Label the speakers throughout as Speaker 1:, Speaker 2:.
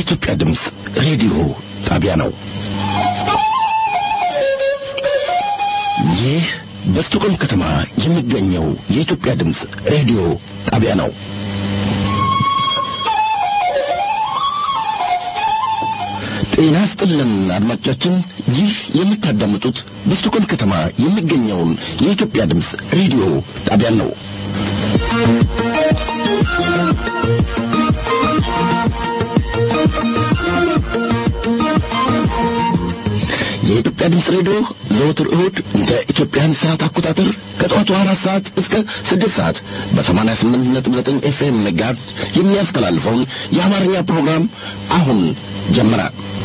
Speaker 1: የኢትዮጵያ ድምፅ ሬዲዮ ጣቢያ ነው። ይህ በስቶኮልም ከተማ የሚገኘው የኢትዮጵያ ድምፅ ሬዲዮ ጣቢያ ነው። ጤና ስጥልን አድማጮቻችን፣ ይህ የምታዳምጡት በስቶኮልም ከተማ የሚገኘውን የኢትዮጵያ ድምፅ ሬዲዮ ጣቢያ ነው። የኢትዮጵያ ድምፅ ሬዲዮ ዘወትር እሁድ እንደ ኢትዮጵያን ሰዓት አቆጣጠር ከጠዋቱ አራት ሰዓት እስከ ስድስት ሰዓት በሰማንያ ስምንት ነጥብ ዘጠኝ ኤፍኤም ጋርዝ የሚያስተላልፈውን የአማርኛ ፕሮግራም አሁን ጀመረ።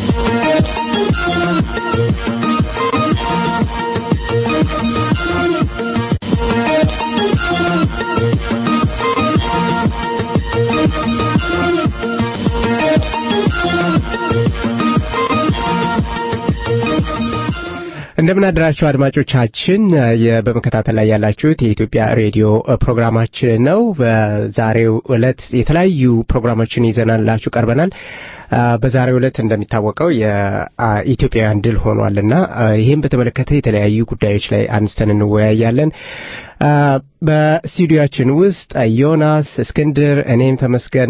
Speaker 2: እንደምን አደራችሁ አድማጮቻችን። በመከታተል ላይ ያላችሁት የኢትዮጵያ ሬዲዮ ፕሮግራማችን ነው። በዛሬው ዕለት የተለያዩ ፕሮግራሞችን ይዘናላችሁ ቀርበናል። በዛሬው ዕለት እንደሚታወቀው የኢትዮጵያውያን ድል ሆኗልና ይህም በተመለከተ የተለያዩ ጉዳዮች ላይ አንስተን እንወያያለን። በስቱዲዮችን ውስጥ ዮናስ እስክንድር፣ እኔም ተመስገን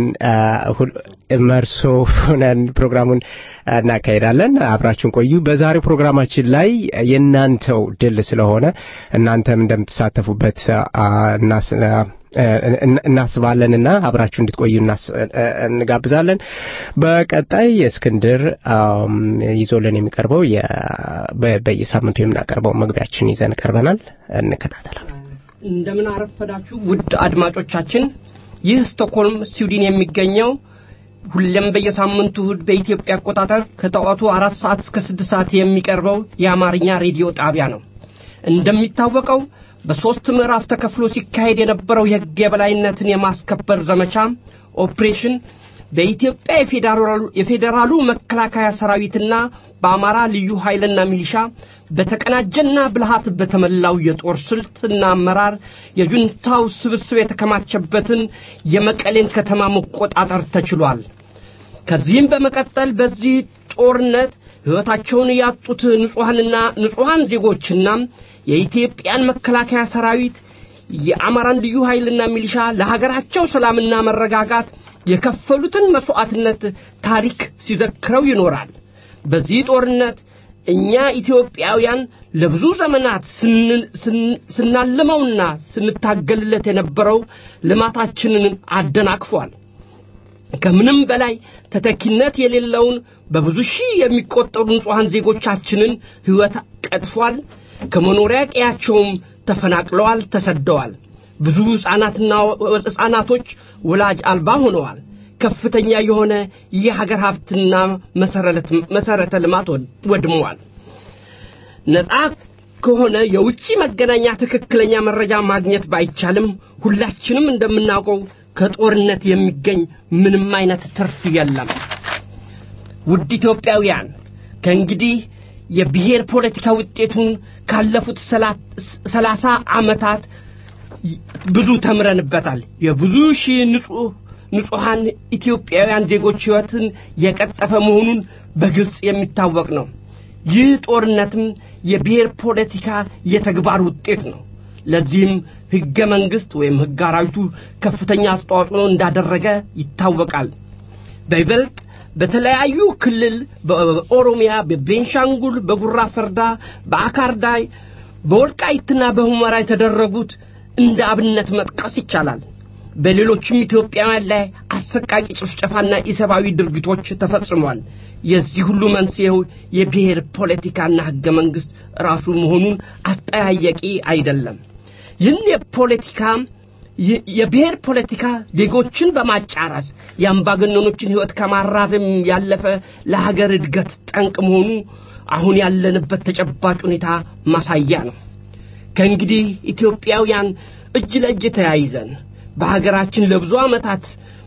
Speaker 2: መርሶ ሆነን ፕሮግራሙን እናካሄዳለን። አብራችሁን ቆዩ። በዛሬው ፕሮግራማችን ላይ የእናንተው ድል ስለሆነ እናንተም እንደምትሳተፉበት እናስባለንና አብራችሁ እንድትቆዩ እንጋብዛለን። በቀጣይ እስክንድር ይዞልን የሚቀርበው በየሳምንቱ የምናቀርበው መግቢያችን ይዘን ቀርበናል። እንከታተላል።
Speaker 3: እንደምን አረፈዳችሁ ውድ አድማጮቻችን። ይህ ስቶክሆልም ስዊድን የሚገኘው ሁሌም በየሳምንቱ እሁድ በኢትዮጵያ አቆጣጠር ከጠዋቱ አራት ሰዓት እስከ ስድስት ሰዓት የሚቀርበው የአማርኛ ሬዲዮ ጣቢያ ነው። እንደሚታወቀው በሦስት ምዕራፍ ተከፍሎ ሲካሄድ የነበረው የሕግ የበላይነትን የማስከበር ዘመቻ ኦፕሬሽን በኢትዮጵያ የፌዴራሉ መከላከያ ሰራዊትና በአማራ ልዩ ኃይልና ሚሊሻ በተቀናጀና ብልሃት በተሞላው የጦር ስልትና አመራር የጁንታው ስብስብ የተከማቸበትን የመቀሌን ከተማ መቆጣጠር ተችሏል። ከዚህም በመቀጠል በዚህ ጦርነት ሕይወታቸውን ያጡት ንጹሐንና ንጹሐን ዜጎችና የኢትዮጵያን መከላከያ ሰራዊት የአማራን ልዩ ኃይልና ሚሊሻ ለሀገራቸው ሰላምና መረጋጋት የከፈሉትን መሥዋዕትነት ታሪክ ሲዘክረው ይኖራል። በዚህ ጦርነት እኛ ኢትዮጵያውያን ለብዙ ዘመናት ስናልመውና ስንታገልለት የነበረው ልማታችንን አደናቅፏል። ከምንም በላይ ተተኪነት የሌለውን በብዙ ሺህ የሚቆጠሩ ንጹሐን ዜጎቻችንን ሕይወት ቀጥፏል። ከመኖሪያ ቀያቸውም ተፈናቅለዋል፣ ተሰደዋል። ብዙ ሕፃናትና ሕፃናቶች ወላጅ አልባ ሆነዋል። ከፍተኛ የሆነ የሀገር ሀብትና መሠረተ ልማት ወድመዋል። ነጻ ከሆነ የውጭ መገናኛ ትክክለኛ መረጃ ማግኘት ባይቻልም ሁላችንም እንደምናውቀው ከጦርነት የሚገኝ ምንም አይነት ትርፍ የለም። ውድ ኢትዮጵያውያን ከእንግዲህ የብሔር ፖለቲካ ውጤቱን ካለፉት ሰላሳ ዓመታት ብዙ ተምረንበታል። የብዙ ሺህ ንጹሕ ንጹሐን ኢትዮጵያውያን ዜጎች ሕይወትን የቀጠፈ መሆኑን በግልጽ የሚታወቅ ነው። ይህ ጦርነትም የብሔር ፖለቲካ የተግባር ውጤት ነው። ለዚህም ሕገ መንግሥት ወይም ሕግ አራዊቱ ከፍተኛ አስተዋጽኦ እንዳደረገ ይታወቃል። በይበልጥ በተለያዩ ክልል በኦሮሚያ፣ በቤንሻንጉል፣ በጉራ ፈርዳ፣ በአካርዳይ፣ በወልቃይትና በሁመራ የተደረጉት እንደ አብነት መጥቀስ ይቻላል። በሌሎችም ኢትዮጵያውያን ላይ አሰቃቂ ጭፍጨፋና ኢሰብአዊ ድርጊቶች ተፈጽሟል። የዚህ ሁሉ መንስኤው የብሔር ፖለቲካና ሕገ መንግሥት ራሱ መሆኑን አጠያያቂ አይደለም። ይህን የፖለቲካ የብሔር ፖለቲካ ዜጎችን በማጫረስ የአምባገነኖችን ሕይወት ከማራዘም ያለፈ ለሀገር እድገት ጠንቅ መሆኑ አሁን ያለንበት ተጨባጭ ሁኔታ ማሳያ ነው። ከእንግዲህ ኢትዮጵያውያን እጅ ለእጅ ተያይዘን በሀገራችን ለብዙ ዓመታት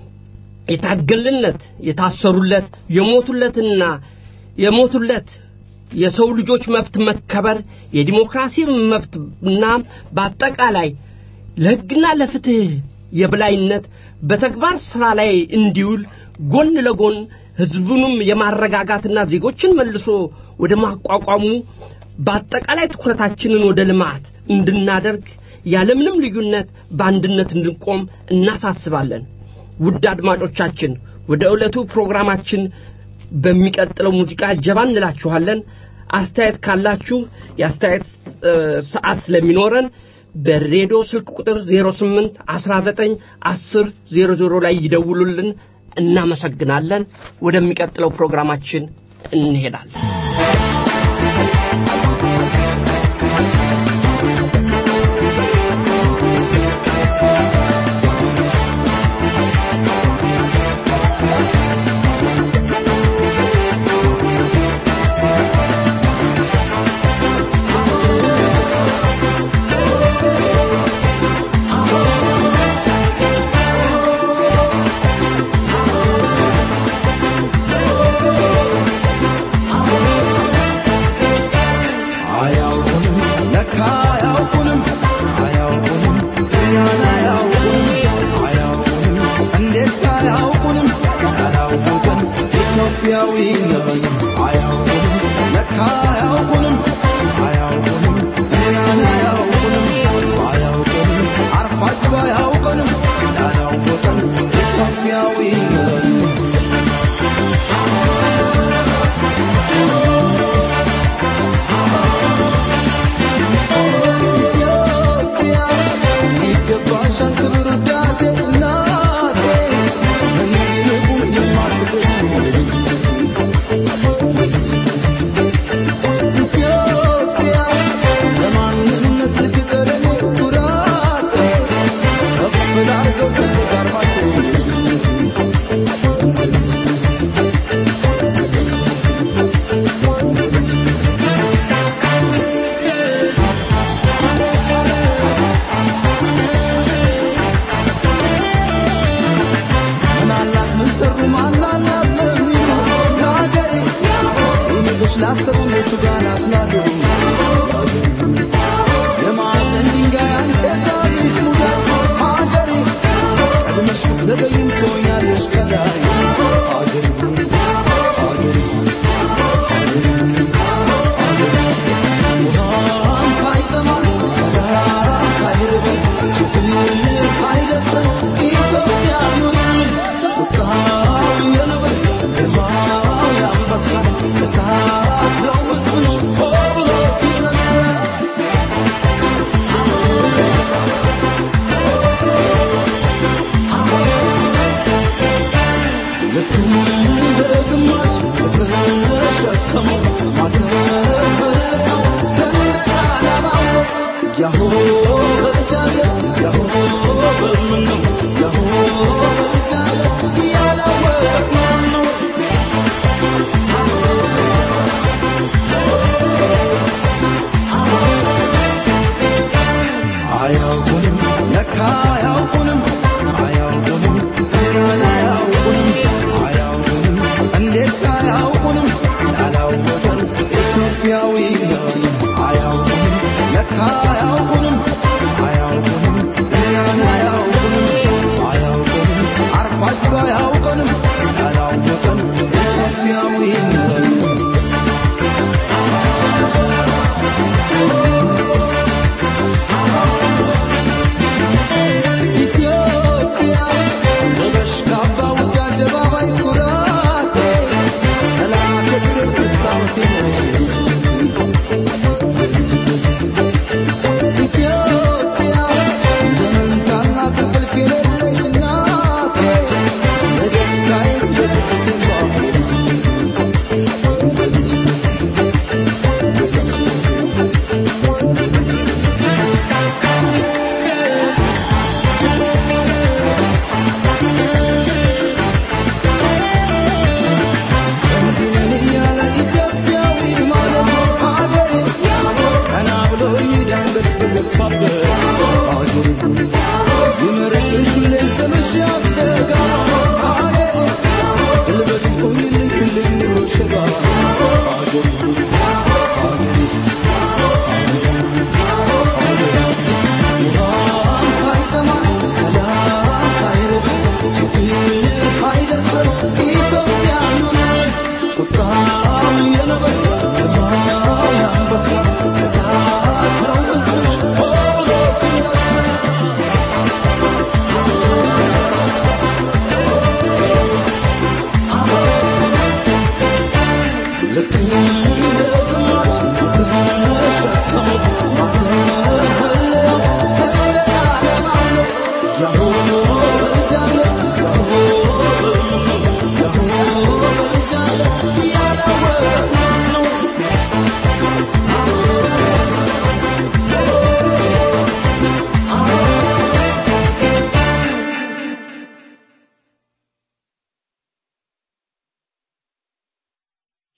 Speaker 3: የታገልለት የታሰሩለት የሞቱለትና የሞቱለት የሰው ልጆች መብት መከበር የዲሞክራሲ መብትና በአጠቃላይ ለሕግና ለፍትሕ የበላይነት በተግባር ሥራ ላይ እንዲውል ጎን ለጎን ህዝቡንም የማረጋጋትና ዜጎችን መልሶ ወደ ማቋቋሙ በአጠቃላይ ትኩረታችንን ወደ ልማት እንድናደርግ ያለምንም ልዩነት በአንድነት እንድንቆም እናሳስባለን። ውድ አድማጮቻችን ወደ ዕለቱ ፕሮግራማችን በሚቀጥለው ሙዚቃ ጀባ እንላችኋለን። አስተያየት ካላችሁ የአስተያየት ሰዓት ስለሚኖረን በሬዲዮ ስልክ ቁጥር 08 19 10 00 ላይ ይደውሉልን። እናመሰግናለን። ወደሚቀጥለው ፕሮግራማችን እንሄዳለን።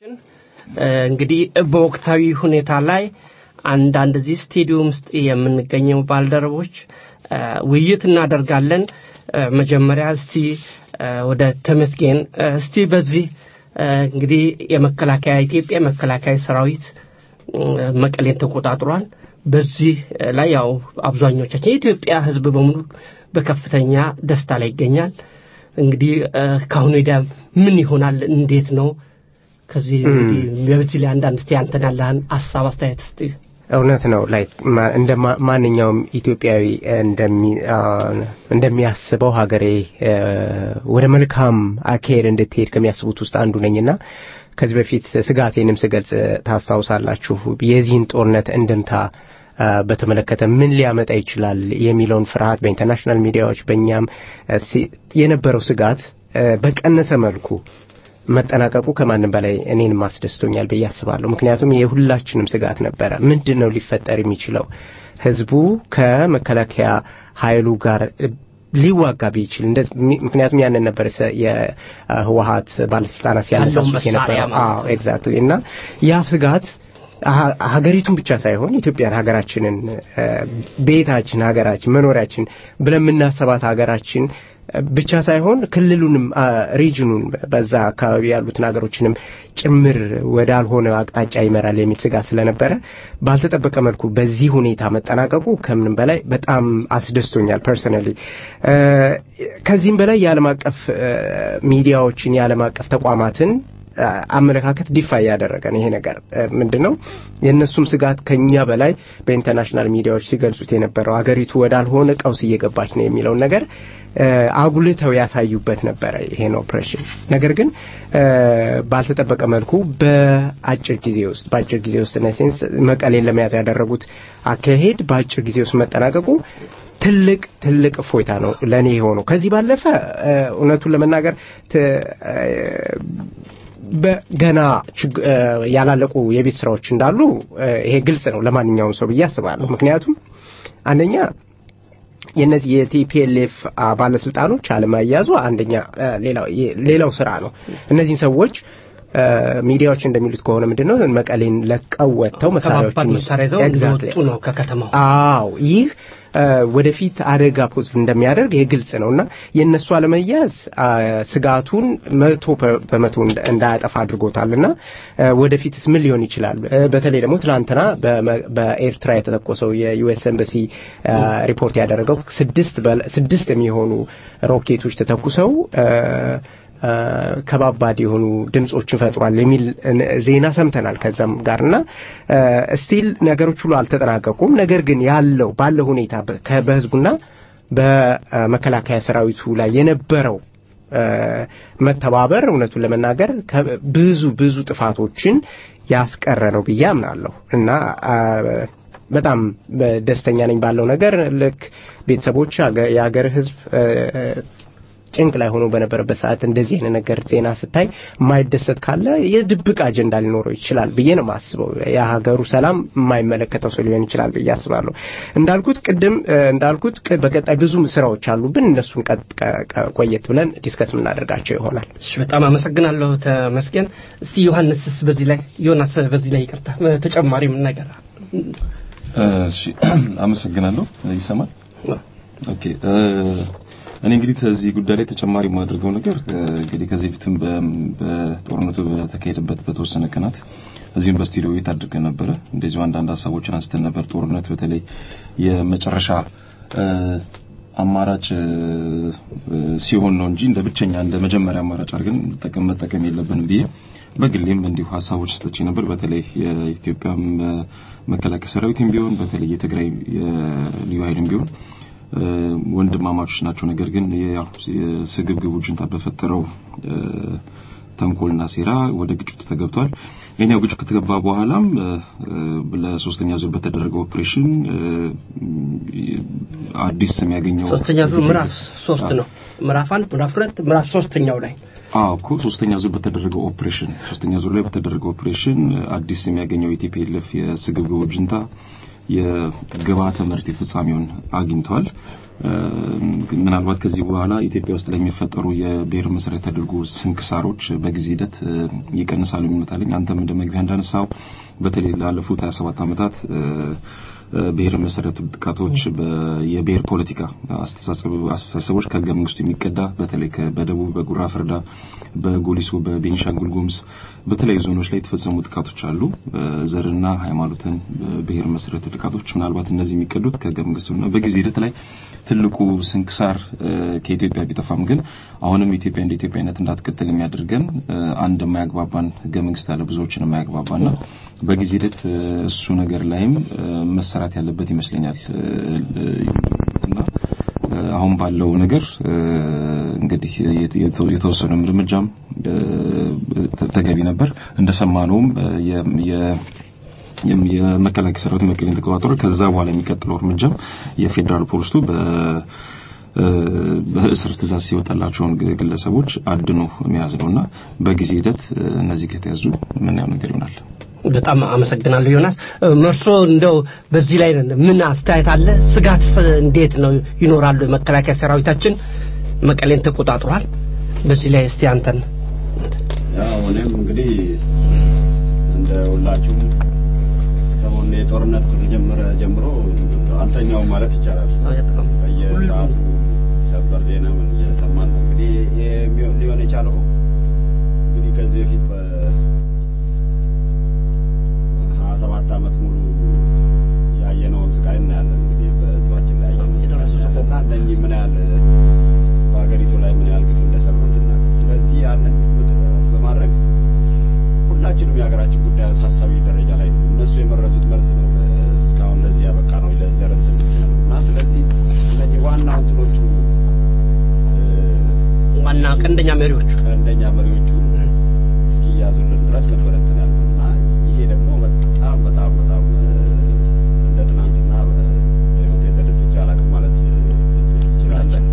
Speaker 3: እንግዲህ በወቅታዊ ሁኔታ ላይ አንዳንድ እዚህ ስቴዲየም ውስጥ የምንገኘው ባልደረቦች ውይይት እናደርጋለን። መጀመሪያ እስቲ ወደ ተመስገን እስቲ በዚህ እንግዲህ የመከላከያ ኢትዮጵያ መከላከያ ሰራዊት መቀሌን ተቆጣጥሯል። በዚህ ላይ ያው አብዛኞቻችን የኢትዮጵያ ሕዝብ በሙሉ በከፍተኛ ደስታ ላይ ይገኛል። እንግዲህ ከአሁኑ ወዲያ ምን ይሆናል? እንዴት ነው? ከዚህ እንግዲህ በዚህ ላይ አንዳንድ እስቲ አንተን ያለህን ሀሳብ አስተያየት እስቲ
Speaker 2: እውነት ነው ላይ እንደ ማንኛውም ኢትዮጵያዊ እንደሚያስበው ሀገሬ ወደ መልካም አካሄድ እንድትሄድ ከሚያስቡት ውስጥ አንዱ ነኝና ከዚህ በፊት ስጋቴንም ስገልጽ ታስታውሳላችሁ የዚህን ጦርነት እንድምታ በተመለከተ ምን ሊያመጣ ይችላል የሚለውን ፍርሃት በኢንተርናሽናል ሚዲያዎች በእኛም የነበረው ስጋት በቀነሰ መልኩ መጠናቀቁ ከማንም በላይ እኔንም አስደስቶኛል ብዬ አስባለሁ። ምክንያቱም የሁላችንም ስጋት ነበረ። ምንድን ነው ሊፈጠር የሚችለው? ህዝቡ ከመከላከያ ኃይሉ ጋር ሊዋጋ ቢችል ምክንያቱም ያንን ነበር የህወሀት ባለስልጣናት ሲያነሳሱት የነበረው። አዎ ኤግዛክትሊ። እና ያ ስጋት ሀገሪቱን ብቻ ሳይሆን ኢትዮጵያን ሀገራችንን ቤታችን ሀገራችን መኖሪያችን ብለን የምናሰባት ሀገራችን ብቻ ሳይሆን ክልሉንም ሪጅኑን በዛ አካባቢ ያሉትን ሀገሮችንም ጭምር ወዳልሆነ አቅጣጫ ይመራል የሚል ስጋት ስለነበረ ባልተጠበቀ መልኩ በዚህ ሁኔታ መጠናቀቁ ከምንም በላይ በጣም አስደስቶኛል ፐርሰናሊ። ከዚህም በላይ የዓለም አቀፍ ሚዲያዎችን የዓለም አቀፍ ተቋማትን አመለካከት ዲፋይ ያደረገ ነው። ይሄ ነገር ምንድን ነው? የእነሱም ስጋት ከኛ በላይ በኢንተርናሽናል ሚዲያዎች ሲገልጹት የነበረው አገሪቱ ወዳልሆነ ቀውስ እየገባች ነው የሚለውን ነገር አጉልተው ያሳዩበት ነበረ ይሄን ኦፕሬሽን። ነገር ግን ባልተጠበቀ መልኩ በአጭር ጊዜ ውስጥ በአጭር ጊዜ ውስጥ ነሴንስ መቀሌን ለመያዝ ያደረጉት አካሄድ በአጭር ጊዜ ውስጥ መጠናቀቁ ትልቅ ትልቅ እፎይታ ነው ለእኔ የሆነው። ከዚህ ባለፈ እውነቱን ለመናገር ገና ያላለቁ የቤት ስራዎች እንዳሉ ይሄ ግልጽ ነው ለማንኛውም ሰው ብዬ አስባለሁ። ምክንያቱም አንደኛ የነዚህ የቲፒኤልኤፍ ባለስልጣኖች አለማያዙ አንደኛ ሌላው ስራ ነው። እነዚህን ሰዎች ሚዲያዎች እንደሚሉት ከሆነ ምንድን ነው መቀሌን ለቀው ወጥተው መሳሪያዎችን
Speaker 3: መሳሪያ ይዘው እንደወጡ ነው ከከተማው።
Speaker 2: አዎ ይህ ወደፊት አደጋ ፖዝ እንደሚያደርግ ይህ ግልጽ ነው እና የእነሱ አለመያዝ ስጋቱን መቶ በመቶ እንዳያጠፋ አድርጎታል እና ወደፊትስ ምን ሊሆን ይችላል? በተለይ ደግሞ ትናንትና በኤርትራ የተተኮሰው የዩኤስ ኤምባሲ ሪፖርት ያደረገው ስድስት የሚሆኑ ሮኬቶች ተተኩሰው ከባባድ የሆኑ ድምፆችን ፈጥሯል የሚል ዜና ሰምተናል። ከዛም ጋርና ስቲል ነገሮች ሁሉ አልተጠናቀቁም። ነገር ግን ያለው ባለው ሁኔታ በህዝቡና በመከላከያ ሰራዊቱ ላይ የነበረው መተባበር እውነቱን ለመናገር ብዙ ብዙ ጥፋቶችን ያስቀረ ነው ብዬ አምናለሁ እና በጣም ደስተኛ ነኝ ባለው ነገር ልክ ቤተሰቦች የሀገር ህዝብ ጭንቅ ላይ ሆኖ በነበረበት ሰዓት እንደዚህ አይነት ነገር ዜና ስታይ የማይደሰት ካለ የድብቅ አጀንዳ ሊኖረው ይችላል ብዬ ነው የማስበው። የሀገሩ ሰላም የማይመለከተው ሰው ሊሆን ይችላል ብዬ አስባለሁ። እንዳልኩት ቅድም እንዳልኩት በቀጣይ ብዙ ስራዎች አሉብን። እነሱን ቆየት ብለን ዲስከስ የምናደርጋቸው ይሆናል።
Speaker 3: እሺ፣ በጣም አመሰግናለሁ ተመስገን። እስቲ ዮሐንስስ በዚህ ላይ ዮናስ በዚህ ላይ ይቅርታ ተጨማሪ ምን ነገር
Speaker 4: እሺ፣ አመሰግናለሁ። ይሰማል? ኦኬ እኔ እንግዲህ ከዚህ ጉዳይ ላይ ተጨማሪ የማደርገው ነገር እንግዲህ ከዚህ በፊትም በጦርነቱ በተካሄደበት በተወሰነ ቀናት እዚህም በስቱዲዮ ቤት አድርገን ነበረ። እንደዚሁ አንዳንድ ሀሳቦችን አንስተን ነበር። ጦርነት በተለይ የመጨረሻ አማራጭ ሲሆን ነው እንጂ እንደ ብቸኛ እንደ መጀመሪያ አማራጭ አድርገን መጠቀም መጠቀም የለብንም ብዬ በግሌም እንዲሁ ሀሳቦች ሰጥቼ ነበር። በተለይ የኢትዮጵያ መከላከያ ሰራዊትም ቢሆን በተለይ የትግራይ ልዩ ኃይልም ቢሆን ወንድማማቾች ናቸው። ነገር ግን ያው ስግብግቡ ጁንታ በፈጠረው ተንኮልና ሴራ ወደ ግጭቱ ተገብቷል። የኛው ግጭት ከተገባ በኋላም ለሶስተኛ ዙር በተደረገው ኦፕሬሽን አዲስ ስም ያገኘው
Speaker 3: ሶስተኛ ዙር ምዕራፍ ሶስት ነው። ምዕራፍ አንድ፣ ምዕራፍ ሁለት፣ ምዕራፍ ሶስተኛው ላይ
Speaker 4: አዎ እኮ ሶስተኛ ዙር በተደረገው ኦፕሬሽን ሶስተኛ ዙር ላይ በተደረገው ኦፕሬሽን አዲስ ስም ያገኘው የቲፒኤልኤፍ የስግብግቡ ጁንታ የግብዓተ መሬት ፍጻሜውን አግኝቷል። ምናልባት ከዚህ በኋላ ኢትዮጵያ ውስጥ ለሚፈጠሩ የብሔር መሰረት ያደርጉ ስንክሳሮች በጊዜ ሂደት ይቀንሳሉ የሚመጣልኝ አንተም እንደ መግቢያ እንዳነሳው በተለይ ላለፉት 27 ዓመታት ብሔር መሰረቱ ጥቃቶች የብሔር ፖለቲካ አስተሳሰቦች ከህገ መንግስቱ የሚቀዳ በተለይ በደቡብ በጉራ ፍርዳ በጎሊሶ በቤኒሻንጉል ጉሙዝ በተለያዩ ዞኖች ላይ የተፈጸሙ ጥቃቶች አሉ ዘርና ሃይማኖትን ብሔር መሰረቱ ጥቃቶች ምናልባት እነዚህ የሚቀዱት ከህገ መንግስቱና በጊዜ ሂደት ላይ ትልቁ ስንክሳር ከኢትዮጵያ ቢጠፋም ግን አሁንም ኢትዮጵያ እንደ ኢትዮጵያነት እንዳትቀጥል የሚያደርገን አንድ የማያግባባን ህገ መንግስት አለ ብዙዎችን የማያግባባና በጊዜ ሂደት እሱ ነገር ላይም መሰራት ያለበት ይመስለኛል እና አሁን ባለው ነገር እንግዲህ የተወሰነ እርምጃም ተገቢ ነበር እንደሰማነውም የመከላከያ ሰራዊት መቀሌን ተቆጣጥሮ ከዛ በኋላ የሚቀጥለው እርምጃም የፌዴራል ፖሊሱ በ በእስር ትእዛዝ ሲወጣላቸውን ግለሰቦች አድኖ መያዝ ነውና በጊዜ ሂደት እነዚህ ከተያዙ ምናየው ነገር ይሆናል።
Speaker 3: በጣም አመሰግናለሁ ዮናስ። መርሶ እንደው በዚህ ላይ ምን አስተያየት አለ? ስጋት እንዴት ነው ይኖራሉ? የመከላከያ ሰራዊታችን መቀሌን ተቆጣጥሯል። በዚህ ላይ እስቲ አንተን
Speaker 5: ያው እኔም እንግዲህ እንደ ሁላችሁም ሰሞኑን የጦርነት ከተጀመረ ጀምሮ አልተኛውም ማለት ይቻላል። በየሰዓቱ ሰበር ዜና ምን እየሰማን ነው። እንግዲህ ሊሆን የቻለው እንግዲህ ከዚህ በፊት ሀያ ሰባት ዓመት ሙሉ ያየነውን ስቃይ እናያለን። እንግዲህ በህዝባችን ላይ ያየነውና እነኚህ ምን ያህል በሀገሪቱ ላይ ምን ያህል ግፍ እንደሰሩት እና ስለዚህ ያንን በማድረግ ሁላችንም የሀገራችን ጉዳይ አሳሳቢ ደረጃ ላይ ነው። እነሱ የመረዙት መርዝ ነው እስካሁን ለዚህ ያበቃ ነው ለዘር እንትን እና ስለዚህ እነኚህ ዋና እንትኖቹ
Speaker 3: ዋና ቀንደኛ መሪዎቹ
Speaker 5: ቀንደኛ መሪዎቹ እስኪያዙልን ድረስ ነበር እንትን ያለው እና ይሄ ደግሞ በጣም በጣም በጣም እንደ ትናንትና በህይወት የተደስቼ አላውቅም ማለት እንችላለን።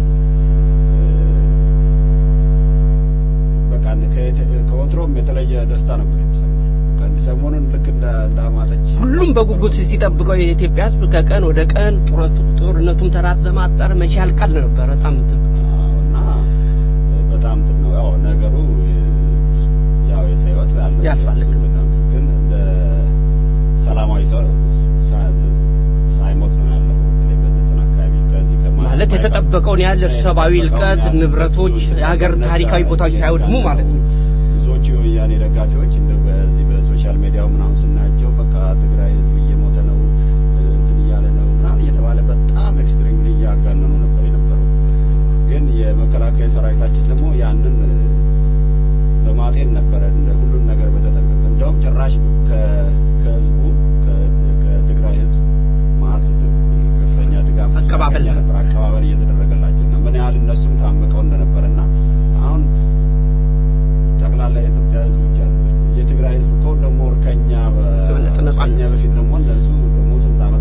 Speaker 5: በቃ ከወትሮም የተለየ ደስታ ነበር የተሰማኝ። ሰሞኑን ልክ እንዳማጠች
Speaker 3: ሁሉም በጉጉት ሲጠብቀው የኢትዮጵያ ህዝብ ከቀን ወደ ቀን ጦርነቱም ተራዘመ አጠረ መቼ ያልቃል ነበር በጣም
Speaker 5: እና በጣም እንትን ነው ያው ነገሩ ያው የሰው ህይወት
Speaker 3: ያልፋል
Speaker 5: ግን እንደ ሰላማዊ ሰው ሳይሞት ነው ያለው በዘጠና አካባቢ ከዚህ
Speaker 3: ማለት የተጠበቀውን ያህል ሰብአዊ እልቀት ንብረቶች የሀገር ታሪካዊ ቦታዎች ሳይወድሙ ማለት ነው
Speaker 5: ብዙዎቹ የወያኔ ደጋፊዎች እንደ በዚህ በሶሻል ሚዲያው ምናምን ስናያቸው በቃ ትግራይ ህዝብ እየሞተ ነው እንትን እያለ ነው ምናምን እየተባለ በጣም ኤክስትሪምሊ እያጋነኑ ነበር የነበረው። ግን የመከላከያ ሰራዊታችን ደግሞ ያንን በማጤን ነበረ እንደ ሁሉን ነገር በተጠቀቀ እንደውም ጭራሽ ከህዝቡ ከትግራይ ህዝብ ማለት ከፍተኛ ድጋፍ
Speaker 3: አቀባበል
Speaker 5: ነበር አቀባበል እየተደረገላቸው እና ምን ያህል እነሱም ታምቀው እንደነበረና አሁን ጠቅላላ የኢትዮጵያ ህዝብ ብቻ የትግራይ ህዝብ እኮ ደግሞ ከኛ ከኛ በፊት ደግሞ እነሱ ደግሞ ስንት ዓመት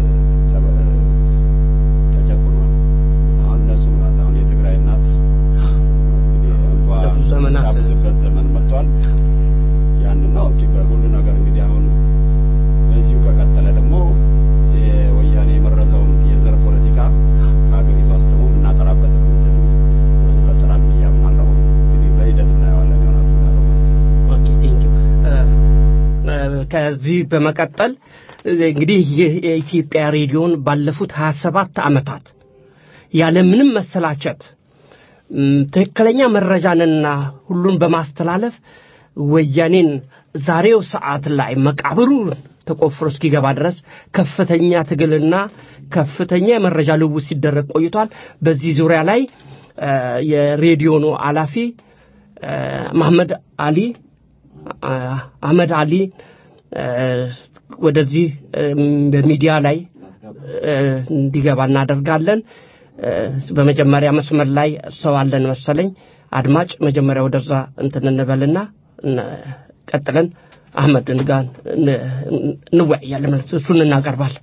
Speaker 5: ተጨቁኗል። አሁን እነሱ ናት አሁን የትግራይ እናት
Speaker 3: ዘመናት
Speaker 5: ታብስበት ዘመን መጥቷል። ያንን ነው እንጂ በሁሉ ነገር እንግዲህ አሁን በዚሁ ከቀጠለ ደግሞ የወያኔ የመረዘውን የዘር ፖለቲካ ከሀገሪቷ ውስጥ ደግሞ የምናጠራበት እንትን ይፈጠራል ብዬ አምናለሁ። እንግዲህ በሂደት እናየዋለን ዮናስ እንዳለው።
Speaker 3: ኦኬ ቴንክ ዩ ከዚህ በመቀጠል እንግዲህ ይህ የኢትዮጵያ ሬዲዮን ባለፉት 27 ዓመታት ያለምንም መሰላቸት ትክክለኛ መረጃንና ሁሉን በማስተላለፍ ወያኔን ዛሬው ሰዓት ላይ መቃብሩ ተቆፍሮ እስኪገባ ድረስ ከፍተኛ ትግልና ከፍተኛ የመረጃ ልውውጥ ሲደረግ ቆይቷል። በዚህ ዙሪያ ላይ የሬዲዮኑ ኃላፊ መሐመድ አሊ አህመድ አሊ ወደዚህ በሚዲያ ላይ እንዲገባ እናደርጋለን። በመጀመሪያ መስመር ላይ ሰው አለን መሰለኝ። አድማጭ መጀመሪያ ወደዛ እንትን እንበልና ቀጥለን አህመድን ጋር እንወያያለን ማለት እሱን እናቀርባለን።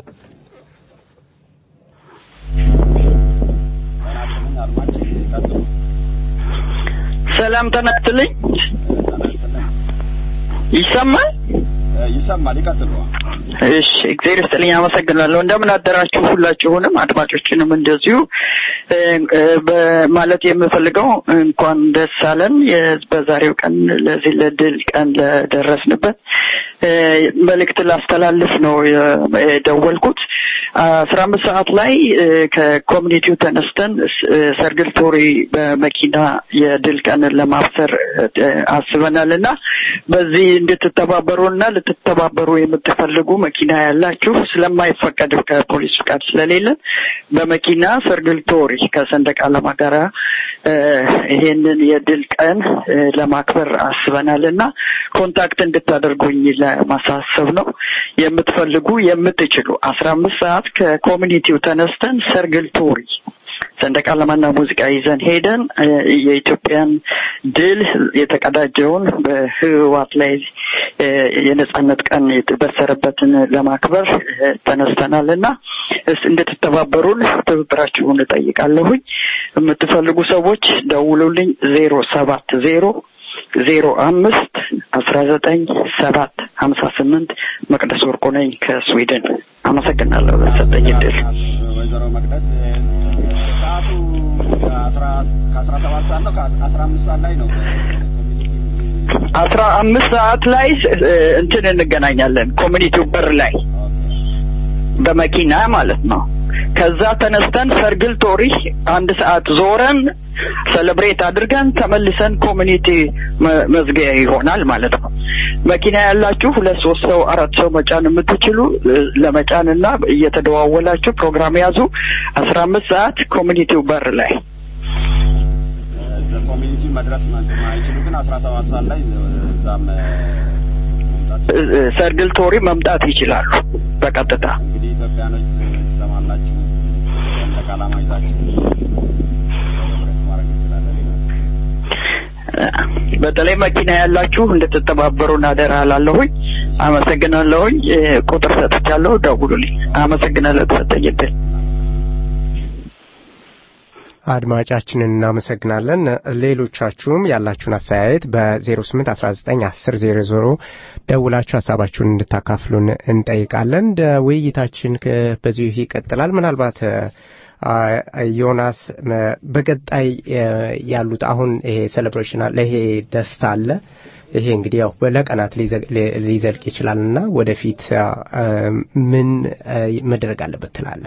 Speaker 6: ሰላም ተናስትልኝ ይሰማል
Speaker 5: ይሰማል። ይቀጥሉ።
Speaker 6: እሺ እግዚአብሔር ይስጥልኝ አመሰግናለሁ እንደምን አደራችሁ ሁላችሁንም አድማጮችንም እንደዚሁ እ፣ እ፣ በማለት የምፈልገው እንኳን ደስ አለን የ- በዛሬው ቀን ለዚህ ለድል ቀን ለደረስንበት እ፣ መልእክት ላስተላልፍ ነው የ- የደወልኩት አስራ አምስት ሰዓት ላይ እ፣ ከኮሚኒቲው ተነስተን ስ- እ፣ ሰርግል ቶሪ በመኪና የድል ቀንን ለማብሰር እ፣ አስበናል እና በዚህ እንድትተባበሩና ልትተባበሩ የምትፈልጉ መኪና ያላችሁ ስለማይፈቀድ ከፖሊስ ፍቃድ ስለሌለን በመኪና ሰርግል ቶሪ ከሰንደቅ ዓላማ ጋር እ፣ ይሄንን የድል ቀን እ፣ ለማክበር አስበናል እና ኮንታክት እንድታደርጉኝ ለማሳሰብ ነው። የምትፈልጉ የምትችሉ አስራ አምስት ሰዓት ከኮሚኒቲው ተነስተን ሰርግል ቶሪ ሰንደቅ ዓላማና ሙዚቃ ይዘን ሄደን እ፣ የኢትዮጵያን ድል የተቀዳጀውን በህወሓት ላይ እ፣ የነጻነት ቀን የተበሰረበትን ለማክበር እ፣ ተነስተናል እና እስ እንድትተባበሩን ትብብራችሁን እጠይቃለሁኝ። የምትፈልጉ ሰዎች ደውሉልኝ ዜሮ ሰባት ዜሮ ዜሮ አምስት አስራ ዘጠኝ ሰባት ሀምሳ ስምንት መቅደስ ወርቁ ነኝ ከስዊድን። አመሰግናለሁ ለሰጠኝ እድል።
Speaker 5: ወይዘሮ መቅደስ እ፣ ሰዓቱ ከአስራ ከአስራ ሰባት ሰዓት ነው ከአስራ አምስት ሰዓት ላይ ነው ኮሚኒቲ
Speaker 6: አስራ አምስት ሰዓት ላይ እ፣ እንትን እንገናኛለን ኮሚኒቲው በር ላይ በመኪና ማለት ነው። ከዛ ተነስተን ሰርግል ቶሪ አንድ ሰዓት ዞረን ሰለብሬት አድርገን ተመልሰን ኮሚኒቲ መ- መዝጊያ ይሆናል ማለት ነው። መኪና ያላችሁ ሁለት ሶስት ሰው አራት ሰው መጫን የምትችሉ እ፣ ለመጫን እና እየተደዋወላችሁ ፕሮግራም ያዙ። አስራ አምስት ሰዓት ኮሚኒቲው በር ላይ
Speaker 5: እዛ ኮሚኒቲ መድረስ ማይችሉ ግን አስራ ሰባት ሰዓት ላይ እዛም እ፣ መምጣት
Speaker 6: እ፣ እ፣ ሰርግል ቶሪ መምጣት ይችላሉ በቀጥታ
Speaker 5: እንግዲህ ኢትዮጵያኖች ትሰማላችሁ ሰንደቅ ዓላማ ይዛችሁ ሴሌብሬት ማድረግ እንችላለን ይላል።
Speaker 6: በተለይ መኪና ያላችሁ እንድትተባበሩን አደራ እላለሁኝ። አመሰግናለሁኝ። እ፣ ቁጥር ሰጥቻለሁ፣ ደውሉልኝ። አመሰግናለሁ ተሰጠኝ እድል።
Speaker 2: አድማጫችንን እናመሰግናለን። ሌሎቻችሁም ያላችሁን አስተያየት በ08 19 10 00 ደውላችሁ ሀሳባችሁን እንድታካፍሉን እንጠይቃለን። ደ ውይይታችን ከ- በዚሁ ይቀጥላል። ምናልባት አ፣ ዮናስ መ- በቀጣይ እ፣ ያሉት አሁን ይሄ ሴሌብሬሽን አለ፣ ይሄ ደስታ አለ። ይሄ እንግዲህ ያው ለቀናት ሊዘ- ሊ- ሊዘልቅ ይችላል እና ወደፊት አ፣ አ፣ ምን አ፣ መደረግ አለበት ትላለህ?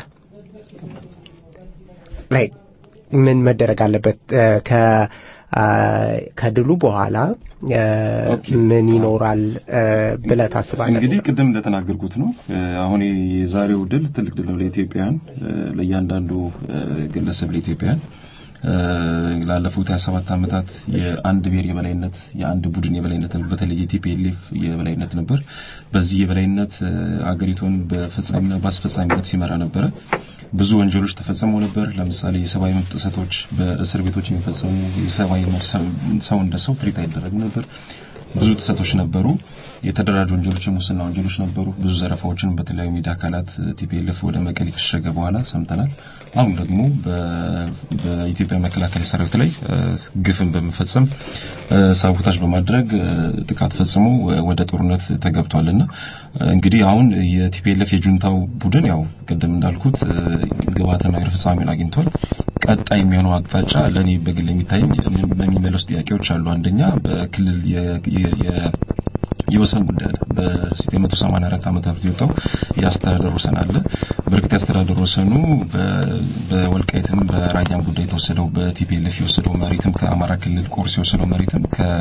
Speaker 2: ላይ ምን መደረግ አለበት እ፣ ከ አ፣ ከድሉ በኋላ እ፣ ምን ይኖራል እ፣ ብለህ ታስባለህ?
Speaker 4: እንግዲህ ቅድም እንደተናገርኩት ነው እ፣ አሁን የዛሬው ድል ትልቅ ድል ነው ለኢትዮጵያውያን እ፣ ለእያንዳንዱ እ፣ ግለሰብ ለኢትዮጵያውያን እ፣ ላለፉት 27 ዓመታት የአንድ ብሔር የበላይነት የአንድ ቡድን የበላይነት በተለይ የቲፒኤልኤፍ የበላይነት ነበር። በዚህ የበላይነት እ፣ አገሪቱን በፈጻሚና በአስፈጻሚነት ሲመራ ነበረ። ብዙ ወንጀሎች ተፈጽመው ነበር። ለምሳሌ የሰብአዊ መብት ጥሰቶች በእስር ቤቶች የሚፈጸሙ የሰብአዊ መብት ሰው- ሰው እንደ ሰው ትሪት አይደረግም ነበር። ብዙ ጥሰቶች ነበሩ። የተደራጁ ወንጀሎች፣ የሙስና ወንጀሎች ነበሩ። ብዙ ዘረፋዎችን በተለያዩ ሚዲያ አካላት ቲፒኤልኤፍ ወደ መቀሌ ከሸሸገ በኋላ ሰምተናል። አሁን ደግሞ በ- በኢትዮጵያ መከላከያ ሰራዊት ላይ እ፣ ግፍን በመፈጸም እ፣ ሳቦታጅ በማድረግ እ፣ ጥቃት ፈጽሞ እ፣ ወደ ጦርነት ተገብቷልና እ፣ እንግዲህ አሁን የቲፒኤልኤፍ የጁንታው ቡድን ያው ቅድም እንዳልኩት እ፣ ግብዓተ መሬት ፍጻሜውን አግኝቷል። ቀጣይ የሚሆነው አቅጣጫ ለእኔ በግል የሚታየኝ የሚመለሱ ጥያቄዎች አሉ። አንደኛ በክልል የ- የ- የ- የወሰን ጉዳይ አለ። በ984 ዓመተ ምህረት የወጣው የአስተዳደር ወሰን አለ። በእርግጥ የአስተዳደር ወሰኑ በ- በወልቃይትም በራያም ጉዳይ የተወሰደው በቲፒኤልኤፍ የወሰደው መሬትም ከአማራ ክልል ቆርስ የወሰደው መሬትም ከ-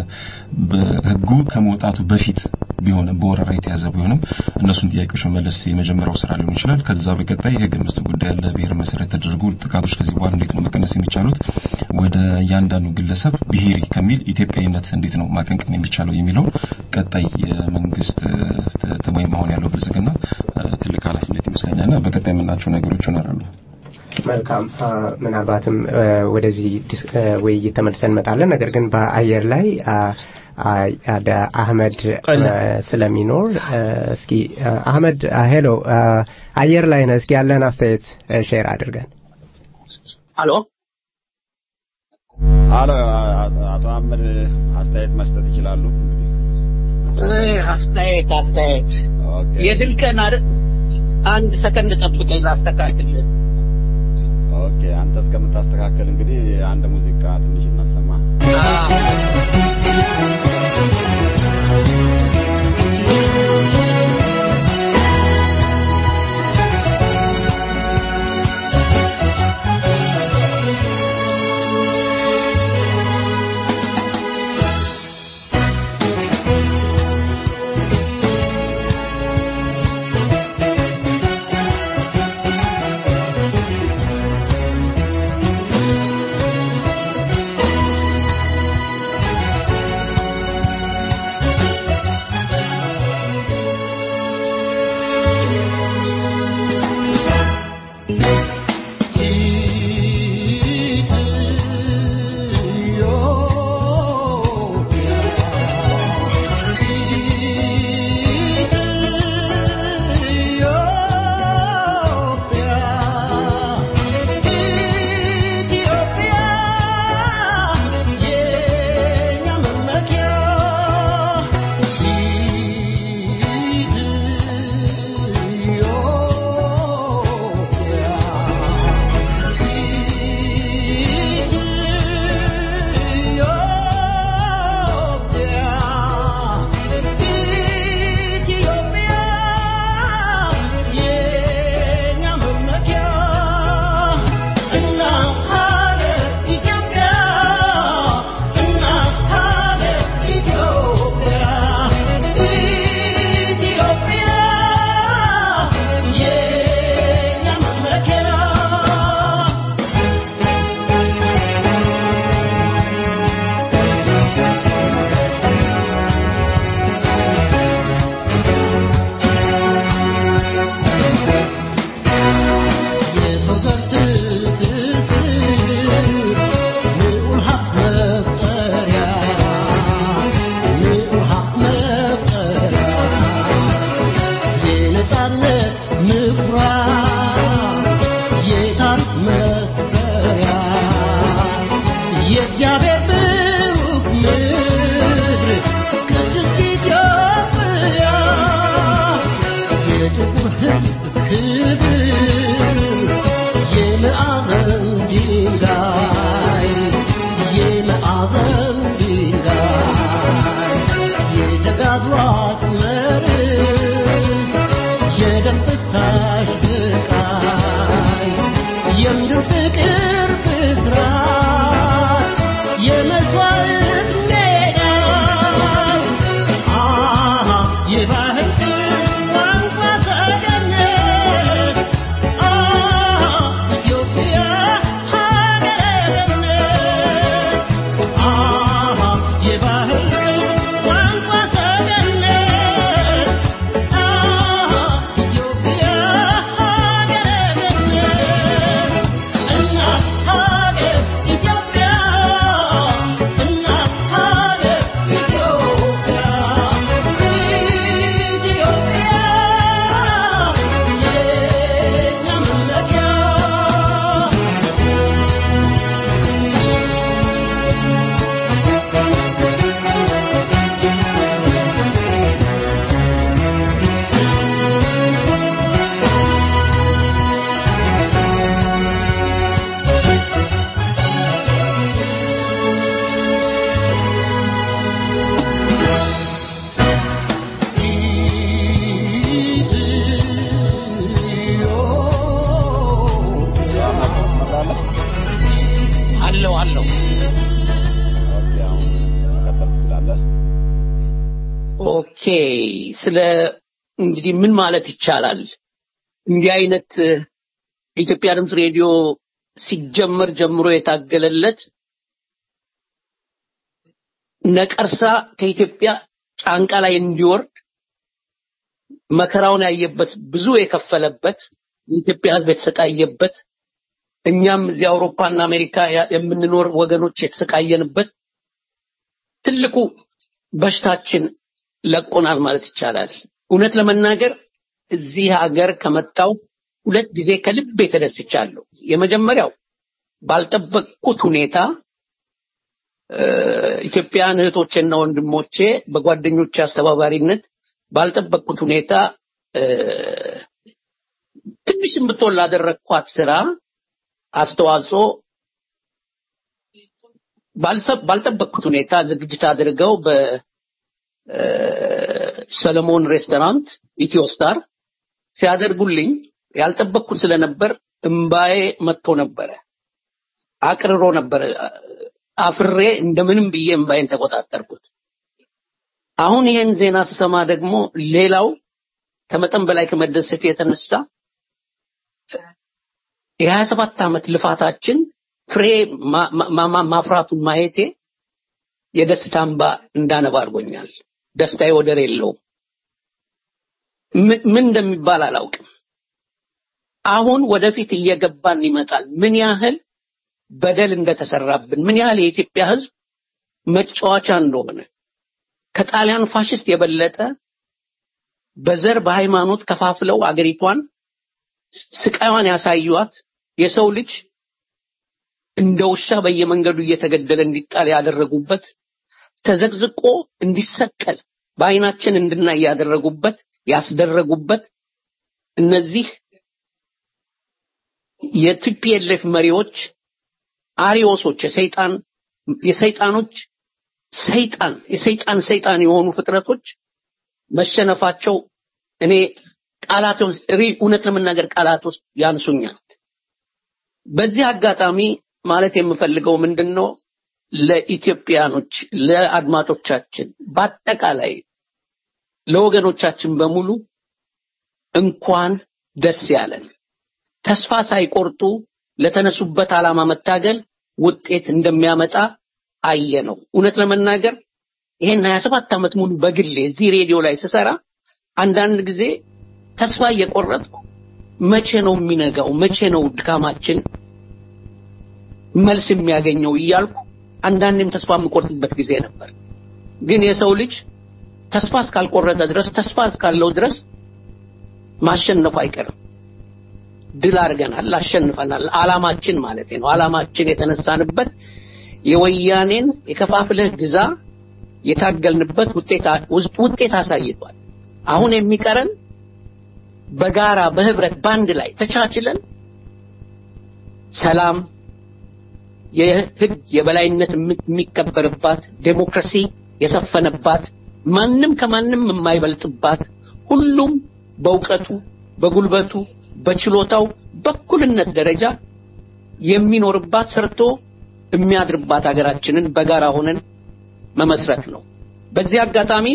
Speaker 4: በህጉ ከመውጣቱ በፊት ቢሆንም በወረራ የተያዘ ቢሆንም እነሱን ጥያቄዎች መመለስ የመጀመሪያው ስራ ሊሆን ይችላል። ከዛ በቀጣይ የህገ መንግስት ጉዳይ አለ። ብሔር መሰረት ተደርጎ ጥቃቶች ከዚህ በኋላ እንዴት ነው መቀነስ የሚቻሉት? ወደ እያንዳንዱ ግለሰብ ብሔሪ ከሚል ኢትዮጵያዊነት እንዴት ነው ማቀንቀን የሚቻለው የሚለው ቀጣይ የመንግስት እ፣ ት- ወይም አሁን ያለው ብልጽግና እ፣ ትልቅ ኃላፊነት ይመስለኛልና በቀጣይ የምናቸው ነገሮች ይኖራሉ።
Speaker 2: መልካም አ፣ ምናልባትም እ፣ ወደዚህ ዲስ- እ፣ ውይይት ተመልሰን እንመጣለን። ነገር ግን በአየር ላይ አ፣ አ፣ አደ አህመድ እ፣ ስለሚኖር እ፣ እስኪ እ፣ አህመድ አ፣ ሄሎ አ፣ አየር ላይ ነህ። እስኪ ያለን አስተያየት እ፣ ሼር አድርገን።
Speaker 7: አሎ
Speaker 5: አሎ አቶ አህመድ አስተያየት መስጠት ይችላሉ። እንግዲህ
Speaker 7: እ፣ አስተያየት አስተያየት
Speaker 5: ኦኬ
Speaker 7: የድል ቀን አይደል? አንድ ሰከንድ ጠብቀኝ ላስተካክልህ።
Speaker 5: ኦኬ አንተ እስከምታስተካከል እንግዲህ አንድ ሙዚቃ ትንሽ እናሰማ።
Speaker 7: አለው አለው
Speaker 5: ኦኬ አሁን መቀጠል ትችላለህ።
Speaker 7: ኦኬ ስለ እንግዲህ ምን ማለት ይቻላል እንዲህ አይነት እ፣ የኢትዮጵያ ድምፅ ሬዲዮ ሲጀመር ጀምሮ የታገለለት ነቀርሳ ከኢትዮጵያ ጫንቃ ላይ እንዲወርድ መከራውን ያየበት ብዙ የከፈለበት የኢትዮጵያ ሕዝብ የተሰቃየበት እኛም እዚህ አውሮፓና አሜሪካ ያ- የምንኖር ወገኖች የተሰቃየንበት ትልቁ በሽታችን ለቆናል ማለት ይቻላል። እውነት ለመናገር እዚህ ሀገር ከመጣው ሁለት ጊዜ ከልቤ ተደስቻለሁ። የመጀመሪያው ባልጠበቅኩት ሁኔታ እ፣ ኢትዮጵያውያን እህቶቼና ወንድሞቼ በጓደኞቼ አስተባባሪነት ባልጠበቅኩት ሁኔታ ትንሽም ብትሆን ላደረግኳት ስራ አስተዋጽኦ ባልጠበቅኩት ሁኔታ ዝግጅት አድርገው በሰለሞን ሬስቶራንት ኢትዮ ስታር ሲያደርጉልኝ ያልጠበቅኩት ስለነበር እምባዬ መጥቶ ነበረ። አቅርሮ ነበር። አፍሬ እንደምንም ብዬ እምባዬን ተቆጣጠርኩት። አሁን ይሄን ዜና ስሰማ ደግሞ ሌላው ከመጠን በላይ ከመደሰት የተነሳ የሀያ ሰባት ዓመት ልፋታችን ፍሬ ማፍራቱን ማየቴ የደስታ እንባ እንዳነባ አድርጎኛል። ደስታዬ ወደር የለውም። ምን እንደሚባል አላውቅም። አሁን ወደፊት እየገባን ይመጣል። ምን ያህል በደል እንደተሰራብን፣ ምን ያህል የኢትዮጵያ ሕዝብ መጫወቻ እንደሆነ ከጣሊያን ፋሽስት የበለጠ በዘር በሃይማኖት ከፋፍለው አገሪቷን ስቃዩን ያሳዩት የሰው ልጅ እንደ ውሻ በየመንገዱ እየተገደለ እንዲጣል ያደረጉበት ተዘቅዝቆ እንዲሰቀል በአይናችን እንድናይ ያደረጉበት ያስደረጉበት እነዚህ የቲፒኤልኤፍ መሪዎች አሪዮሶች የሰይጣን የሰይጣኖች ሰይጣን የሰይጣን ሰይጣን የሆኑ ፍጥረቶች መሸነፋቸው እኔ ቃላት እውነት ለመናገር ቃላት ውስጥ ያንሱኛል። በዚህ አጋጣሚ ማለት የምፈልገው ምንድነው ለኢትዮጵያኖች፣ ለአድማጮቻችን፣ በአጠቃላይ ለወገኖቻችን በሙሉ እንኳን ደስ ያለን። ተስፋ ሳይቆርጡ ለተነሱበት ዓላማ መታገል ውጤት እንደሚያመጣ አየ ነው። እውነት ለመናገር ይሄን 27 ዓመት ሙሉ በግሌ እዚህ ሬዲዮ ላይ ስሰራ አንዳንድ ጊዜ ተስፋ እየቆረጥኩ መቼ ነው የሚነጋው? መቼ ነው ድካማችን መልስ የሚያገኘው እያልኩ አንዳንዴም ተስፋ የምቆርጥበት ጊዜ ነበር። ግን የሰው ልጅ ተስፋ እስካልቆረጠ ድረስ ተስፋ እስካለው ድረስ ማሸነፉ አይቀርም። ድል አድርገናል፣ አሸንፈናል። አላማችን ማለት ነው። አላማችን የተነሳንበት የወያኔን የከፋፍለህ ግዛ የታገልንበት ውጤት አሳይቷል። አሁን የሚቀረን በጋራ በህብረት ባንድ ላይ ተቻችለን ሰላም፣ የህግ የበላይነት የሚከበርባት ዴሞክራሲ የሰፈነባት ማንም ከማንም የማይበልጥባት ሁሉም በእውቀቱ በጉልበቱ በችሎታው በኩልነት ደረጃ የሚኖርባት ሰርቶ የሚያድርባት ሀገራችንን በጋራ ሆነን መመስረት ነው። በዚህ አጋጣሚ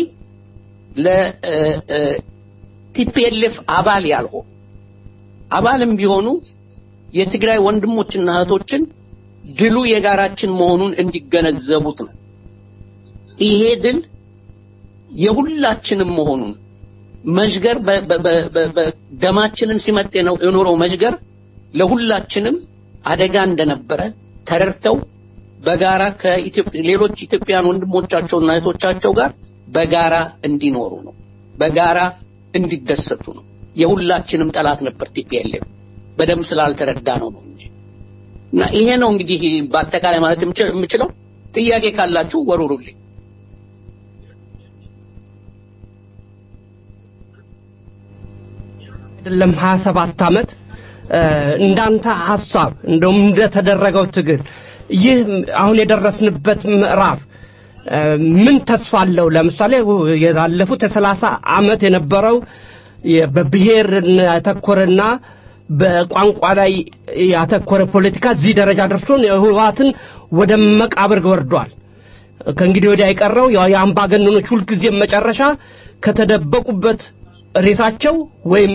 Speaker 7: ለቲፒኤልኤፍ አባል ያልሆኑ አባልም ቢሆኑ የትግራይ ወንድሞችና እህቶችን ድሉ የጋራችን መሆኑን እንዲገነዘቡት ነው። ይሄ ድል የሁላችንም መሆኑን መሽገር ደማችንን ሲመጥ የኖረው መሽገር ለሁላችንም አደጋ እንደነበረ ተረድተው በጋራ ከሌሎች ኢትዮጵያን ወንድሞቻቸውና እህቶቻቸው ጋር በጋራ እንዲኖሩ ነው። በጋራ እንዲደሰቱ ነው። የሁላችንም ጠላት ነበር ቲፒኤልኤፍ። በደንብ ስላልተረዳ ነው ነው እንጂ እና ይሄ ነው እንግዲህ በአጠቃላይ ማለት የምችለው። ጥያቄ ካላችሁ ወሩሩልኝ።
Speaker 3: አይደለም 27 ዓመት እንዳንተ ሐሳብ እንደውም እንደተደረገው ትግል ይህ አሁን የደረስንበት ምዕራፍ ምን ተስፋ አለው? ለምሳሌ ያለፉት የሰላሳ ዓመት የነበረው በብሔር ያተኮረና በቋንቋ ላይ ያተኮረ ፖለቲካ እዚህ ደረጃ ደርሶን ህወሓትን ወደ መቃብር ወርዷል። ከእንግዲህ ወዲያ የቀረው የአምባገነኖች ሁልጊዜም መጨረሻ ከተደበቁበት ሬሳቸው ወይም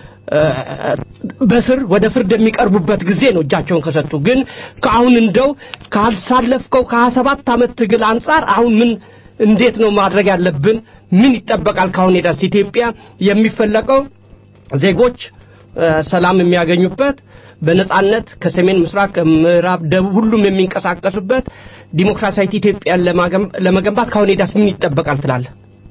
Speaker 3: በስር ወደ ፍርድ የሚቀርቡበት ጊዜ ነው እጃቸውን ከሰጡ። ግን ከአሁን እንደው ካልሳለፍከው ከሀያ ሰባት ዓመት ትግል አንጻር አሁን ምን እንዴት ነው ማድረግ ያለብን? ምን ይጠበቃል? ካሁን ሄዳስ ኢትዮጵያ የሚፈለቀው ዜጎች ሰላም የሚያገኙበት በነጻነት ከሰሜን ምስራቅ፣ ከምዕራብ፣ ደቡብ ሁሉም የሚንቀሳቀሱበት ዲሞክራሲያዊት ኢትዮጵያን ለመገንባት ካሁን ሄዳስ ምን ይጠበቃል ትላለህ?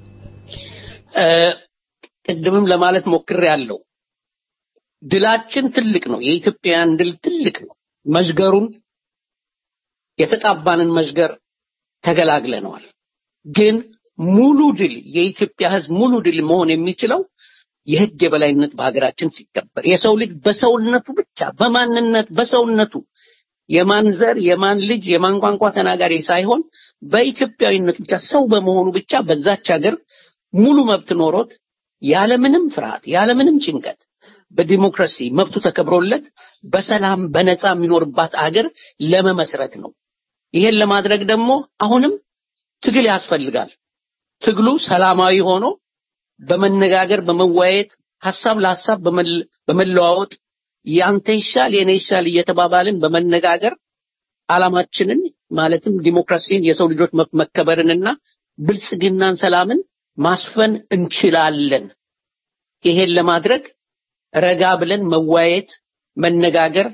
Speaker 7: ቅድምም ለማለት ሞክሬ ያለው ድላችን ትልቅ ነው። የኢትዮጵያን ድል ትልቅ ነው። መዥገሩን የተጣባንን መዥገር ተገላግለነዋል። ግን ሙሉ ድል የኢትዮጵያ ህዝብ ሙሉ ድል መሆን የሚችለው የህግ የበላይነት በሀገራችን ሲከበር የሰው ልጅ በሰውነቱ ብቻ በማንነት በሰውነቱ የማን ዘር የማን ልጅ የማን ቋንቋ ተናጋሪ ሳይሆን በኢትዮጵያዊነቱ ብቻ ሰው በመሆኑ ብቻ በዛች ሀገር ሙሉ መብት ኖሮት ያለምንም ፍርሃት ያለምንም ጭንቀት በዲሞክራሲ መብቱ ተከብሮለት በሰላም በነፃ የሚኖርባት አገር ለመመስረት ነው። ይሄን ለማድረግ ደግሞ አሁንም ትግል ያስፈልጋል። ትግሉ ሰላማዊ ሆኖ በመነጋገር በመወያየት ሀሳብ ለሀሳብ በመለዋወጥ ያንተ ይሻል የኔ ይሻል እየተባባልን በመነጋገር ዓላማችንን ማለትም ዲሞክራሲን የሰው ልጆች መከበርንና ብልጽግናን ሰላምን ማስፈን እንችላለን። ይሄን ለማድረግ ረጋ ብለን መወያየት፣ መነጋገር፣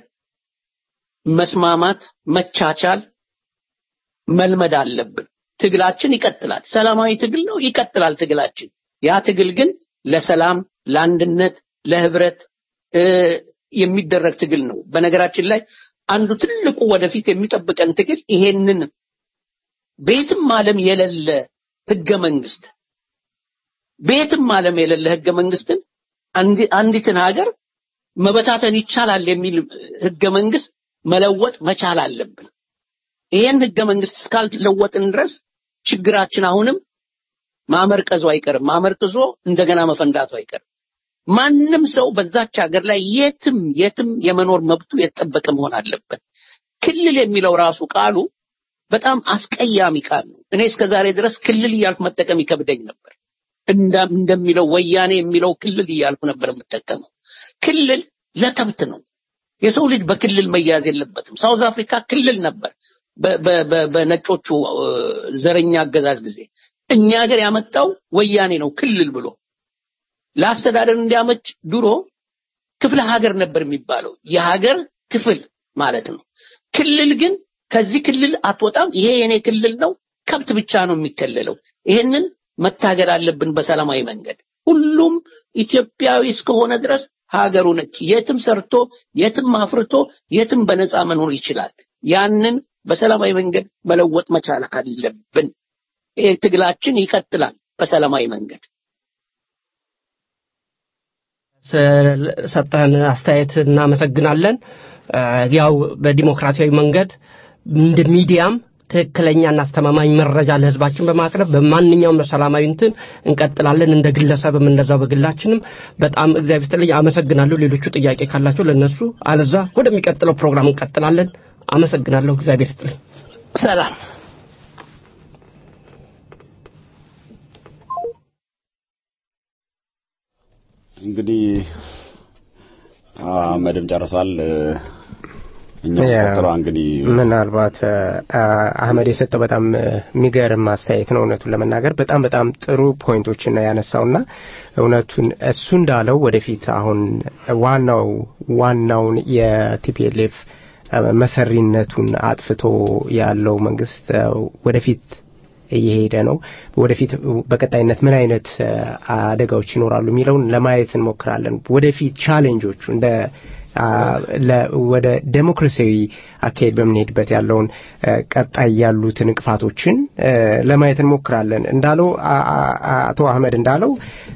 Speaker 7: መስማማት፣ መቻቻል መልመድ አለብን። ትግላችን ይቀጥላል። ሰላማዊ ትግል ነው፣ ይቀጥላል ትግላችን። ያ ትግል ግን ለሰላም፣ ለአንድነት፣ ለህብረት የሚደረግ ትግል ነው። በነገራችን ላይ አንዱ ትልቁ ወደፊት የሚጠብቀን ትግል ይሄንን ቤትም ዓለም የሌለ ህገ መንግስት ቤትም ዓለም የሌለ ህገ መንግስትን አንዲትን ሀገር መበታተን ይቻላል የሚል ህገ መንግስት መለወጥ መቻል አለብን። ይሄን ህገ መንግስት እስካልለወጥን ድረስ ችግራችን አሁንም ማመርቀዙ አይቀርም። ማመርቅዞ እንደገና መፈንዳቱ አይቀርም። ማንም ሰው በዛች ሀገር ላይ የትም የትም የመኖር መብቱ የተጠበቀ መሆን አለበት። ክልል የሚለው ራሱ ቃሉ በጣም አስቀያሚ ቃል ነው። እኔ እስከዛሬ ድረስ ክልል እያልኩ መጠቀም ይከብደኝ ነበር። እንደሚለው ወያኔ የሚለው ክልል እያልኩ ነበር የምጠቀመው። ክልል ለከብት ነው። የሰው ልጅ በክልል መያዝ የለበትም። ሳውዝ አፍሪካ ክልል ነበር በነጮቹ ዘረኛ አገዛዝ ጊዜ። እኛ ሀገር ያመጣው ወያኔ ነው ክልል ብሎ ለአስተዳደር እንዲያመች ድሮ ክፍለ ሀገር ነበር የሚባለው የሀገር ክፍል ማለት ነው። ክልል ግን ከዚህ ክልል አትወጣም፣ ይሄ የኔ ክልል ነው፣ ከብት ብቻ ነው የሚከለለው። ይሄንን መታገል አለብን በሰላማዊ መንገድ። ሁሉም ኢትዮጵያዊ እስከሆነ ድረስ ሀገሩ ነች። የትም ሰርቶ የትም አፍርቶ የትም በነፃ መኖር ይችላል። ያንን በሰላማዊ መንገድ መለወጥ መቻል አለብን። ይሄ ትግላችን ይቀጥላል በሰላማዊ መንገድ።
Speaker 3: ሰጠን አስተያየት እናመሰግናለን። ያው በዲሞክራሲያዊ መንገድ እንደ ሚዲያም ትክክለኛና አስተማማኝ መረጃ ለህዝባችን በማቅረብ በማንኛውም ሰላማዊ እንትን እንቀጥላለን። እንደ ግለሰብም እንደዛው በግላችንም በጣም እግዚአብሔር ይስጥልኝ፣ አመሰግናለሁ። ሌሎቹ ጥያቄ ካላቸው ለነሱ፣ አለዛ ወደሚቀጥለው ፕሮግራም እንቀጥላለን። አመሰግናለሁ። እግዚአብሔር ይስጥልኝ።
Speaker 7: ሰላም።
Speaker 5: እንግዲህ አህመድም ጨርሷል። እኛ ቆጥሯ እንግዲህ
Speaker 2: ምናልባት አህመድ የሰጠው በጣም የሚገርም አስተያየት ነው። እውነቱን ለመናገር በጣም በጣም ጥሩ ፖይንቶችን ነው ያነሳውና እውነቱን እሱ እንዳለው ወደፊት አሁን ዋናው ዋናውን የቲፒኤልኤፍ መሰሪነቱን አጥፍቶ ያለው መንግስት ወደፊት እየሄደ ነው። ወደፊት በቀጣይነት ምን አይነት አደጋዎች ይኖራሉ የሚለውን ለማየት እንሞክራለን። ወደፊት ቻሌንጆቹ እንደ ወደ ዴሞክራሲያዊ አካሄድ በምንሄድበት ያለውን ቀጣይ ያሉትን እንቅፋቶችን ለማየት እንሞክራለን። እንዳለው አቶ አህመድ እንዳለው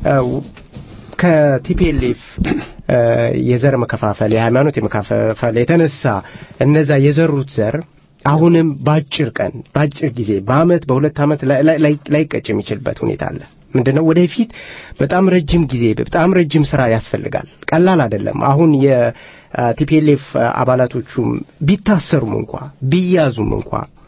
Speaker 2: ከቲፒኤልኤፍ የዘር መከፋፈል፣ የሃይማኖት የመከፋፈል የተነሳ እነዛ የዘሩት ዘር አሁንም በአጭር ቀን በአጭር ጊዜ በአመት በሁለት ዓመት ላይቀጭ የሚችልበት ሁኔታ አለ። ምንድነው ወደፊት በጣም ረጅም ጊዜ በጣም ረጅም ስራ ያስፈልጋል። ቀላል አይደለም። አሁን የቲፒኤልኤፍ አባላቶቹም ቢታሰሩም እንኳ ቢያዙም እንኳ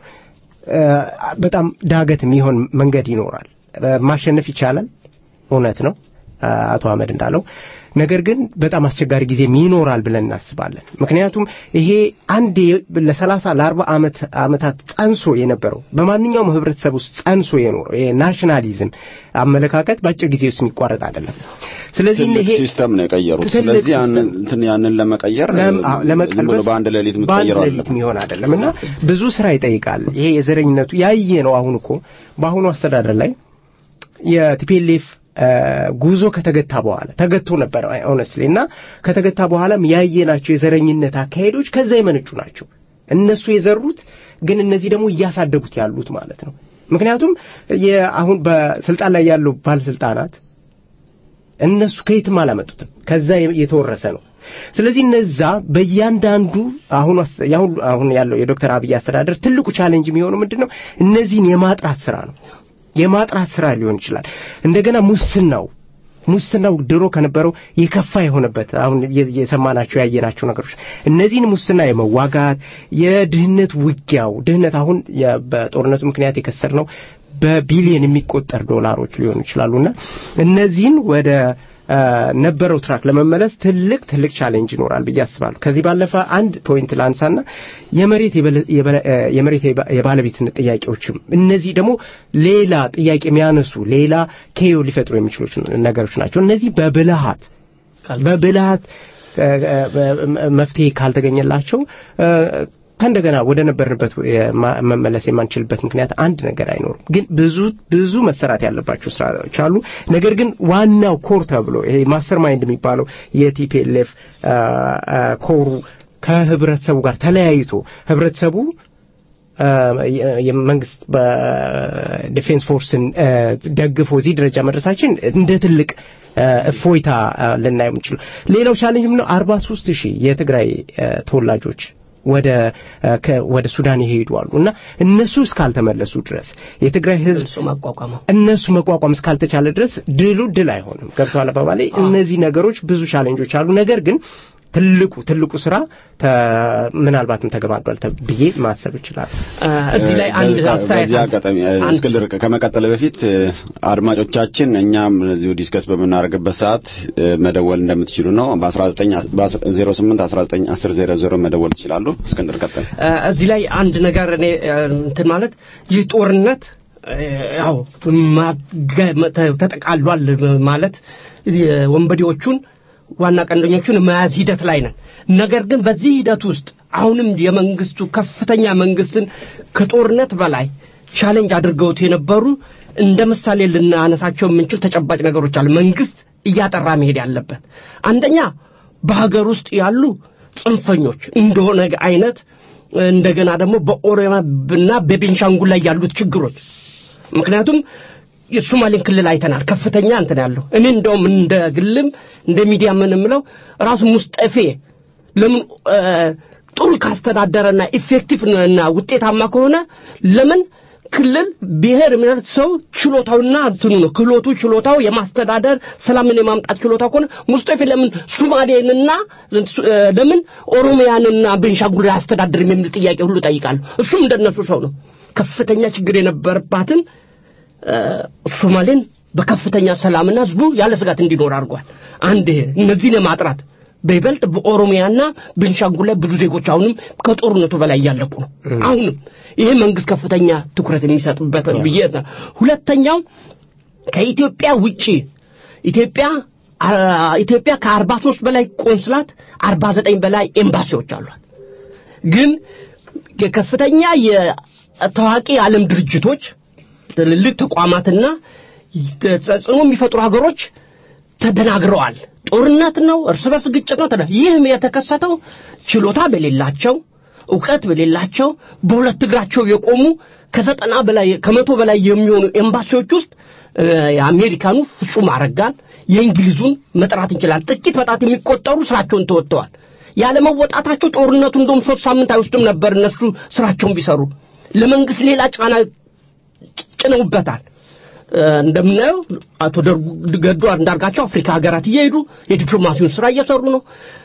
Speaker 2: በጣም ዳገት የሚሆን መንገድ ይኖራል። ማሸነፍ ይቻላል፣ እውነት ነው አቶ አህመድ እንዳለው ነገር ግን በጣም አስቸጋሪ ጊዜም ይኖራል ብለን እናስባለን። ምክንያቱም ይሄ አንድ ለሰላሳ ለአርባ ዓመት ዓመታት ጸንሶ የነበረው በማንኛውም ህብረተሰብ ውስጥ ጸንሶ የኖረው ይሄ ናሽናሊዝም አመለካከት በአጭር ጊዜ ውስጥ የሚቋረጥ አይደለም። ስለዚህ ይሄ
Speaker 5: ሲስተም ነው የቀየሩት። ስለዚህ ያንን እንትን ያንን ለመቀየር
Speaker 2: ለመቀልበስ
Speaker 5: በአንድ ሌሊት
Speaker 2: በአንድ
Speaker 5: የምትቀይረው
Speaker 2: ሌሊት የሚሆን አይደለም እና ብዙ ስራ ይጠይቃል። ይሄ የዘረኝነቱ ያየ ነው። አሁን እኮ በአሁኑ አስተዳደር ላይ የቲፒኤልኤፍ ጉዞ ከተገታ በኋላ ተገቶ ነበር ኦነስትሊ እና ከተገታ በኋላም ያየናቸው የዘረኝነት አካሄዶች ከዛ የመነጩ ናቸው። እነሱ የዘሩት ግን እነዚህ ደግሞ እያሳደጉት ያሉት ማለት ነው። ምክንያቱም አሁን በስልጣን ላይ ያሉ ባለስልጣናት እነሱ ከየትም አላመጡትም፣ ከዛ የተወረሰ ነው። ስለዚህ እነዛ በእያንዳንዱ አሁን አሁን ያለው የዶክተር አብይ አስተዳደር ትልቁ ቻሌንጅ የሚሆነው ምንድን ነው? እነዚህን የማጥራት ስራ ነው። የማጥራት ስራ ሊሆን ይችላል። እንደገና ሙስናው ሙስናው ድሮ ከነበረው የከፋ የሆነበት አሁን የሰማናቸው ያየናቸው ነገሮች እነዚህን ሙስና የመዋጋት የድህነት ውጊያው ድህነት አሁን በጦርነቱ ምክንያት የከሰርነው በቢሊየን የሚቆጠር ዶላሮች ሊሆኑ ይችላሉና እነዚህን ወደ ነበረው ትራክ ለመመለስ ትልቅ ትልቅ ቻሌንጅ ይኖራል ብዬ አስባለሁ። ከዚህ ባለፈ አንድ ፖይንት ላንሳና የመሬት የመሬት የባለቤትነት ጥያቄዎችም እነዚህ ደግሞ ሌላ ጥያቄ የሚያነሱ ሌላ ኬዮ ሊፈጥሩ የሚችሉ ነገሮች ናቸው። እነዚህ በብልሃት በብልሃት መፍትሄ ካልተገኘላቸው ከእንደገና ወደ ነበርንበት መመለስ የማንችልበት ምክንያት አንድ ነገር አይኖርም። ግን ብዙ ብዙ መሰራት ያለባቸው ስራዎች አሉ። ነገር ግን ዋናው ኮር ተብሎ ይሄ ማስተር ማይንድ የሚባለው የቲፒኤልኤፍ ኮሩ ከህብረተሰቡ ጋር ተለያይቶ ህብረተሰቡ የመንግስት በዲፌንስ ፎርስን ደግፎ እዚህ ደረጃ መድረሳችን እንደ ትልቅ እፎይታ ልናየው የምንችለው። ሌላው ቻሌንጅ ምነው አርባ ሶስት ሺህ የትግራይ ተወላጆች ወደ ወደ ሱዳን ይሄዱ አሉ እና እነሱ እስካልተመለሱ ድረስ የትግራይ ህዝብ እነሱ መቋቋም እስካልተቻለ ድረስ ድሉ ድል አይሆንም። ገብተዋል አባባሌ። እነዚህ ነገሮች ብዙ ቻሌንጆች አሉ። ነገር ግን ትልቁ ትልቁ ስራ ምናልባትም ተገባዷል ብዬ ማሰብ ይችላል።
Speaker 3: እዚህ ላይ አንድ አስተያየት
Speaker 5: በዚህ አጋጣሚ እስክንድር ከመቀጠል በፊት አድማጮቻችን እኛም እዚሁ ዲስከስ በምናደርግበት ሰዓት መደወል እንደምትችሉ ነው። በ19 08 19 10 00 መደወል ትችላሉ። እስክንድር ቀጠል።
Speaker 3: እዚህ ላይ አንድ ነገር እኔ እንትን ማለት ይህ ጦርነት ያው ተጠቃሏል ማለት ወንበዴዎቹን ዋና ቀንደኞቹን መያዝ ሂደት ላይ ነን። ነገር ግን በዚህ ሂደት ውስጥ አሁንም የመንግስቱ ከፍተኛ መንግስትን ከጦርነት በላይ ቻሌንጅ አድርገውት የነበሩ እንደ ምሳሌ ልናነሳቸው የምንችል ተጨባጭ ነገሮች አሉ። መንግስት እያጠራ መሄድ ያለበት አንደኛ በሀገር ውስጥ ያሉ ጽንፈኞች እንደሆነ አይነት እንደገና ደግሞ በኦሮሚያና በቤንሻንጉል ላይ ያሉት ችግሮች ምክንያቱም የሶማሌን ክልል አይተናል። ከፍተኛ እንትን ያለው እኔ እንደውም እንደ ግልም እንደ ሚዲያ ምን የምለው ራሱ ሙስጠፌ ለምን ጥሩ ካስተዳደረና ኢፌክቲቭ እና ውጤታማ ከሆነ ለምን ክልል ብሔር ምንት ሰው ችሎታውና እንትኑ ነው ክህሎቱ ችሎታው የማስተዳደር ሰላምን የማምጣት ችሎታው ከሆነ ሙስጠፌ ለምን ሱማሌንና ለምን ኦሮሚያንና ቤንሻንጉል አያስተዳድርም የሚል ጥያቄ ሁሉ ጠይቃለሁ። እሱም እንደነሱ ሰው ነው። ከፍተኛ ችግር የነበረባትን ሶማሌን በከፍተኛ ሰላምና ህዝቡ ያለ ስጋት እንዲኖር አድርጓል። አንድ ይሄ እነዚህን ለማጥራት በይበልጥ በኦሮሚያና ቤንሻንጉል ላይ ብዙ ዜጎች አሁንም ከጦርነቱ በላይ እያለቁ ነው። አሁንም ይሄ መንግስት ከፍተኛ ትኩረት የሚሰጥበት ብዬ ሁለተኛው ከኢትዮጵያ ውጪ ኢትዮጵያ ኢትዮጵያ ከአርባ ሶስት በላይ ቆንስላት አርባ ዘጠኝ በላይ ኤምባሲዎች አሏት። ግን ከፍተኛ የታዋቂ የዓለም ድርጅቶች ትልልቅ ተቋማትና ተጽዕኖ የሚፈጥሩ ሀገሮች ተደናግረዋል። ጦርነት ነው፣ እርስ በርስ ግጭት ነው። ይህም የተከሰተው ችሎታ በሌላቸው እውቀት በሌላቸው በሁለት እግራቸው የቆሙ ከዘጠና በላይ ከመቶ በላይ የሚሆኑ ኤምባሲዎች ውስጥ የአሜሪካኑ ፍጹም አረጋን የእንግሊዙን መጥራት እንችላለን። ጥቂት በጣት የሚቆጠሩ ስራቸውን ተወጥተዋል። ያለመወጣታቸው ጦርነቱ እንደውም ሶስት ሳምንት አይወስድም ነበር እነሱ ስራቸውን ቢሰሩ ለመንግስት ሌላ ጫና ጭነውበታል። እንደምናየው አቶ ገዱ አንዳርጋቸው አፍሪካ ሀገራት እየሄዱ የዲፕሎማሲውን ስራ እየሰሩ ነው።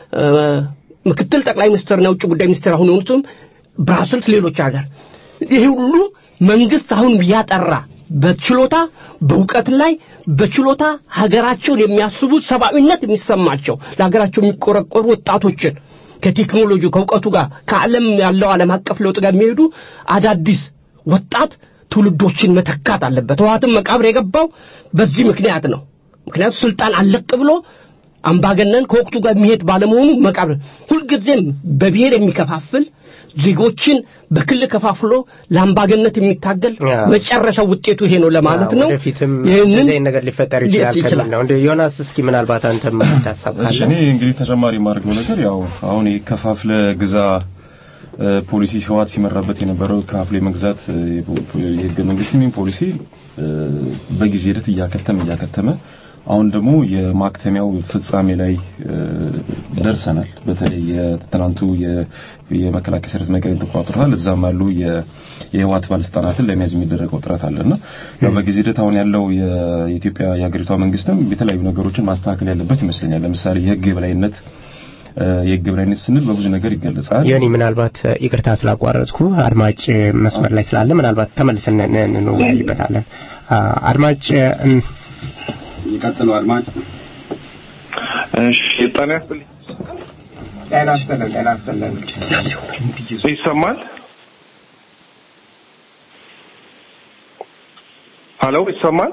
Speaker 3: ምክትል ጠቅላይ ሚኒስትርና የውጭ ጉዳይ ሚኒስትር አሁን የሆኑትም ብራስልስ፣ ሌሎች ሀገር ይህ ሁሉ መንግስት አሁን ያጠራ በችሎታ በእውቀት ላይ በችሎታ ሀገራቸውን የሚያስቡ ሰብአዊነት የሚሰማቸው ለሀገራቸው የሚቆረቆሩ ወጣቶችን ከቴክኖሎጂ ከእውቀቱ ጋር ከዓለም ያለው ዓለም አቀፍ ለውጥ ጋር የሚሄዱ አዳዲስ ወጣት ትውልዶችን መተካት አለበት። ህወሓትም መቃብር የገባው በዚህ ምክንያት ነው። ምክንያቱ ስልጣን አለቅ ብሎ አምባገነን ከወቅቱ ጋር የሚሄድ ባለመሆኑ መቃብር ሁልጊዜም በብሔር የሚከፋፍል ዜጎችን በክልል ከፋፍሎ ለአምባገነት የሚታገል መጨረሻው ውጤቱ ይሄ ነው ለማለት ነው።
Speaker 2: ወደፊትም እንደዚህ ነገር ሊፈጠር ይችላል ከሚል ነው። እንደ ዮናስ እስኪ ምናልባት አንተም ሀሳብ
Speaker 4: እሺ፣ እኔ እንግዲህ ተጨማሪ የማደርገው ነገር ያው አሁን ከፋፍለ ግዛ ፖሊሲ ህወሓት ሲመራበት የነበረው ከፋፍሎ የመግዛት የህገ መንግስት የሚን ፖሊሲ በጊዜ ሂደት እያከተመ እያከተመ አሁን ደግሞ የማክተሚያው ፍጻሜ ላይ ደርሰናል። በተለይ የትናንቱ የመከላከያ ሰራዊት መቀሌን ተቆጣጥሯል። እዛም ያሉ የህወሓት ባለስልጣናትን ለመያዝ የሚደረገው ጥረት አለና ያው በጊዜ ሂደት አሁን ያለው የኢትዮጵያ የሀገሪቷ መንግስትም የተለያዩ ነገሮችን ማስተካከል ያለበት ይመስለኛል። ለምሳሌ የህግ የበላይነት የህግ የበላይነት ስንል በብዙ ነገር ይገለጻል።
Speaker 2: ዮኒ ምናልባት ይቅርታ ስላቋረጥኩ አድማጭ መስመር ላይ ስላለ ምናልባት ተመልሰን እንወያይበታለን። አድማጭ
Speaker 5: ይቀጥሉ አድማጭ።
Speaker 8: እሺ ጤና ይስጥልኝ።
Speaker 2: ጤና ይስጥልን። ጤና ይስጥልን።
Speaker 8: ይሰማል? ሀሎ ይሰማል?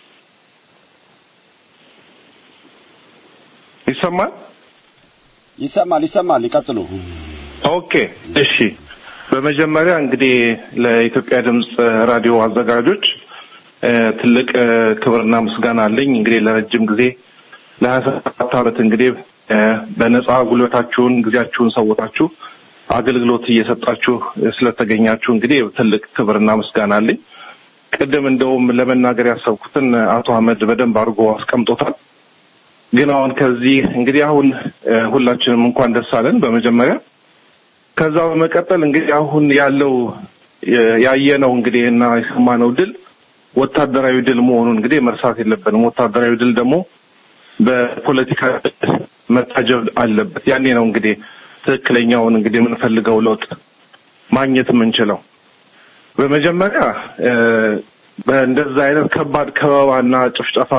Speaker 8: ይሰማል?
Speaker 5: ይሰማል ይሰማል። ይቀጥሉ።
Speaker 8: ኦኬ እሺ። በመጀመሪያ እንግዲህ ለኢትዮጵያ ድምፅ ራዲዮ አዘጋጆች ትልቅ ክብርና ምስጋና አለኝ። እንግዲህ ለረጅም ጊዜ ለሀያ ሰባት ዓመት እንግዲህ በነጻ ጉልበታችሁን ጊዜያችሁን ሰውታችሁ አገልግሎት እየሰጣችሁ ስለተገኛችሁ እንግዲህ ትልቅ ክብርና ምስጋና አለኝ። ቅድም እንደውም ለመናገር ያሰብኩትን አቶ አህመድ በደንብ አድርጎ አስቀምጦታል። ግን አሁን ከዚህ እንግዲህ አሁን ሁላችንም እንኳን ደስ አለን በመጀመሪያ ከዛ በመቀጠል እንግዲህ አሁን ያለው ያየነው እንግዲህ እና የሰማነው ድል ወታደራዊ ድል መሆኑን እንግዲህ መርሳት የለብንም። ወታደራዊ ድል ደግሞ በፖለቲካ መታጀብ አለበት። ያኔ ነው እንግዲህ ትክክለኛውን እንግዲህ የምንፈልገው ለውጥ ማግኘት የምንችለው። በመጀመሪያ በእንደዛ አይነት ከባድ ከበባና ጭፍጨፋ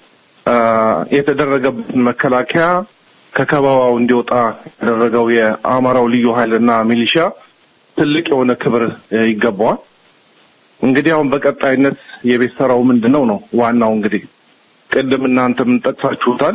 Speaker 8: የተደረገበትን መከላከያ ከከበባው እንዲወጣ ያደረገው የአማራው ልዩ ኃይልና ሚሊሻ ትልቅ የሆነ ክብር ይገባዋል። እንግዲህ አሁን በቀጣይነት የቤት ስራው ምንድን ነው ነው ዋናው እንግዲህ ቅድም እናንተም ጠቅሳችሁታል።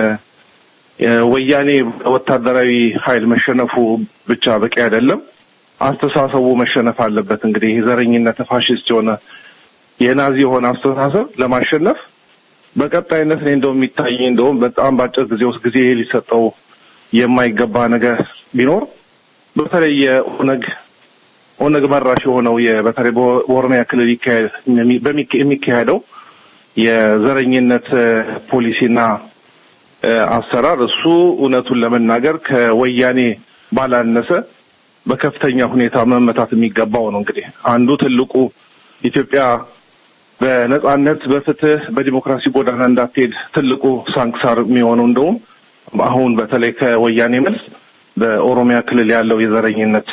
Speaker 8: ወያኔ ወታደራዊ ኃይል መሸነፉ ብቻ በቂ አይደለም። አስተሳሰቡ መሸነፍ አለበት። እንግዲህ የዘረኝነት ፋሽስት የሆነ የናዚ የሆነ አስተሳሰብ ለማሸነፍ በቀጣይነት እኔ እንደውም የሚታየኝ እንደውም በጣም በአጭር ጊዜ ውስጥ ጊዜ ሊሰጠው የማይገባ ነገር ቢኖር በተለይ የኦነግ ኦነግ መራሽ የሆነው በተለይ በኦሮሚያ ክልል የሚካሄደው የዘረኝነት ፖሊሲና አሰራር እሱ እውነቱን ለመናገር ከወያኔ ባላነሰ በከፍተኛ ሁኔታ መመታት የሚገባው ነው። እንግዲህ አንዱ ትልቁ ኢትዮጵያ በነጻነት በፍትህ በዲሞክራሲ ጎዳና እንዳትሄድ ትልቁ ሳንክሳር የሚሆነው እንደውም አሁን በተለይ ከወያኔ መልስ በኦሮሚያ ክልል ያለው የዘረኝነት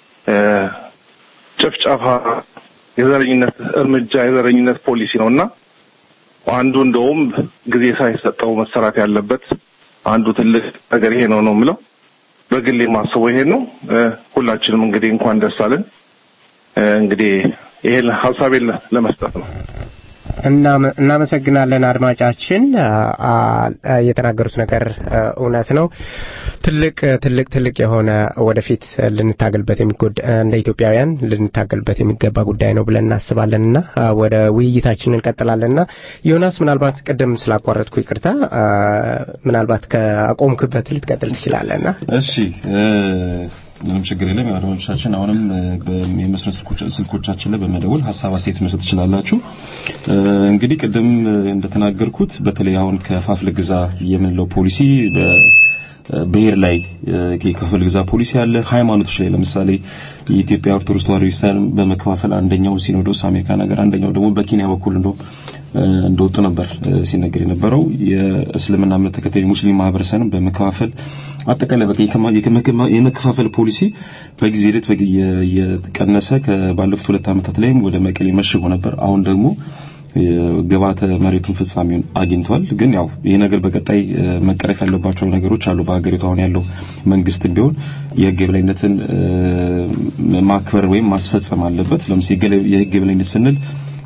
Speaker 8: ጭፍጨፋ፣ የዘረኝነት እርምጃ፣ የዘረኝነት ፖሊሲ ነው እና አንዱ እንደውም ጊዜ ሳይሰጠው መሰራት ያለበት አንዱ ትልቅ ነገር ይሄ ነው ነው የምለው። በግሌ የማስበው ይሄን ነው። ሁላችንም እንግዲህ እንኳን ደስ አለን። እንግዲህ ይሄን ሀሳቤን ለመስጠት ነው።
Speaker 2: እናመሰግናለን አድማጫችን። የተናገሩት ነገር እውነት ነው። ትልቅ ትልቅ ትልቅ የሆነ ወደፊት ልንታገልበት የሚጎድ እንደ ኢትዮጵያውያን ልንታገልበት የሚገባ ጉዳይ ነው ብለን እናስባለንና ወደ ውይይታችን እንቀጥላለንና ዮናስ፣ ምናልባት ቅድም ስላቋረጥኩ ይቅርታ፣ ምናልባት ከአቆምክበት ልትቀጥል ትችላለና።
Speaker 4: እሺ ምንም ችግር የለም። አድማጮቻችን አሁንም የመስመር ስልኮቻችን ላይ በመደወል ሀሳብ አስተያየት መስጠት ትችላላችሁ። እንግዲህ ቅድም እንደተናገርኩት በተለይ አሁን ከፋፍለ ግዛ የምንለው ፖሊሲ ብሔር ላይ የክፍል ግዛ ፖሊሲ አለ። ሃይማኖቶች ላይ ለምሳሌ የኢትዮጵያ ኦርቶዶክስ ተዋሕዶ ቤተክርስቲያን በመከፋፈል አንደኛው ሲኖዶስ አሜሪካ ነገር፣ አንደኛው ደግሞ በኬንያ በኩል እንደው እንደወጡ ነበር ሲነገር የነበረው። የእስልምና እምነት ተከታይ ሙስሊም ማህበረሰብን በመከፋፈል አጠቃላይ በቃ የመከፋፈል ፖሊሲ በጊዜ ሂደት እየቀነሰ ከባለፉት ሁለት ዓመታት ላይም ወደ መቀሌ መሽጎ ነበር። አሁን ደግሞ ግብዓተ መሬቱን ፍጻሜውን አግኝቷል። ግን ያው ይህ ነገር በቀጣይ መቀረፍ ያለባቸው ነገሮች አሉ። በሀገሪቱ አሁን ያለው መንግስት ቢሆን የህግ የበላይነትን ማክበር ወይም ማስፈጸም አለበት። ለምሳሌ የህግ የበላይነት ስንል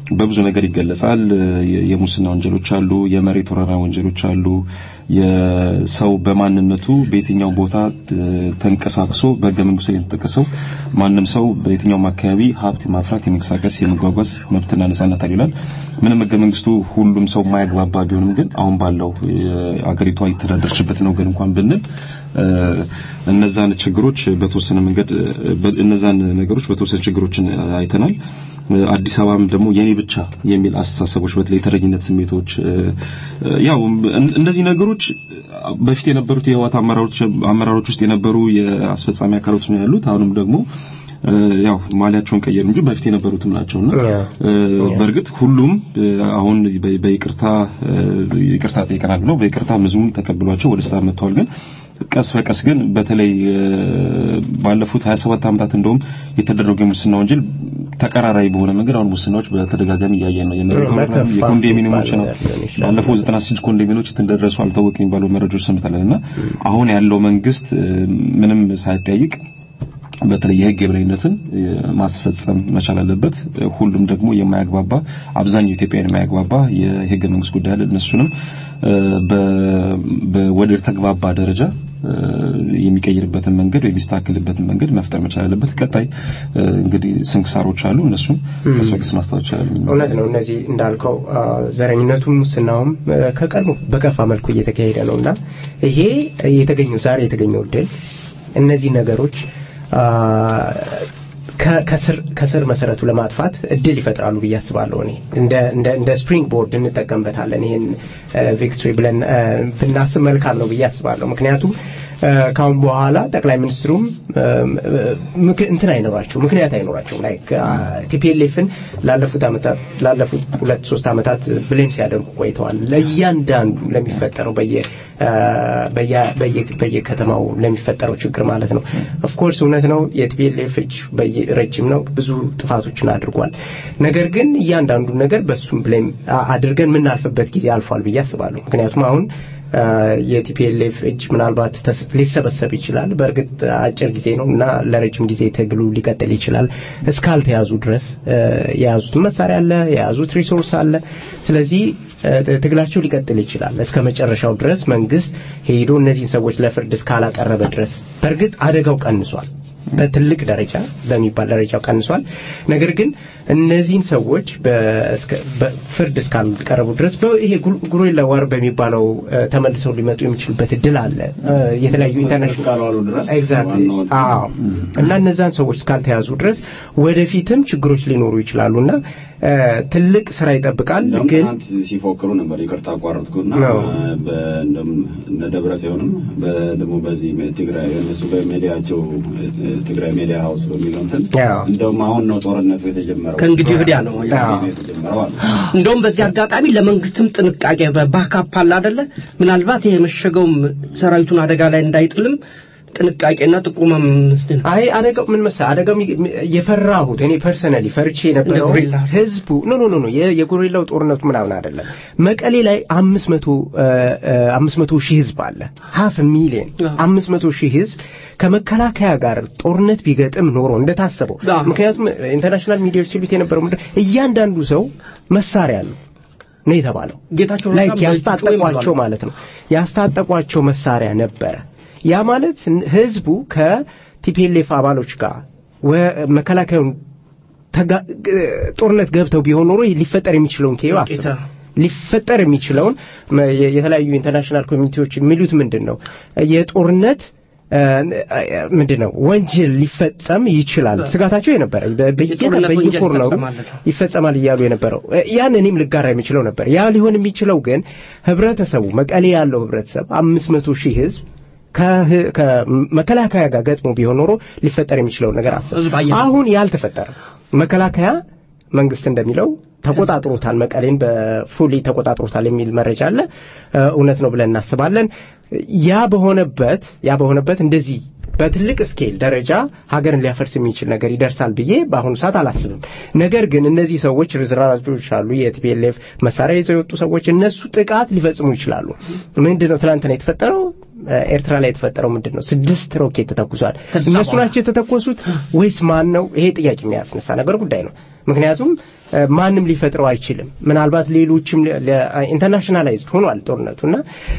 Speaker 4: በብዙ ነገር ይገለጻል። የሙስና ወንጀሎች አሉ፣ የመሬት ወረራ ወንጀሎች አሉ። የሰው በማንነቱ በየትኛው ቦታ ተንቀሳቅሶ በህገ መንግስቱ ላይ የተጠቀሰው ማንም ሰው በየትኛውም አካባቢ ሀብት ማፍራት፣ የመንቀሳቀስ፣ የመጓጓዝ መብትና ነጻነት አለ ይላል። ምንም ህገ መንግስቱ ሁሉም ሰው የማያግባባ ቢሆንም ግን አሁን ባለው አገሪቷ የተዳደረችበት ነው ግን እንኳን ብንል እነዛን ችግሮች በተወሰነ መንገድ እነዛን ነገሮች በተወሰነ ችግሮችን አይተናል። አዲስ አበባም ደግሞ የኔ ብቻ የሚል አስተሳሰቦች በተለይ የተረኝነት ስሜቶች ያው እነዚህ ነገሮች በፊት የነበሩት የህወሓት አመራሮች አመራሮች ውስጥ የነበሩ የአስፈጻሚ አካሎች ነው ያሉት። አሁንም ደግሞ ያው ማሊያቸውን ቀየሩ እንጂ በፊት የነበሩትም ናቸውና በእርግጥ ሁሉም አሁን በይቅርታ ይቅርታ ጠይቀናል ብለው በይቅርታ ብዙም ተቀብሏቸው ወደ ስራ መጥተዋል ግን ቀስ በቀስ ግን በተለይ ባለፉት 27 ዓመታት እንደውም የተደረገ የሙስና ወንጀል ተቀራራቢ በሆነ መንገድ አሁን ሙስናዎች በተደጋጋሚ እያየን ነው። የመረጋጋት የኮንዶሚኒየሞች ነው ባለፈው 96 ኮንዶሚኒየሞች እንደደረሱ አልታወቅ የሚባሉ መረጃዎች ሰምተናልና አሁን ያለው መንግስት ምንም ሳይጠይቅ በተለይ የህግ የበላይነትን ማስፈጸም መቻል አለበት። ሁሉም ደግሞ የማያግባባ አብዛኛው ኢትዮጵያውያን የማያግባባ የህገ መንግስት ጉዳይ አለ። እነሱንም ወደ ተግባባ ደረጃ የሚቀይርበትን መንገድ ወይ የሚስተካከልበትን መንገድ መፍጠር መቻል አለበት። ቀጣይ እንግዲህ ስንክሳሮች አሉ። እነሱም ቀስ በቀስ ማስተዋል ይቻላል።
Speaker 2: እውነት ነው። እነዚህ እንዳልከው ዘረኝነቱም ሙስናውም ከቀድሞ በከፋ መልኩ እየተካሄደ ነውና ይሄ የተገኘው ዛሬ የተገኘው ድል እነዚህ ነገሮች ከስር መሰረቱ ለማጥፋት እድል ይፈጥራሉ ብዬ አስባለሁ። እኔ እንደ እንደ እንደ ስፕሪንግ ቦርድ እንጠቀምበታለን። ይሄን ቪክቶሪ ብለን ብናስብ መልካም ነው ብዬ አስባለሁ። ምክንያቱም ካሁን በኋላ ጠቅላይ ሚኒስትሩም እንትን አይኖራቸው ምክንያት አይኖራቸው ላይክ ቲፒኤልኤፍን ላለፉት አመታት ላለፉት ሁለት ሶስት አመታት ብሌም ሲያደርጉ ቆይተዋል። ለእያንዳንዱ ለሚፈጠረው በየ በየከተማው ለሚፈጠረው ችግር ማለት ነው። ኦፍኮርስ እውነት ነው የቲፒኤልኤፍ እጅ ረጅም ነው፣ ብዙ ጥፋቶችን አድርጓል። ነገር ግን እያንዳንዱ ነገር በሱም ብሌም አድርገን የምናልፍበት ጊዜ አልፏል ብዬ አስባለሁ። ምክንያቱም አሁን የቲፒኤልኤፍ እጅ ምናልባት ሊሰበሰብ ይችላል። በእርግጥ አጭር ጊዜ ነው እና ለረጅም ጊዜ ትግሉ ሊቀጥል ይችላል እስካልተያዙ ድረስ የያዙት መሳሪያ አለ፣ የያዙት ሪሶርስ አለ። ስለዚህ ትግላቸው ሊቀጥል ይችላል እስከ መጨረሻው ድረስ መንግስት ሄዶ እነዚህን ሰዎች ለፍርድ እስካላቀረበ ድረስ። በእርግጥ አደጋው ቀንሷል። በትልቅ ደረጃ በሚባል ደረጃ ቀንሷል። ነገር ግን እነዚህን ሰዎች በፍርድ እስካልቀረቡ ድረስ ይሄ ጉሪላ ዋር በሚባለው ተመልሰው ሊመጡ የሚችሉበት እድል አለ። የተለያዩ ኢንተርናሽናል ኤግዛክትሊ አዎ። እና እነዛን ሰዎች እስካልተያዙ ድረስ ወደፊትም ችግሮች ሊኖሩ ይችላሉ እና ትልቅ ስራ ይጠብቃል። ግን
Speaker 5: ሲፎክሩ ነበር። ይቅርታ አቋረጥኩና እነ ደብረ ጽዮንም ደግሞ በዚህ ትግራይ እነሱ በሚዲያቸው ትግራይ ሚዲያ ሀውስ በሚለው እንትን እንደውም አሁን ነው ጦርነቱ የተጀመረው
Speaker 3: ከእንግዲህ ወዲያ ነው
Speaker 5: የተጀመረው አሉ።
Speaker 3: እንደውም በዚህ አጋጣሚ ለመንግስትም ጥንቃቄ በባካፕ አለ አይደለ ምናልባት ይሄ የመሸገውም ሰራዊቱን አደጋ ላይ እንዳይጥልም ጥንቃቄና ጥቁመም
Speaker 2: አይ አደጋው ምን መሰለህ አደጋው የፈራሁት እኔ ፐርሰናሊ ፈርቼ የነበረው ህዝቡ ኖ ኖ ኖ የጎሪላው ጦርነቱ ምናምን አይደለም መቀሌ ላይ አምስት መቶ አምስት መቶ ሺህ ህዝብ አለ ሀፍ ሚሊዮን አምስት መቶ ሺህ ህዝብ ከመከላከያ ጋር ጦርነት ቢገጥም ኖሮ እንደታሰበው ምክንያቱም ኢንተርናሽናል ሚዲያዎች ሲሉት የነበረው ምንድን እያንዳንዱ ሰው መሳሪያ አለው ነው የተባለው
Speaker 3: ጌታቸው
Speaker 2: ላይክ ያስታጠቋቸው ማለት ነው ያስታጠቋቸው መሳሪያ ነበረ ያ ማለት ህዝቡ ከቲፒኤልኤፍ አባሎች ጋር መከላከያውን ጦርነት ገብተው ቢሆን ኖሮ ሊፈጠር የሚችለውን ኬዮ አስብ ሊፈጠር የሚችለውን የተለያዩ ኢንተርናሽናል ኮሚኒቲዎች የሚሉት ምንድን ነው የጦርነት ምንድን ነው ወንጀል ሊፈጸም ይችላል ስጋታቸው የነበረ በየኮርነሩ ይፈጸማል እያሉ የነበረው ያን እኔም ልጋራ የሚችለው ነበር ያ ሊሆን የሚችለው ግን ህብረተሰቡ መቀሌ ያለው ህብረተሰብ አምስት መቶ ሺህ ህዝብ ከመከላከያ ጋር ገጥሞ ቢሆን ኖሮ ሊፈጠር የሚችለውን ነገር አስብ አሁን ያልተፈጠረ መከላከያ መንግስት እንደሚለው ተቆጣጥሮታል መቀሌን በፉሊ ተቆጣጥሮታል የሚል መረጃ አለ እውነት ነው ብለን እናስባለን ያ በሆነበት ያ በሆነበት እንደዚህ በትልቅ ስኬል ደረጃ ሀገርን ሊያፈርስ የሚችል ነገር ይደርሳል ብዬ በአሁኑ ሰዓት አላስብም ነገር ግን እነዚህ ሰዎች ርዝራዦች አሉ የቲፒኤልኤፍ መሳሪያ ይዘው የወጡ ሰዎች እነሱ ጥቃት ሊፈጽሙ ይችላሉ ምንድን ነው ትላንትና የተፈጠረው ኤርትራ ላይ የተፈጠረው ምንድን ነው ስድስት ሮኬት ተተኩሷል እነሱ ናቸው የተተኮሱት ወይስ ማን ነው ይሄ ጥያቄ የሚያስነሳ ነገር ጉዳይ ነው ምክንያቱም ማንም ሊፈጥረው አይችልም። ምናልባት ሌሎችም ኢንተርናሽናላይዝድ ሆኗል ጦርነቱና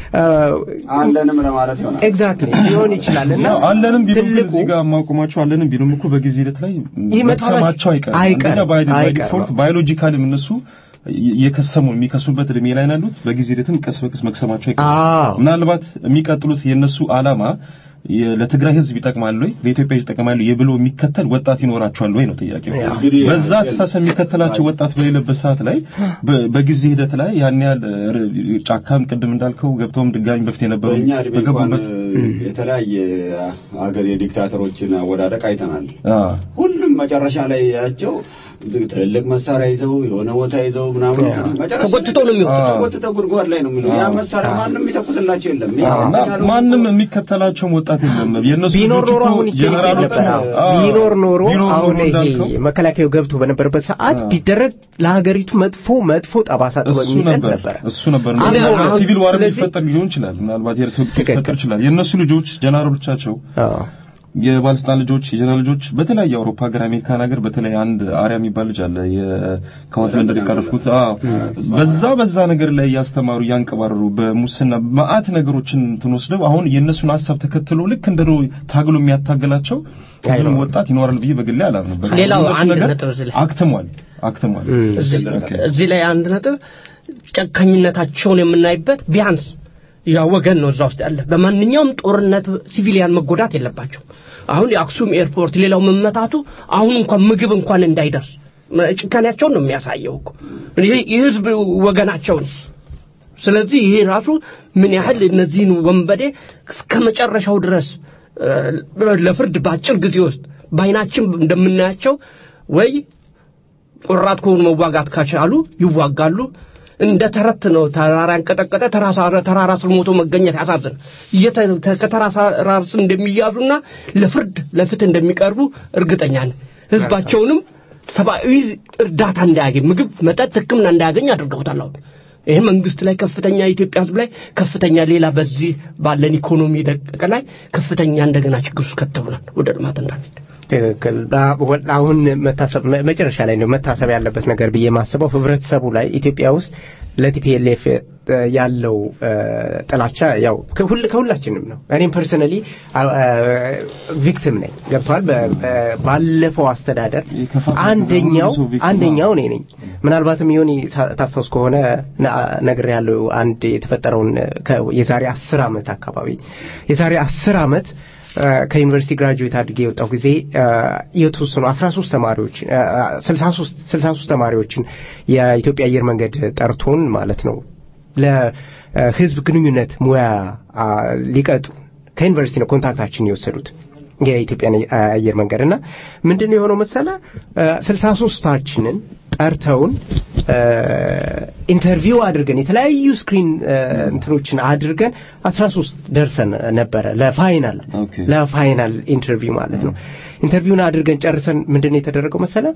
Speaker 5: አለንም ለማለት ይሆናል
Speaker 2: ኤግዛክትሊ ሊሆን ይችላል እና
Speaker 4: አለንም ቢሉም ግን እዚህ ጋር ማቆማቸው አለንም ቢሉም እኮ በጊዜ ሂደት ላይ መክሰማቸው አይቀርም።
Speaker 2: አይቀርም
Speaker 4: ባይ ዲፎልት ባዮሎጂካልም እነሱ የከሰሙ የሚከሱበት እድሜ ላይ ናሉት። በጊዜ ሂደትም ቀስ በቀስ መክሰማቸው አይቀርም። ምናልባት የሚቀጥሉት የነሱ አላማ ለትግራይ ህዝብ ይጠቅማል ወይ ለኢትዮጵያ ይጠቅማል የብሎ የሚከተል ወጣት ይኖራቸዋል ወይ ነው ጥያቄው። በዛ አስተሳሰብ የሚከተላቸው ወጣት በሌለበት ሰዓት ላይ በጊዜ ሂደት ላይ ያን ያህል ጫካም ቅድም እንዳልከው ገብተውም ድጋሚ በፊት የነበሩ
Speaker 5: በገቡበት የተለያየ ሀገር የዲክታተሮችን አወዳደቅ አይተናል። ሁሉም መጨረሻ ላይ ያቸው ትልቅ መሳሪያ ይዘው የሆነ ቦታ ይዘው ምናምን
Speaker 7: ተጎትተው ነው የሚሆኑት።
Speaker 5: ተጎትተው ጉድጓድ ላይ ነው የሚሆኑት። ያ መሳሪያ ማንም የሚተኩስላቸው የለም።
Speaker 4: ማንም የሚከተላቸውም ወጣት የለም። የነሱ
Speaker 2: ቢኖር ኖሮ አሁን ይገኛል ነበር። ቢኖር ኖሮ አሁን ይሄ መከላከያው ገብቶ በነበረበት ሰዓት ቢደረግ ለሀገሪቱ መጥፎ መጥፎ ጠባሳ ጥሎ የሚጥል ነበር።
Speaker 4: እሱ ነበር ሲቪል ዋር ሊፈጠር ሊሆን ይችላል። ምናልባት የእርስ ሊፈጠር ይችላል። የእነሱ ልጆች ጀነራሎቻቸው የባለስልጣን ልጆች የጀነራል ልጆች በተለያየ አውሮፓ ሀገር አሜሪካን ሀገር በተለይ አንድ አሪያ የሚባል ልጅ አለ ከወት መንደር የቀረፍኩት በዛ በዛ ነገር ላይ እያስተማሩ እያንቀባረሩ በሙስና መዓት ነገሮችን እንትን ወስደው አሁን የእነሱን ሀሳብ ተከትሎ ልክ እንደ ታግሎ የሚያታገላቸው ህዝብም ወጣት ይኖራል ብዬ በግሌ አላምንም።
Speaker 3: ሌላው አንድ ነጥብ እዚህ ላይ
Speaker 4: አክትሟል አክትሟል።
Speaker 3: እዚህ ላይ አንድ ነጥብ ጨካኝነታቸውን የምናይበት ቢያንስ ያ ወገን ነው እዛ ውስጥ ያለ። በማንኛውም ጦርነት ሲቪሊያን መጎዳት የለባቸው። አሁን የአክሱም ኤርፖርት ሌላው መመታቱ አሁን እንኳን ምግብ እንኳን እንዳይደርስ ጭካኔያቸውን ነው የሚያሳየው እኮ የህዝብ ወገናቸውን። ስለዚህ ይሄ ራሱ ምን ያህል እነዚህን ወንበዴ እስከ መጨረሻው ድረስ ለፍርድ በአጭር ጊዜ ውስጥ በአይናችን እንደምናያቸው ወይ ቆራጥ ከሆኑ መዋጋት ካቻሉ ይዋጋሉ። እንደ ተረት ነው። ተራራ ያንቀጠቀጠ ተራራ ስር ሞቶ መገኘት ያሳዝን። ከተራራ ስር እንደሚያዙና ለፍርድ ለፍትህ እንደሚቀርቡ እርግጠኛ ነን። ህዝባቸውንም ሰብአዊ እርዳታ እንዳያገኝ፣ ምግብ፣ መጠጥ፣ ሕክምና እንዳያገኝ አድርገውታል። አሁን ይህ መንግስት ላይ ከፍተኛ የኢትዮጵያ ህዝብ ላይ ከፍተኛ ሌላ በዚህ ባለን ኢኮኖሚ ደቀቀ ላይ ከፍተኛ እንደገና ችግር ውስጥ ከተውናል ወደ ልማት እንዳንሄድ
Speaker 2: ትክክል። አሁን መታሰብ መጨረሻ ላይ ነው መታሰብ ያለበት ነገር ብዬ ማስበው ህብረተሰቡ ላይ ኢትዮጵያ ውስጥ ለቲፒኤልኤፍ ያለው ጥላቻ ያው ከሁላችንም ነው። እኔም ፐርሰናሊ ቪክቲም ነኝ። ገብቷል። ባለፈው አስተዳደር አንደኛው አንደኛው እኔ ነኝ። ምናልባትም ይሁን ታስታውስ ከሆነ ነገር ያለው አንድ የተፈጠረውን የዛሬ አስር ዓመት አካባቢ የዛሬ አስር ዓመት ከዩኒቨርሲቲ ግራጁዌት አድርጌ የወጣው ጊዜ የተወሰኑ 13 ተማሪዎች 63 63 ተማሪዎችን የኢትዮጵያ አየር መንገድ ጠርቶን ማለት ነው ለህዝብ ግንኙነት ሙያ ሊቀጡ ከዩኒቨርሲቲ ነው ኮንታክታችን የወሰዱት የኢትዮጵያ አየር መንገድ እና ምንድን ነው የሆነው መሰለ ስልሳ ሶስታችንን ጠርተውን ኢንተርቪው አድርገን የተለያዩ ስክሪን እንትኖችን አድርገን አስራ ሶስት ደርሰን ነበረ ለፋይናል ለፋይናል ኢንተርቪው ማለት ነው ኢንተርቪውን አድርገን ጨርሰን ምንድን ነው የተደረገው መሰለ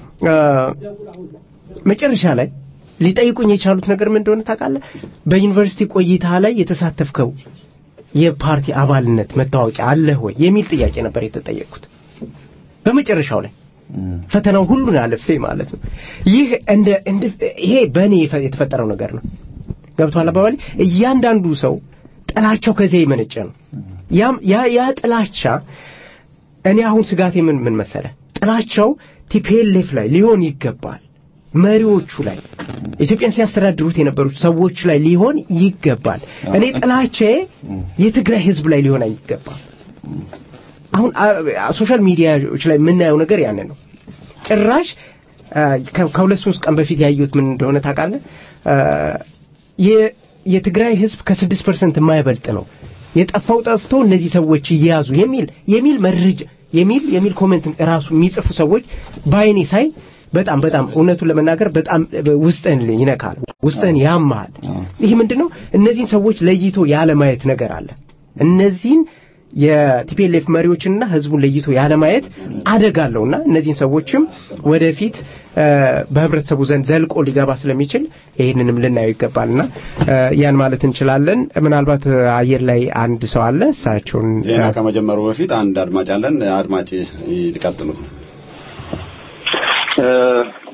Speaker 2: መጨረሻ ላይ ሊጠይቁኝ የቻሉት ነገር ምን እንደሆነ ታውቃለህ በዩኒቨርሲቲ ቆይታ ላይ የተሳተፍከው የፓርቲ አባልነት መታወቂያ አለህ ወይ የሚል ጥያቄ ነበር የተጠየቅኩት በመጨረሻው ላይ ፈተናው ሁሉን አልፌ ማለት ነው ይህ እንደ ይሄ በእኔ የተፈጠረው ነገር ነው ገብቷል አባባሌ እያንዳንዱ ሰው ጥላቸው ከዚያ የመነጨ ነው ያ ያ ጥላቻ እኔ አሁን ስጋቴ ምን ምን መሰለ ጥላቻው ቲፔሌፍ ላይ ሊሆን ይገባል መሪዎቹ ላይ ኢትዮጵያን ሲያስተዳድሩት የነበሩት ሰዎች ላይ ሊሆን ይገባል እኔ ጥላቼ የትግራይ ህዝብ ላይ ሊሆን አይገባም አሁን ሶሻል ሚዲያዎች ላይ የምናየው ነገር ያንን ነው ጭራሽ ከሁለት ሶስት ቀን በፊት ያዩት ምን እንደሆነ ታውቃለህ የትግራይ ህዝብ ከስድስት ፐርሰንት የማይበልጥ ነው የጠፋው ጠፍቶ እነዚህ ሰዎች እየያዙ የሚል የሚል መረጃ የሚል የሚል ኮሜንት ራሱ የሚጽፉ ሰዎች በአይኔ ሳይ በጣም በጣም እውነቱን ለመናገር በጣም ውስጥህን ይነካል ውስጥህን ያማል ይህ ምንድነው እነዚህን ሰዎች ለይቶ ያለማየት ነገር አለ እነዚህን የቲፒኤልኤፍ መሪዎችንና ህዝቡን ለይቶ ያለማየት አደጋለውና እነዚህን ሰዎችም ወደፊት በህብረተሰቡ ዘንድ ዘልቆ ሊገባ ስለሚችል ይህንንም ልናየው ይገባልና ያን ማለት እንችላለን ምናልባት አየር ላይ አንድ ሰው አለ እሳቸውን
Speaker 5: ዜና ከመጀመሩ በፊት አንድ አድማጭ አለን አድማጭ ሊቀጥሉ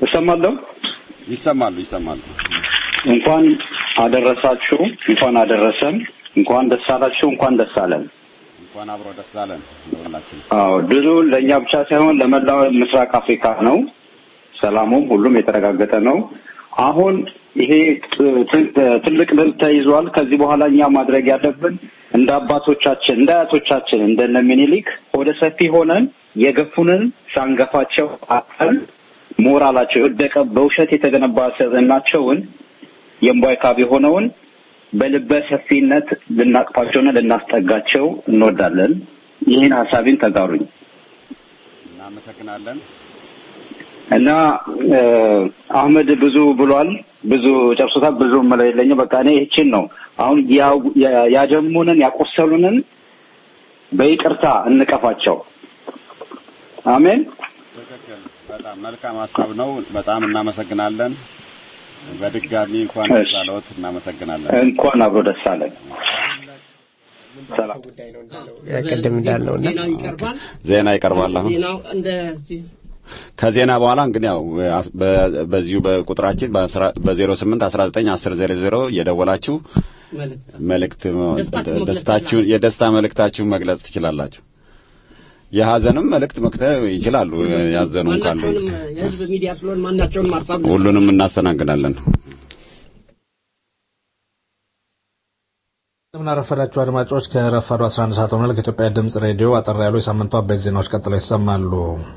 Speaker 5: እሰማለሁ።
Speaker 9: ይሰማሉ ይሰማሉ።
Speaker 5: እንኳን አደረሳችሁ፣ እንኳን አደረሰን፣ እንኳን ደስ አላችሁ፣ እንኳን ደስ አለን።
Speaker 9: እንኳን አብሮ ደስ አለን ለሁላችን።
Speaker 5: አዎ ድሉ ለእኛ ብቻ ሳይሆን ለመላው ምስራቅ አፍሪካ ነው። ሰላሙም ሁሉም የተረጋገጠ ነው። አሁን ይሄ ት- ት- ትልቅ ድል ተይዟል። ከዚህ በኋላ እኛ ማድረግ ያለብን እንደ አባቶቻችን እንደ አያቶቻችን እንደነ ሚኒሊክ ወደ ሰፊ ሆነን የገፉንን ሳንገፋቸው አቀል ሞራላቸው የወደቀ በውሸት የተገነባ ስብዕናቸውን የእምቧይ ካብ የሆነውን በልበ ሰፊነት ልናቅፋቸውና ልናስጠጋቸው እንወዳለን። ይህን ሀሳቤን ተጋሩኝ
Speaker 9: እናመሰግናለን።
Speaker 5: እና እ፣ አህመድ ብዙ ብሏል፣ ብዙ ጨርሶታል። ብዙ የምለው የለኝም። በቃ እኔ ይህችን ነው አሁን ያው- ያ- ያደሙንን ያቆሰሉንን በይቅርታ እንቀፋቸው። አሜን።
Speaker 9: ትክክል። በጣም መልካም ሀሳብ ነው። በጣም እናመሰግናለን። በድጋሚ እንኳን
Speaker 5: እሺ።
Speaker 9: ደስ አለዎት። እናመሰግናለን።
Speaker 5: እንኳን አብሮ ደስ አለን። ሰላም።
Speaker 2: ቅድም እንዳልነው እና
Speaker 3: ዜናው ይቀርባል።
Speaker 9: ዜና ይቀርባል አሁን
Speaker 3: ዜናው እንደዚህ
Speaker 9: ከዜና በኋላ እንግዲህ ያው በ- በዚሁ በቁጥራችን በ08 19 10 00 እየደወላችሁ
Speaker 3: መልእክት
Speaker 9: መልእክት
Speaker 3: ደስታችሁን መግለጽ
Speaker 9: ደስታችሁን የደስታ መልእክታችሁን መግለጽ ትችላላችሁ። የሀዘንም መልእክት መክተብ ይችላሉ። ያዘኑም ካሉ
Speaker 3: ማናቸውንም የህዝብ ሚዲያ ስለሆን ማናቸውንም ሀሳብ
Speaker 9: ሁሉንም እናስተናግዳለን።
Speaker 10: እንደምን አረፈዳችሁ አድማጮች። ከረፋዱ 11 ሰዓት ሆኗል። ከኢትዮጵያ ድምጽ ሬዲዮ አጠር ያሉ የሳምንቱ አበይት ዜናዎች ቀጥለው ይሰማሉ።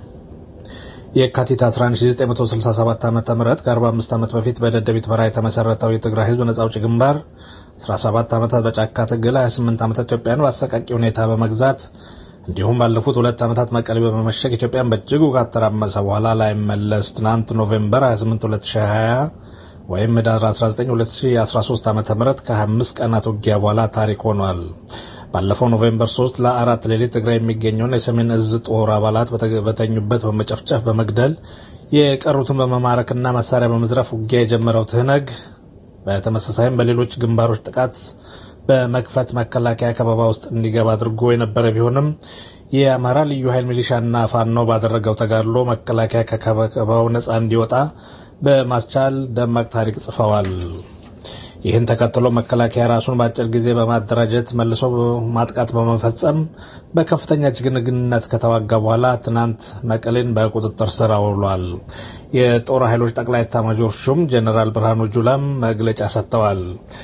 Speaker 10: የካቲት 11967 ዓ.ም ከ45 ዓመት በፊት በደደቢት በረሃ የተመሰረተው የትግራይ ህዝብ ነጻ አውጪ ግንባር 17 ዓመታት በጫካ ትግል 28 ዓመታት ኢትዮጵያን በአሰቃቂ ሁኔታ በመግዛት እንዲሁም ባለፉት ሁለት ዓመታት መቀሌ በመመሸግ ኢትዮጵያን በእጅጉ ካተራመሰ በኋላ ላይመለስ ትናንት ኖቬምበር 28 2020 ወይም ህዳር 19 2013 ዓ.ም ከ25 ቀናት ውጊያ በኋላ ታሪክ ሆኗል። ባለፈው ኖቬምበር 3 ለአራት ሌሊት ትግራይ የሚገኘውን የሰሜን እዝ ጦር አባላት በተ- በተኙበት በመጨፍጨፍ በመግደል የቀሩትን በመማረክና መሳሪያ በመዝረፍ ውጊያ የጀመረው ትህነግ በተመሳሳይም በሌሎች ግንባሮች ጥቃት በመክፈት መከላከያ ከበባ ውስጥ እንዲገባ አድርጎ የነበረ ቢሆንም የአማራ ልዩ ኃይል ሚሊሻና ፋኖ ባደረገው ተጋድሎ መከላከያ ከከበባው ነፃ እንዲወጣ በማስቻል ደማቅ ታሪክ ጽፈዋል። ይህን ተከትሎ መከላከያ ራሱን በአጭር ጊዜ በማደራጀት መልሶ ማጥቃት በመፈጸም በከፍተኛ ጀግንነት ከተዋጋ በኋላ ትናንት መቀሌን በቁጥጥር ስር አውሏል። የጦር ኃይሎች ጠቅላይ ኤታማዦር ሹም ጀኔራል ብርሃኑ ጁላም መግለጫ ሰጥተዋል።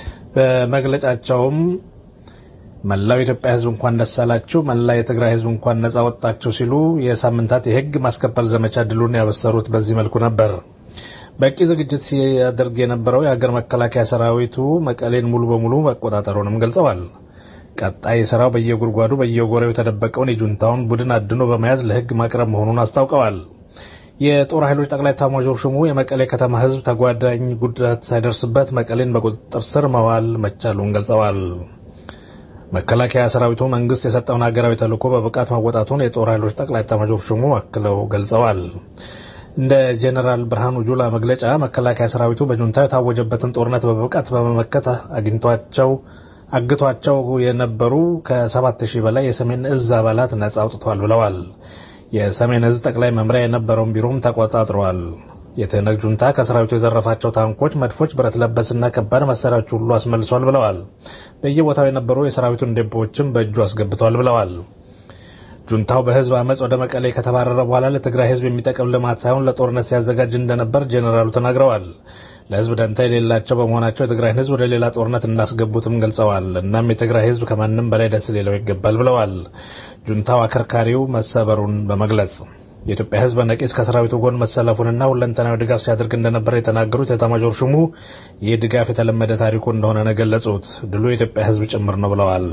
Speaker 10: በመግለጫቸውም መላው የኢትዮጵያ ሕዝብ እንኳን ደስ አላችሁ፣ መላ የትግራይ ሕዝብ እንኳን ነጻ ወጣችሁ ሲሉ የሳምንታት የሕግ ማስከበር ዘመቻ ድሉን ያበሰሩት በዚህ መልኩ ነበር። በቂ ዝግጅት ሲያደርግ የነበረው የሀገር መከላከያ ሰራዊቱ መቀሌን ሙሉ በሙሉ መቆጣጠሩንም ገልጸዋል። ቀጣይ ስራው በየጉድጓዱ በየጎሬው የተደበቀውን የጁንታውን ቡድን አድኖ በመያዝ ለሕግ ማቅረብ መሆኑን አስታውቀዋል። የጦር ኃይሎች ጠቅላይ ኤታማዦር ሹሙ የመቀሌ ከተማ ህዝብ ተጓዳኝ ጉዳት ሳይደርስበት መቀሌን በቁጥጥር ስር መዋል መቻሉን ገልጸዋል። መከላከያ ሰራዊቱ መንግስት የሰጠውን ሀገራዊ ተልዕኮ በብቃት ማወጣቱን የጦር ኃይሎች ጠቅላይ ኤታማዦር ሹሙ አክለው ገልጸዋል። እንደ ጄኔራል ብርሃኑ ጁላ መግለጫ መከላከያ ሰራዊቱ በጁንታ የታወጀበትን ጦርነት በብቃት በመመከት አግኝቷቸው አግቷቸው የነበሩ ከሰባት ሺህ በላይ የሰሜን እዝ አባላት ነጻ አውጥቷል ብለዋል። የሰሜን እዝ ጠቅላይ መምሪያ የነበረውን ቢሮም ተቆጣጥረዋል። የትህነግ ጁንታ ከሰራዊቱ የዘረፋቸው ታንኮች፣ መድፎች፣ ብረት ለበስና ከባድ መሳሪያዎች ሁሉ አስመልሷል ብለዋል። በየቦታው የነበሩ የሰራዊቱን ዴፖዎችም በእጁ አስገብቷል ብለዋል። ጁንታው በህዝብ አመፅ ወደ መቀሌ ከተባረረ በኋላ ለትግራይ ህዝብ የሚጠቅም ልማት ሳይሆን ለጦርነት ሲያዘጋጅ እንደነበር ጄኔራሉ ተናግረዋል። ለህዝብ ደንታ የሌላቸው በመሆናቸው የትግራይን ህዝብ ወደ ሌላ ጦርነት እንዳስገቡትም ገልጸዋል። እናም የትግራይ ህዝብ ከማንም በላይ ደስ ሊለው ይገባል ብለዋል። ጁንታው አከርካሪው መሰበሩን በመግለጽ የኢትዮጵያ ህዝብ በነቂስ ከሰራዊቱ ጎን መሰለፉንና ሁለንተናዊ ድጋፍ ሲያደርግ እንደነበር የተናገሩት የኤታማዦር ሹሙ ይህ ድጋፍ የተለመደ ታሪኩ እንደሆነ ነው የገለጹት። ድሉ የኢትዮጵያ ህዝብ ጭምር ነው ብለዋል።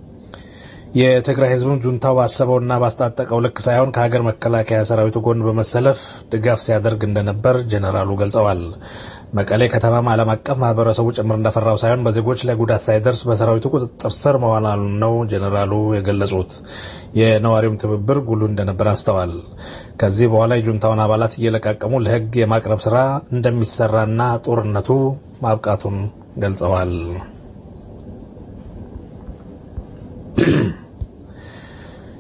Speaker 10: የትግራይ ህዝብም ጁንታው ባሰበውና ባስታጠቀው ልክ ሳይሆን ከሀገር መከላከያ ሰራዊቱ ጎን በመሰለፍ ድጋፍ ሲያደርግ እንደነበር ጀኔራሉ ገልጸዋል። መቀሌ ከተማም ዓለም አቀፍ ማህበረሰቡ ጭምር እንደፈራው ሳይሆን በዜጎች ላይ ጉዳት ሳይደርስ በሰራዊቱ ቁጥጥር ስር መዋላሉን ነው ጀኔራሉ የገለጹት። የነዋሪውም ትብብር ጉሉ እንደነበር አስተዋል። ከዚህ በኋላ የጁንታውን አባላት እየለቃቀሙ ለህግ የማቅረብ ስራ እንደሚሰራና ጦርነቱ ማብቃቱን ገልጸዋል።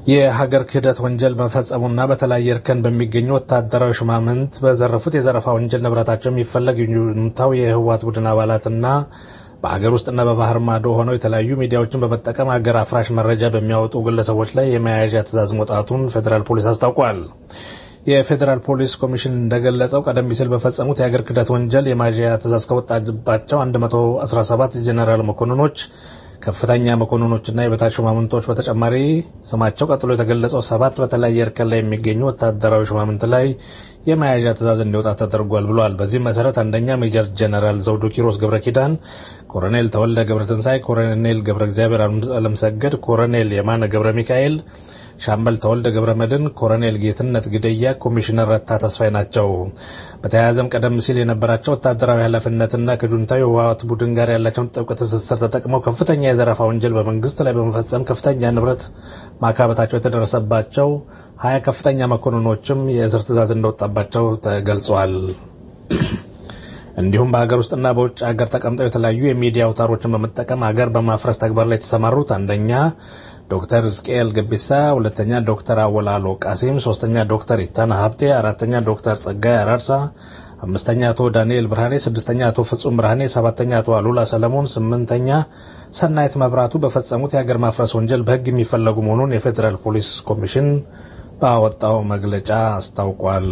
Speaker 10: የሀገር ክህደት ወንጀል መፈጸሙና በተለያየ እርከን በሚገኙ ወታደራዊ ሹማምንት በዘረፉት የዘረፋ ወንጀል ንብረታቸው የሚፈለግ ዩኒታው የህወሓት ቡድን አባላትና በሀገር ውስጥና በባህር ማዶ ሆነው የተለያዩ ሚዲያዎችን በመጠቀም ሀገር አፍራሽ መረጃ በሚያወጡ ግለሰቦች ላይ የመያዣ ትዕዛዝ መውጣቱን ፌዴራል ፖሊስ አስታውቋል። የፌዴራል ፖሊስ ኮሚሽን እንደገለጸው ቀደም ሲል በፈጸሙት የሀገር ክህደት ወንጀል የመያዣ ትዕዛዝ ከወጣባቸው 117 ጄኔራል መኮንኖች ከፍተኛ መኮንኖችና የበታች ሹማምንቶች በተጨማሪ ስማቸው ቀጥሎ የተገለጸው ሰባት በተለያየ እርከን ላይ የሚገኙ ወታደራዊ ሹማምንት ላይ የመያዣ ትዕዛዝ እንዲወጣ ተደርጓል ብሏል። በዚህም መሰረት አንደኛ ሜጀር ጀነራል ዘውዱ ኪሮስ ገብረ ኪዳን፣ ኮሎኔል ተወልደ ገብረ ትንሳኤ፣ ኮሎኔል ገብረ እግዚአብሔር አለምሰገድ፣ ኮሎኔል የማነ ገብረ ሚካኤል ሻምበል ተወልደ ገብረ መድን፣ ኮሎኔል ጌትነት ግደያ፣ ኮሚሽነር ረታ ተስፋይ ናቸው። በተያያዘም ቀደም ሲል የነበራቸው ወታደራዊ ኃላፊነትና ከጁንታዊ ህወሓት ቡድን ጋር ያላቸውን ጥብቅ ትስስር ተጠቅመው ከፍተኛ የዘረፋ ወንጀል በመንግስት ላይ በመፈጸም ከፍተኛ ንብረት ማካበታቸው የተደረሰባቸው ሀያ ከፍተኛ መኮንኖችም የእስር ትዕዛዝ እንደወጣባቸው ተገልጿል። እንዲሁም በሀገር ውስጥና በውጭ ሀገር ተቀምጠው የተለያዩ የሚዲያ አውታሮችን በመጠቀም ሀገር በማፍረስ ተግባር ላይ የተሰማሩት አንደኛ ዶክተር ዝቅኤል ገቢሳ፣ ሁለተኛ ዶክተር አወላሎ ቃሲም፣ ሶስተኛ ዶክተር ኢታና ሀብቴ፣ አራተኛ ዶክተር ጸጋይ አራርሳ፣ አምስተኛ አቶ ዳንኤል ብርሃኔ፣ ስድስተኛ አቶ ፍጹም ብርሃኔ፣ ሰባተኛ አቶ አሉላ ሰለሞን፣ ስምንተኛ ሰናይት መብራቱ በፈጸሙት የሀገር ማፍረስ ወንጀል በህግ የሚፈለጉ መሆኑን የፌዴራል ፖሊስ ኮሚሽን ባወጣው መግለጫ አስታውቋል።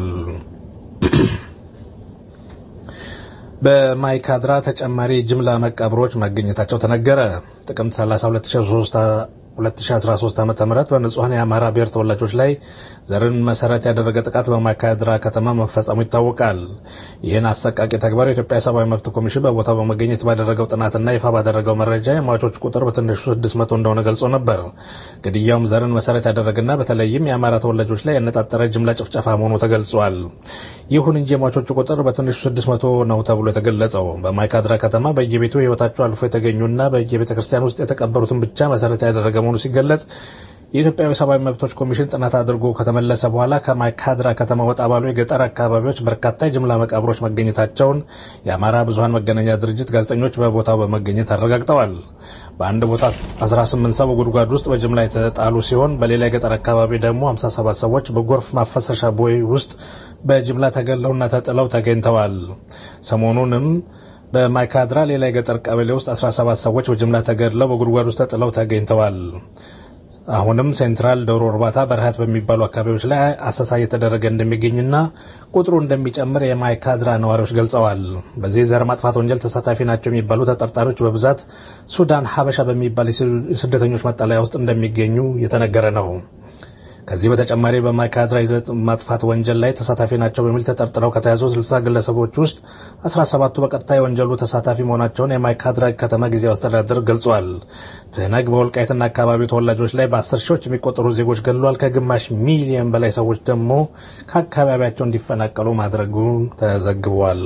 Speaker 10: በማይካድራ ተጨማሪ ጅምላ መቃብሮች መገኘታቸው ተነገረ። ጥቅምት 30 2013 ዓ ም በንጹሐን የአማራ ብሔር ተወላጆች ላይ ዘርን መሰረት ያደረገ ጥቃት በማይካድራ ከተማ መፈጸሙ ይታወቃል። ይህን አሰቃቂ ተግባር የኢትዮጵያ ሰብአዊ መብት ኮሚሽን በቦታው በመገኘት ባደረገው ጥናትና ይፋ ባደረገው መረጃ የሟቾች ቁጥር በትንሹ 600 እንደሆነ ገልጾ ነበር። ግድያውም ዘርን መሰረት ያደረገና በተለይም የአማራ ተወላጆች ላይ ያነጣጠረ ጅምላ ጭፍጨፋ መሆኑ ተገልጿል። ይሁን እንጂ የሟቾቹ ቁጥር በትንሹ 600 ነው ተብሎ የተገለጸው በማይካድራ ከተማ በየቤቱ ህይወታቸው አልፎ የተገኙና በየቤተ ክርስቲያን ውስጥ የተቀበሩትን ብቻ መሰረት ያደረገ መሆኑ ሲገለጽ የኢትዮጵያ ሰብአዊ መብቶች ኮሚሽን ጥናት አድርጎ ከተመለሰ በኋላ ከማይካድራ ከተማ ወጣ ባሉ የገጠር አካባቢዎች በርካታ የጅምላ መቃብሮች መገኘታቸውን የአማራ ብዙሀን መገናኛ ድርጅት ጋዜጠኞች በቦታው በመገኘት አረጋግጠዋል። በአንድ ቦታ 18 ሰው በጉድጓድ ውስጥ በጅምላ የተጣሉ ሲሆን በሌላ የገጠር አካባቢ ደግሞ 57 ሰዎች በጎርፍ ማፈሰሻ ቦይ ውስጥ በጅምላ ተገለውና ተጥለው ተገኝተዋር ሰሞኑንም በማይካድራ ሌላ የገጠር ቀበሌ ውስጥ 17 ሰዎች በጅምላ ተገድለው በጉድጓድ ውስጥ ተጥለው ተገኝተዋል። አሁንም ሴንትራል ዶሮ እርባታ በረሃት በሚባሉ አካባቢዎች ላይ አሰሳ እየተደረገ እንደሚገኝና ቁጥሩ እንደሚጨምር የማይካድራ ነዋሪዎች ገልጸዋል። በዚህ ዘር ማጥፋት ወንጀል ተሳታፊ ናቸው የሚባሉ ተጠርጣሪዎች በብዛት ሱዳን ሀበሻ በሚባል የስደተኞች መጠለያ ውስጥ እንደሚገኙ እየተነገረ ነው። ከዚህ በተጨማሪ በማይካድራ የዘር ማጥፋት ወንጀል ላይ ተሳታፊ ናቸው በሚል ተጠርጥረው ከተያዙ 60 ግለሰቦች ውስጥ 17ቱ በቀጥታ የወንጀሉ ተሳታፊ መሆናቸውን የማይካድራ ከተማ ጊዜያዊ አስተዳደር ገልጿል። ትህነግ በወልቃይትና አካባቢው ተወላጆች ላይ በአስር ሺዎች የሚቆጠሩ ዜጎች ገድሏል። ከግማሽ ሚሊዮን በላይ ሰዎች ደግሞ ከአካባቢያቸው እንዲፈናቀሉ ማድረጉ ተዘግቧል።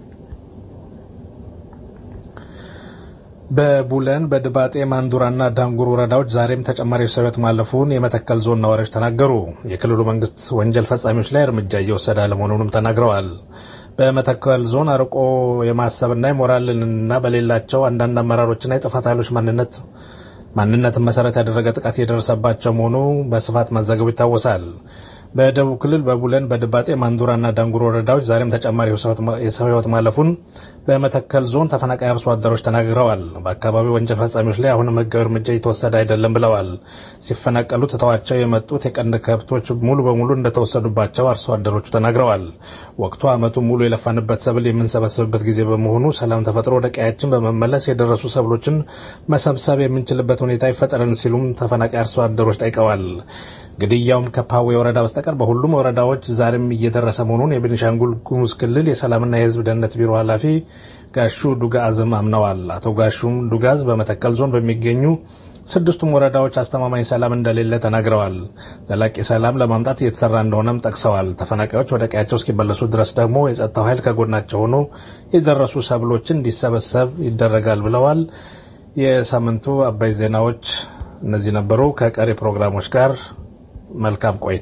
Speaker 10: በቡለን በድባጤ ማንዱራና ዳንጉር ወረዳዎች ዛሬም ተጨማሪ ሰው ሕይወት ማለፉን የመተከል ዞን ነዋሪዎች ተናገሩ። የክልሉ መንግስት ወንጀል ፈጻሚዎች ላይ እርምጃ እየወሰደ አለመሆኑንም ተናግረዋል። በመተከል ዞን አርቆ የማሰብና የሞራልንና በሌላቸው አንዳንድ አመራሮችና የጥፋት ኃይሎች ማንነት ማንነትን መሰረት ያደረገ ጥቃት የደረሰባቸው መሆኑ በስፋት መዘገቡ ይታወሳል። በደቡብ ክልል በቡለን በድባጤ ማንዱራና ዳንጉር ወረዳዎች ዛሬም ተጨማሪ የሰው ሕይወት ማለፉን በመተከል ዞን ተፈናቃይ አርሶ አደሮች ተናግረዋል። በአካባቢው ወንጀል ፈጻሚዎች ላይ አሁንም ህጋዊ እርምጃ እየተወሰደ አይደለም ብለዋል። ሲፈናቀሉ ትተዋቸው የመጡት የቀንድ ከብቶች ሙሉ በሙሉ እንደተወሰዱባቸው አርሶ አደሮቹ ተናግረዋል። ወቅቱ ዓመቱ ሙሉ የለፋንበት ሰብል የምንሰበስብበት ጊዜ በመሆኑ ሰላም ተፈጥሮ ወደ ቀያችን በመመለስ የደረሱ ሰብሎችን መሰብሰብ የምንችልበት ሁኔታ ይፈጠረን ሲሉም ተፈናቃይ አርሶ አደሮች ጠይቀዋል። ግድያውም ከፓዌ ወረዳ በስተቀር በሁሉም ወረዳዎች ዛሬም እየደረሰ መሆኑን የቤኒሻንጉል ጉሙዝ ክልል የሰላምና የህዝብ ደህንነት ቢሮ ኃላፊ ጋሹ ዱጋዝም አምነዋል። አቶ ጋሹም ዱጋዝ በመተከል ዞን በሚገኙ ስድስቱም ወረዳዎች አስተማማኝ ሰላም እንደሌለ ተናግረዋል። ዘላቂ ሰላም ለማምጣት እየተሰራ እንደሆነም ጠቅሰዋል። ተፈናቃዮች ወደ ቀያቸው እስኪመለሱ ድረስ ደግሞ የጸጥታው ኃይል ከጎናቸው ሆኖ የደረሱ ሰብሎችን እንዲሰበሰብ ይደረጋል ብለዋል። የሳምንቱ አበይ ዜናዎች እነዚህ ነበሩ። ከቀሪ ፕሮግራሞች ጋር መልካም ቆይታ።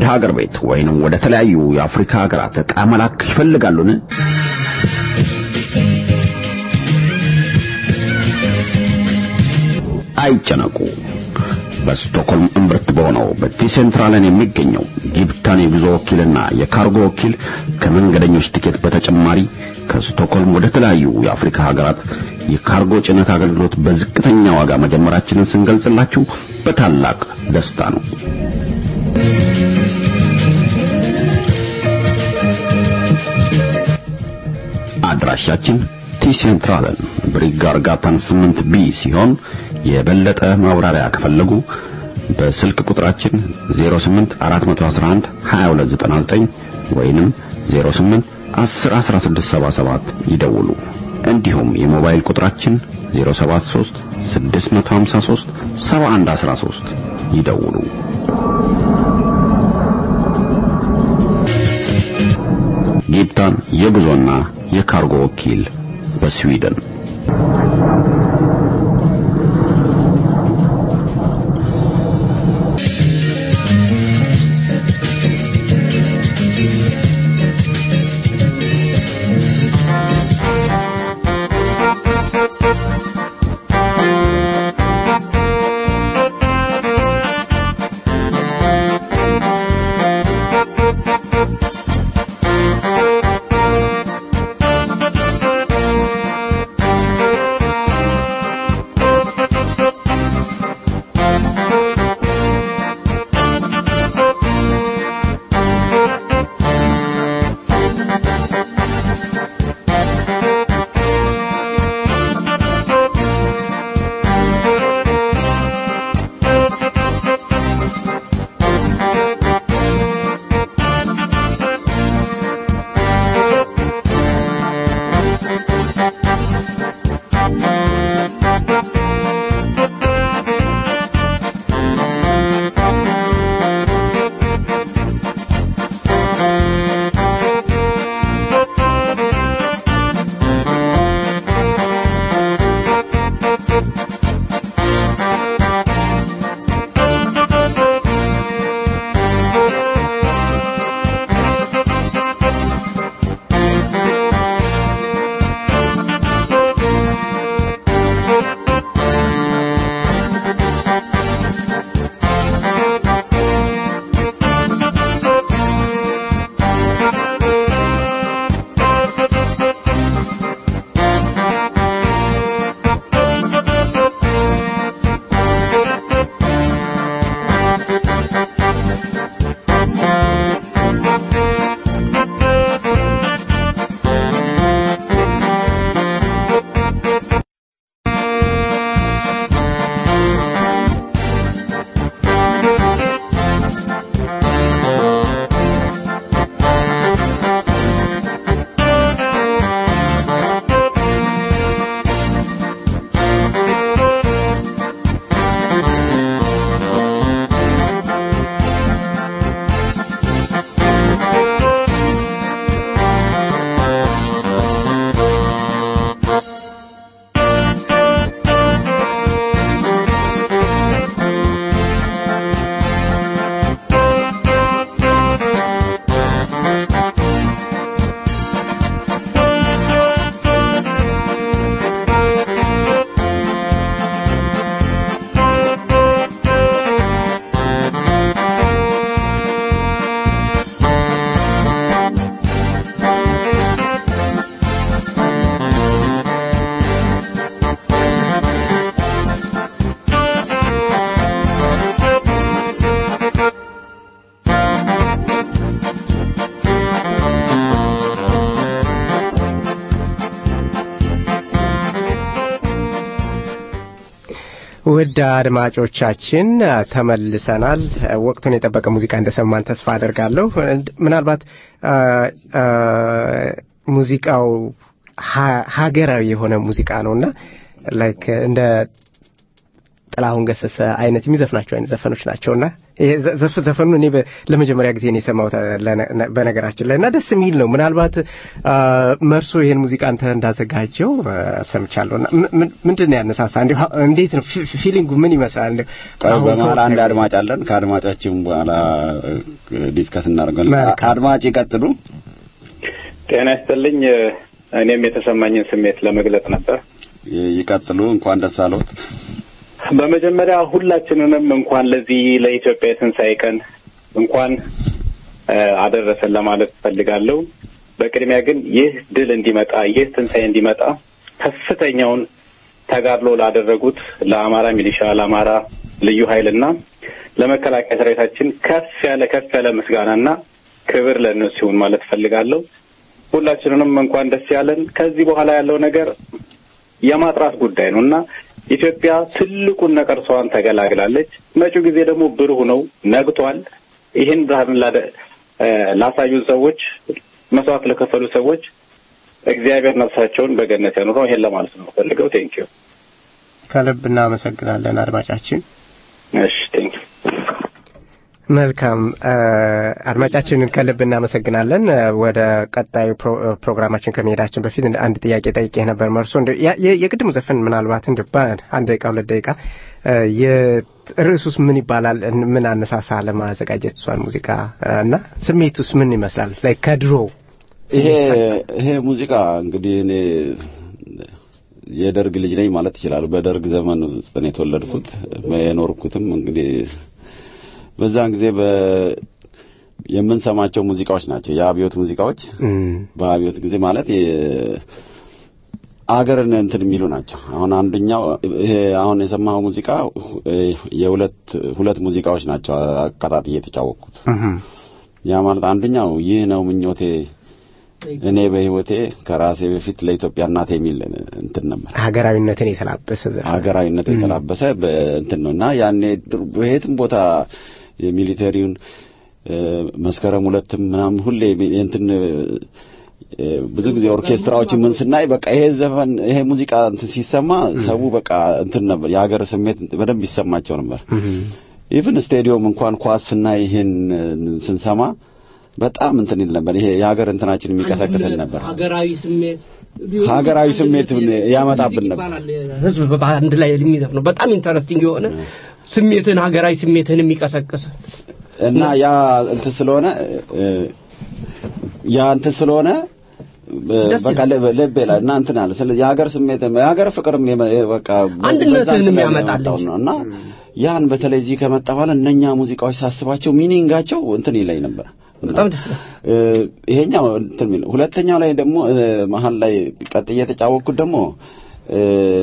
Speaker 11: ሀገር ቤት ወይንም ወደ ተለያዩ የአፍሪካ ሀገራት ዕቃ መላክ ይፈልጋሉን? አይጨነቁ። በስቶክሆልም እምብርት በሆነው በቲሴንትራለን የሚገኘው ጊብታን የጉዞ ወኪልና የካርጎ ወኪል ከመንገደኞች ቲኬት በተጨማሪ ከስቶክሆልም ወደ ተለያዩ የአፍሪካ ሀገራት የካርጎ ጭነት አገልግሎት በዝቅተኛ ዋጋ መጀመራችንን ስንገልጽላችሁ በታላቅ ደስታ ነው። አድራሻችን ቲሴንትራለን ብሪጋርጋታን 8 ቢ ሲሆን የበለጠ ማብራሪያ ከፈለጉ በስልክ ቁጥራችን 08 411 2299 ወይንም 08 10 1677 ይደውሉ። እንዲሁም የሞባይል ቁጥራችን 073 653 7113 ይደውሉ። ጊብታን የጉዞና የካርጎ ወኪል በስዊድን
Speaker 2: ውድ አድማጮቻችን ተመልሰናል። ወቅቱን የጠበቀ ሙዚቃ እንደሰማን ተስፋ አደርጋለሁ። ምናልባት ሙዚቃው ሀገራዊ የሆነ ሙዚቃ ነውና ላይክ እንደ ጥላሁን ገሰሰ አይነት የሚዘፍናቸው አይነት ዘፈኖች ናቸውና ይሄ ዘ- ዘፍ- ዘፈኑ እኔ በ- ለመጀመሪያ ጊዜ ነው የሰማሁት አ፣ ለነ- ነ- በነገራችን ላይ እና ደስ የሚል ነው። ምናልባት አ፣ መርሶ ይሄን ሙዚቃ አንተ እንዳዘጋጀው አ፣ ሰምቻለሁ። እና ም- ም- ምንድን ነው ያነሳሳ? እንዲሁ ሀ- እንዴት ነው ፊ- ፊሊንጉ ምን ይመስላል? እንዲሁ
Speaker 9: ቆይ
Speaker 2: አሁን
Speaker 9: በመሀል አንድ
Speaker 2: ከወጣ-
Speaker 9: አድማጭ አለን። ከአድማጫችን በኋላ እ፣ ዲስከስ እናደርጋለን።
Speaker 2: መልካም።
Speaker 9: አድማጭ ይቀጥሉ።
Speaker 12: ጤና ይስጥልኝ። እኔም የተሰማኝን ስሜት ለመግለጽ ነበር።
Speaker 9: ይ- ይቀጥሉ። እንኳን ደስ አለዎት።
Speaker 12: በመጀመሪያ ሁላችንንም እንኳን ለዚህ ለኢትዮጵያ የትንሣኤ ቀን እንኳን እ፣ አደረሰን ለማለት እፈልጋለሁ። በቅድሚያ ግን ይህ ድል እንዲመጣ ይህ ትንሣኤ እንዲመጣ ከፍተኛውን ተጋድሎ ላደረጉት ለአማራ ሚሊሻ፣ ለአማራ ልዩ ኃይልና ለመከላከያ ሰራዊታችን ከፍ ያለ ከፍ ያለ ምስጋናና ክብር ለእነሱ ይሁን ማለት እፈልጋለሁ። ሁላችንንም እንኳን ደስ ያለን። ከዚህ በኋላ ያለው ነገር የማጥራት ጉዳይ ነው እና ኢትዮጵያ ትልቁን ነቀርሷን ተገላግላለች። መጪው ጊዜ ደግሞ ብሩህ ነው፣ ነግቷል። ይህን ብርሃን ላደ- እ፣ ላሳዩን ሰዎች፣ መስዋዕት ለከፈሉ ሰዎች እግዚአብሔር ነፍሳቸውን በገነት ያኑረው። ይሄን ለማለት ነው ፈልገው። ቴንኪዩ።
Speaker 2: ከልብ እናመሰግናለን አድማጫችን።
Speaker 12: እሺ ቴንኪዩ።
Speaker 2: መልካም አ፣ አድማጫችንን ከልብ እናመሰግናለን። አ፣ ወደ ቀጣዩ ፕሮ- ፕሮግራማችን ከመሄዳችን በፊት እንደ አንድ ጥያቄ ጠይቄ ነበር። መርሶ እንደ ያ- የ- የቅድሙ ዘፈን ምናልባት እንደ አንድ ደቂቃ ሁለት ደቂቃ አ፣ የርዕሱስ ምን ይባላል? እን- ምን አነሳሳ ለማዘጋጀት እሷን ሙዚቃ አ፣ እና ስሜቱስ ምን ይመስላል? ላይ ከድሮ
Speaker 9: ይሄ ይሄ ሙዚቃ እንግዲህ እኔ የደርግ ልጅ ነኝ ማለት ይችላሉ። በደርግ ዘመን ውስጥ ነው የተወለድኩት። የኖርኩትም እንግዲህ በዛን ጊዜ በ የምንሰማቸው ሙዚቃዎች ናቸው የአብዮት ሙዚቃዎች።
Speaker 2: እም፣
Speaker 9: በአብዮት ጊዜ ማለት የ- አገርን እንትን የሚሉ ናቸው። አሁን አንደኛው ይሄ አሁን የሰማኸው ሙዚቃ እ፣ የሁለት ሁለት ሙዚቃዎች ናቸው አቀጣጥዬ የተጫወቅኩት።
Speaker 2: እህም፣
Speaker 9: ያ ማለት አንደኛው ይህ ነው ምኞቴ እኔ በህይወቴ ከራሴ በፊት ለኢትዮጵያ እናቴ የሚል እንትን ነበር።
Speaker 2: ሀገራዊነትን የተላበሰ ዘፈን
Speaker 9: ሀገራዊነት የተላበሰ በእንትን ነው እና ያኔ ድሮ በየትም ቦታ የሚሊተሪውን እ፣ መስከረም ሁለትም ምናምን ሁሌ እንትን እ፣ ብዙ ጊዜ ኦርኬስትራዎች ምን ስናይ በቃ ይሄ ዘፈን ይሄ ሙዚቃ እንትን ሲሰማ ሰው በቃ እንትን ነበር የሀገር ስሜት በደንብ ይሰማቸው ነበር።
Speaker 2: እህም፣
Speaker 9: ኢቭን ስቴዲዮም እንኳን ኳስ ስናይ ይሄን ስንሰማ በጣም እንትን ይል ነበር። ይሄ የሀገር እንትናችን የሚቀሰቅስን ነበር።
Speaker 3: ሀገራዊ ስሜት
Speaker 9: ሀገራዊ ስሜት ያመጣብን ነበር።
Speaker 3: ይባላል። ህዝብ በአንድ ላይ የሚዘፍ ነው። በጣም ኢንተረስቲንግ የሆነ ስሜትን ሀገራዊ ስሜትን የሚቀሰቅስ
Speaker 9: እና ያ እንትን ስለሆነ እ፣ ያ እንትን ስለሆነ እ፣
Speaker 3: ደስ
Speaker 9: በቃ ልብ ልብ ይላል እና እንትን አለ። ስለዚህ የሀገር ስሜት የሀገር ፍቅርም የመ- በቃ
Speaker 3: አንድነትህን
Speaker 9: በዛ እንትን ላይ
Speaker 3: የሚያመጣልህ።
Speaker 9: የመጣው ነው እና ያን በተለይ እዚህ ከመጣ በኋላ እነኛ ሙዚቃዎች ሳስባቸው ሚኒንጋቸው እንትን ይለኝ ነበር።
Speaker 3: በጣም ደስ ይላል።
Speaker 9: እ፣ ይሄኛው እንትን የሚል ሁለተኛው ላይ ደግሞ እ፣ መሀል ላይ ቀጥዬ የተጫወቅኩት ደግሞ እ፣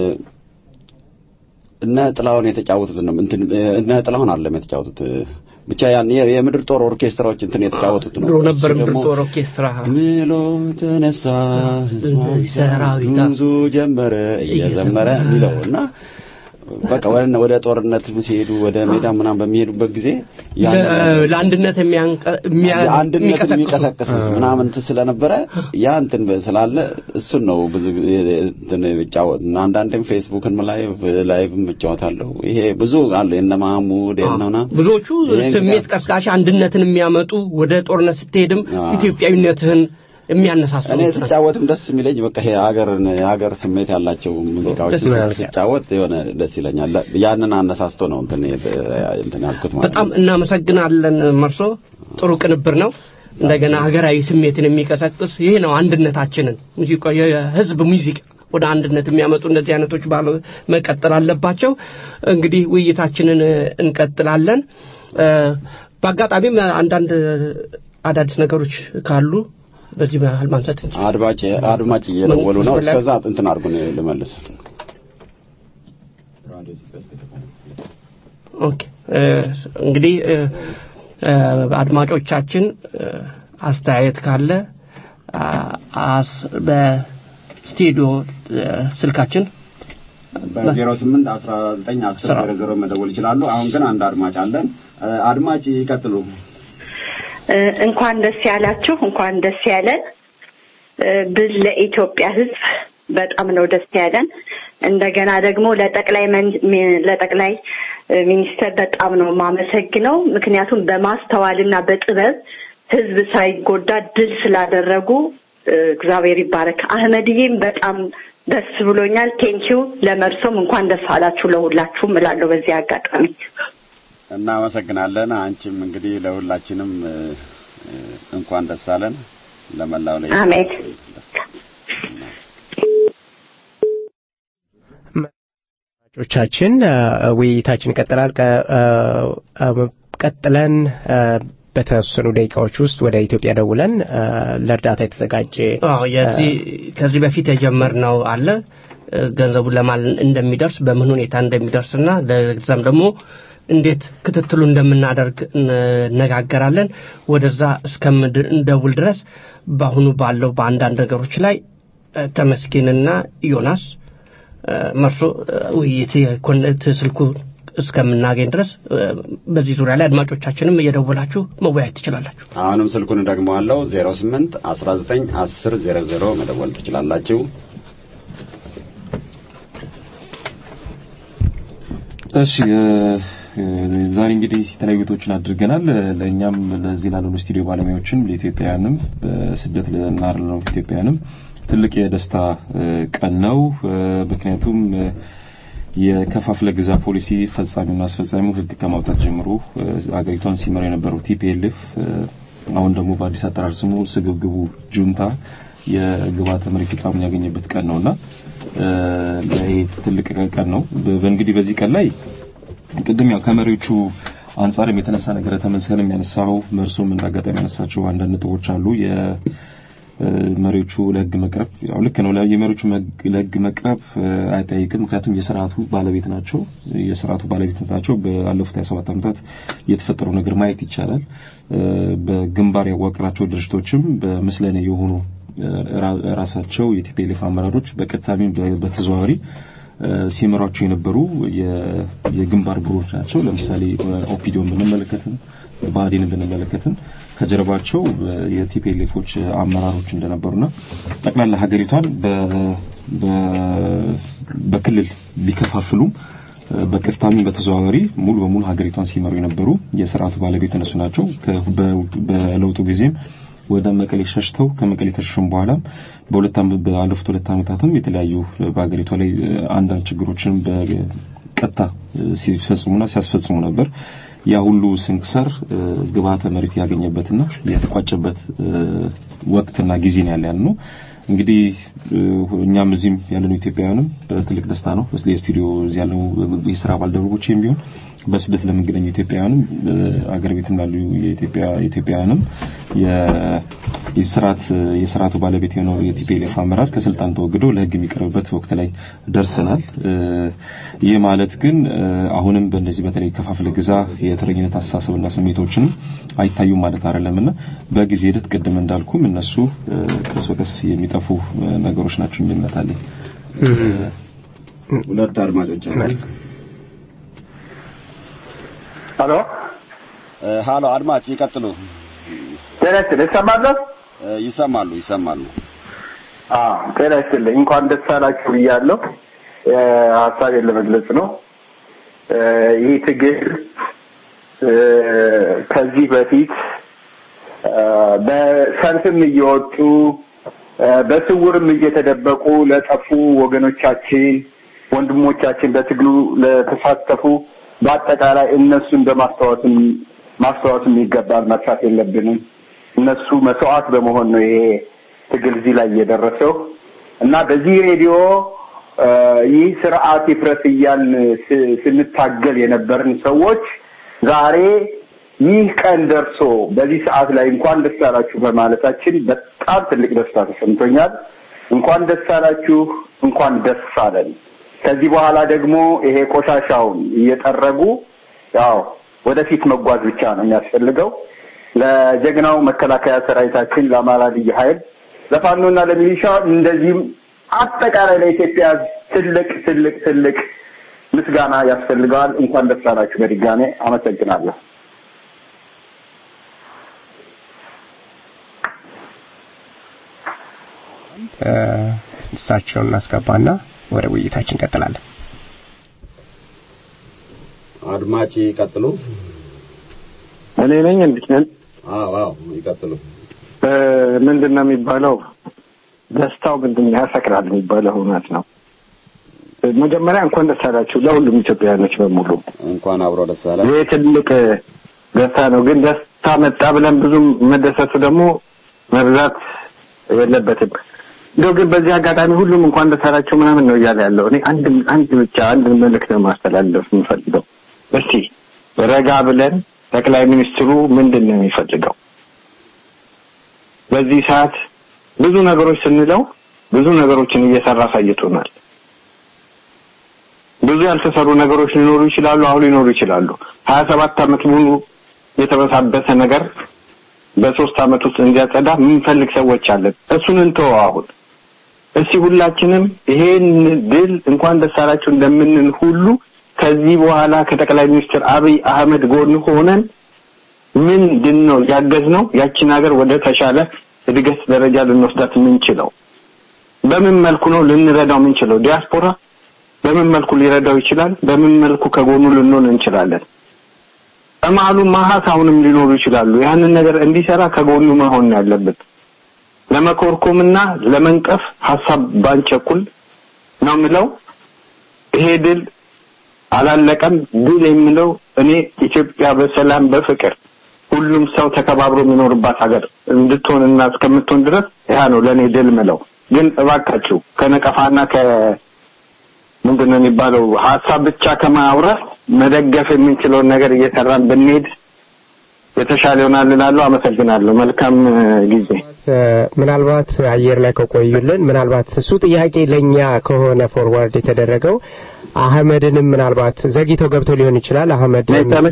Speaker 9: እነ ጥላሁን የተጫወቱት ነው እንትን እ፣ እነ ጥላሁን አለም የተጫወቱት እ፣ ብቻ ያን የ- የምድር ጦር ኦርኬስትራዎች እንትን የተጫወቱት ነው።
Speaker 3: ድሮ ነበር
Speaker 9: እሱ
Speaker 3: ምድር
Speaker 9: ደግሞ
Speaker 3: ጦር ኦርኬስትራ
Speaker 9: ምሎ ተነሳ ህዝባዊ
Speaker 3: ሰራዊት
Speaker 9: ጉዞ ጀመረ እየዘመረ የሚለው እና በቃ ወደ ወደ ጦርነት ሲሄዱ ወደ ሜዳ ምናምን በሚሄዱበት ጊዜ ያን
Speaker 3: ለ- ለአንድነት የሚያንቀ- የሚያ-
Speaker 9: አንድነት
Speaker 3: የሚቀሰቅሱ
Speaker 9: የሚቀሰቅስ ምናምን እንትን ስለነበረ ያ እንትን ስላለ እሱን ነው ብዙ ጊዜ እንትን እጫወት እና አንዳንዴም ፌስቡክን ላይቭ ላይቭም እጫወታለሁ። ይሄ ብዙ አለ የነ ማህሙድ የነ ምናምን
Speaker 3: ብዙዎቹ
Speaker 9: ይሄ እንግዲህ
Speaker 3: ስሜት ቀስቃሽ አንድነትን የሚያመጡ ወደ ጦርነት ስትሄድም
Speaker 9: አዎ።
Speaker 3: ኢትዮጵያዊነትህን የሚያነሳሱ
Speaker 9: እኔ
Speaker 3: ናቸው።
Speaker 9: ስጫወትም ደስ የሚለኝ በቃ ይሄ ሀገርን የሀገር ስሜት ያላቸው ሙዚቃዎች
Speaker 3: ደስ ይላል።
Speaker 9: ስጫወት የሆነ ደስ ይለኛል። ያንን አነሳስቶ ነው እንትን የት- እንትን ያልኩት ማለት
Speaker 3: በጣም
Speaker 9: ነው።
Speaker 3: እናመሰግናለን መርሶ። ጥሩ ቅንብር ነው። እንደገና ሀገራዊ ስሜትን የሚቀሰቅስ ይህ ነው አንድነታችንን ሙዚቃ የህዝብ ሙዚቃ ወደ አንድነት የሚያመጡ እንደዚህ አይነቶች ባለ መቀጠል አለባቸው። እንግዲህ ውይይታችንን እ፣ እንቀጥላለን። እ፣ በአጋጣሚም አንዳንድ አዳዲስ ነገሮች ካሉ በዚህ መሀል ማንሳት እንችላለን።
Speaker 9: አድማጭ አድማጭ እየደወሉ ነው።
Speaker 3: ምን-
Speaker 9: እስከዛ እንትን አድርጉ ነው ልመልስ።
Speaker 3: ኦኬ እ፣ እንግዲህ እ፣ እ፣ አድማጮቻችን እ፣ አስተያየት ካለ አ- አስ- በስቱዲዮ እ፣ ስልካችን
Speaker 9: በዜሮ ስምንት አስራ ዘጠኝ አስር ዜሮ ዜሮ መደወል ይችላሉ። አሁን ግን አንድ አድማጭ አለን። እ፣ አድማጭ ይቀጥሉ።
Speaker 13: እ፣ እንኳን ደስ ያላችሁ፣ እንኳን ደስ ያለን እ፣ ብል ለኢትዮጵያ ሕዝብ በጣም ነው ደስ ያለን። እንደገና ደግሞ ለጠቅላይ መን- ሚ- ለጠቅላይ ሚኒስተር በጣም ነው የማመሰግነው። ምክንያቱም በማስተዋልና በጥበብ ህዝብ ሳይጎዳ ድል ስላደረጉ እግዚአብሔር ይባረክ። አህመድዬም በጣም ደስ ብሎኛል። ቴንኪው። ለመርሶም እንኳን ደስ አላችሁ ለሁላችሁም እላለሁ በዚህ አጋጣሚ።
Speaker 9: እናመሰግናለን። አንቺም እንግዲህ ለሁላችንም እንኳን ደስ አለን። ለመላው ላይ
Speaker 13: አሜን።
Speaker 2: ቻችን ውይይታችን ይቀጥላል። ቀጥለን በተወሰኑ ደቂቃዎች ውስጥ ወደ ኢትዮጵያ ደውለን ለእርዳታ የተዘጋጀ
Speaker 3: ከዚህ በፊት የጀመርነው አለ ገንዘቡ ለማን እንደሚደርስ በምን ሁኔታ እንደሚደርስና ለዛም ደግሞ እንዴት ክትትሉ እንደምናደርግ እነጋገራለን። ወደዛ እስከምንደውል ድረስ በአሁኑ ባለው በአንዳንድ ነገሮች ላይ ተመስገንና ዮናስ መርሶ ውይይት የኮነት ስልኩ እስከምናገኝ ድረስ በዚህ ዙሪያ ላይ አድማጮቻችንም እየደወላችሁ መወያየት ትችላላችሁ።
Speaker 9: አሁንም ስልኩን ደግመዋለሁ 08 19 10 00 መደወል ትችላላችሁ።
Speaker 4: እሺ ዛሬ እንግዲህ የተለያዩ ቤቶችን አድርገናል። ለእኛም ለዚህ ላልሆኑ ስቱዲዮ ባለሙያዎችም ለኢትዮጵያውያንም በስደት ላሉ ኢትዮጵያውያንም ትልቅ የደስታ ቀን ነው። ምክንያቱም የከፋፍለ ግዛ ፖሊሲ ፈጻሚውና አስፈጻሚው ሕግ ከማውጣት ጀምሮ አገሪቷን ሲመራ የነበረው ቲፒኤልኤፍ አሁን ደግሞ በአዲስ አጠራር ስሙ ስግብግቡ ጁንታ የግብዓተ መሬት ፍጻሜ ያገኘበት ቀን ነውና ይሄ ትልቅ ቀን ነው። በእንግዲህ በዚህ ቀን ላይ ቅድም ያው ከመሪዎቹ አንጻርም የተነሳ ነገር ተመሰለም ያነሳው መርሶም እንዳጋጣሚ ያነሳቸው አንዳንድ ነጥቦች አሉ። መሪዎቹ ለህግ መቅረብ ያው ልክ ነው። የመሪዎቹ ለህግ መቅረብ አይጠይቅም። ምክንያቱም የስርዓቱ ባለቤት ናቸው። የስርዓቱ ባለቤት ናቸው። ባለፉት 27 ዓመታት የተፈጠረው ነገር ማየት ይቻላል። በግንባር ያዋቀራቸው ድርጅቶችም በምስለኔ የሆኑ ራሳቸው የቲፒኤልኤፍ አመራሮች በቀጥታም በተዘዋዋሪ ሲመሯቸው የነበሩ የግንባር ብሮች ናቸው። ለምሳሌ ኦፒዲዮን ብንመለከትም ብአዴንን ብንመለከትም ከጀርባቸው የቲፒኤልኤፎች አመራሮች እንደነበሩና ጠቅላላ ሀገሪቷን በክልል ቢከፋፍሉም በቀጥታም በተዘዋዋሪ ሙሉ በሙሉ ሀገሪቷን ሲመሩ የነበሩ የስርዓቱ ባለቤት እነሱ ናቸው። በለውጡ ጊዜም ወደ መቀሌ ሸሽተው ከመቀሌ ከሸሹም በኋላም በሁለት ዓመት ባለፉት ሁለት ዓመታትም የተለያዩ በሀገሪቷ ላይ አንዳንድ ችግሮችን በቀጥታ ሲፈጽሙና ሲያስፈጽሙ ነበር። ያ ሁሉ ስንክሳር ግብዓተ መሬት ያገኘበትና የተቋጨበት ወቅትና ጊዜ ነው ያለ ነው። እንግዲህ እኛም እዚህም ያለነው ኢትዮጵያውያንም በትልቅ ደስታ ነው። የስቱዲዮ እዚህ ያለው የስራ ባልደረቦችም ቢሆን በስደት ለሚገኙ ኢትዮጵያውያንም አገር ቤትም ላሉ የኢትዮጵያ ኢትዮጵያውያንም የስርዓት የስርዓቱ ባለቤት የሆነው የቲፒኤልኤፍ አመራር ከስልጣን ተወግዶ ለሕግ የሚቀርብበት ወቅት ላይ ደርሰናል። ይህ ማለት ግን አሁንም በእነዚህ በተለይ ከፋፍለ ግዛ የተረኝነት አስተሳሰብና ስሜቶችንም አይታዩም ማለት አይደለምና በጊዜ ሂደት ቅድም እንዳልኩም እነሱ ቀስ በቀስ የሚጠፉ ነገሮች ናቸው የሚል እምነት አለኝ።
Speaker 9: ሁለት አድማጮች አሉ።
Speaker 14: ሀሎ
Speaker 9: ሀሎ፣ አድማጭ ይቀጥሉ።
Speaker 14: ጤና ይስጥልኝ። ይሰማል?
Speaker 9: ይሰማሉ ይሰማሉ።
Speaker 14: አዎ ጤና ይስጥልኝ። እንኳን ደስ አላችሁ ብያለሁ። ሀሳቤን ለመግለጽ ነው። ይህ ትግል ከዚህ በፊት በሰልፍም እየወጡ በስውርም እየተደበቁ ለጠፉ ወገኖቻችን፣ ወንድሞቻችን በትግሉ ለተሳተፉ በአጠቃላይ እነሱን በማስታወስም ማስታወስም ይገባል። መርሳት የለብንም። እነሱ መስዋዕት በመሆን ነው ይሄ ትግል እዚህ ላይ እየደረሰው እና በዚህ ሬዲዮ ይህ ስርዓት ይፍረስ እያልን ስንታገል የነበርን ሰዎች ዛሬ ይህ ቀን ደርሶ በዚህ ሰዓት ላይ እንኳን ደስ አላችሁ በማለታችን በጣም ትልቅ ደስታ ተሰምቶኛል። እንኳን ደስ አላችሁ፣ እንኳን ደስ አለን። ከዚህ በኋላ ደግሞ ይሄ ቆሻሻውን እየጠረጉ ያው ወደፊት መጓዝ ብቻ ነው የሚያስፈልገው። ለጀግናው መከላከያ ሰራዊታችን፣ ለአማራ ልዩ ኃይል፣ ለፋኖና ለሚሊሻ እንደዚህም አጠቃላይ ለኢትዮጵያ ትልቅ ትልቅ ትልቅ ምስጋና ያስፈልገዋል። እንኳን ደስ አላችሁ በድጋሜ አመሰግናለሁ።
Speaker 2: እሳቸውን እናስገባና ወደ ውይይታችን እንቀጥላለን።
Speaker 9: አድማጭ ይቀጥሉ።
Speaker 15: እኔ ነኝ እንዴ?
Speaker 9: አዎ አዎ ይቀጥሉ።
Speaker 15: ምንድን ነው የሚባለው? ደስታው ምንድን ነው ያሰክራል የሚባለው እውነት ነው። መጀመሪያ እንኳን ደስ አላችሁ ለሁሉም ኢትዮጵያውያኖች በሙሉ
Speaker 9: እንኳን አብሮ ደስ አለ።
Speaker 15: ይህ ትልቅ ደስታ ነው። ግን ደስታ መጣ ብለን ብዙም መደሰቱ ደግሞ መብዛት የለበትም። እንደው ግን በዚህ አጋጣሚ ሁሉም እንኳን ደስ አላችሁ ምናምን ነው እያለ ያለው። እኔ አንድ አንድ ብቻ አንድ መልእክት ነው ማስተላለፍ የምፈልገው። እስቲ ረጋ ብለን ጠቅላይ ሚኒስትሩ ምንድን ነው የሚፈልገው በዚህ ሰዓት ብዙ ነገሮች ስንለው ብዙ ነገሮችን እየሰራ አሳይቶናል። ብዙ ያልተሰሩ ነገሮች ሊኖሩ ይችላሉ፣ አሁን ሊኖሩ ይችላሉ። ሀያ ሰባት ዓመት ሙሉ የተበሳበሰ ነገር በሶስት ዓመት ውስጥ እንዲያጸዳ የምንፈልግ ሰዎች አለን። እሱን እንተወው አሁን። እስቲ ሁላችንም ይሄን ድል እንኳን ደስ አላችሁ እንደምንል ሁሉ ከዚህ በኋላ ከጠቅላይ ሚኒስትር አብይ አህመድ ጎን ሆነን ምንድን ነው ያገዝነው ያቺን ሀገር ወደ ተሻለ እድገት ደረጃ ልንወስዳት የምንችለው? በምን መልኩ ነው ልንረዳው የምንችለው? ዲያስፖራ በምን መልኩ ሊረዳው ይችላል? በምን መልኩ ከጎኑ ልንሆን እንችላለን? በመሀሉ ማሀት አሁንም ሊኖሩ ይችላሉ። ያንን ነገር እንዲሰራ ከጎኑ መሆን ነው ያለብን። ለመኮርኮምና ለመንቀፍ ሀሳብ ባንቸኩል ነው የምለው። ይሄ ድል አላለቀም። ድል የምለው እኔ ኢትዮጵያ በሰላም በፍቅር ሁሉም ሰው ተከባብሮ የሚኖርባት ሀገር እንድትሆንና እስከምትሆን ድረስ ያ ነው ለእኔ ድል ምለው። ግን እባካችሁ ከነቀፋና ከ ምንድን ነው የሚባለው ሀሳብ ብቻ ከማውራት መደገፍ የምንችለውን ነገር እየሰራን ብንሄድ የተሻለ ይሆናል እላለሁ። አመሰግናለሁ። መልካም ጊዜ።
Speaker 2: ምናልባት አየር ላይ ከቆዩልን ምናልባት እሱ ጥያቄ ለእኛ ከሆነ ፎርዋርድ የተደረገው አህመድንም ምናልባት ዘግይተው ገብተው ሊሆን ይችላል። አህመድ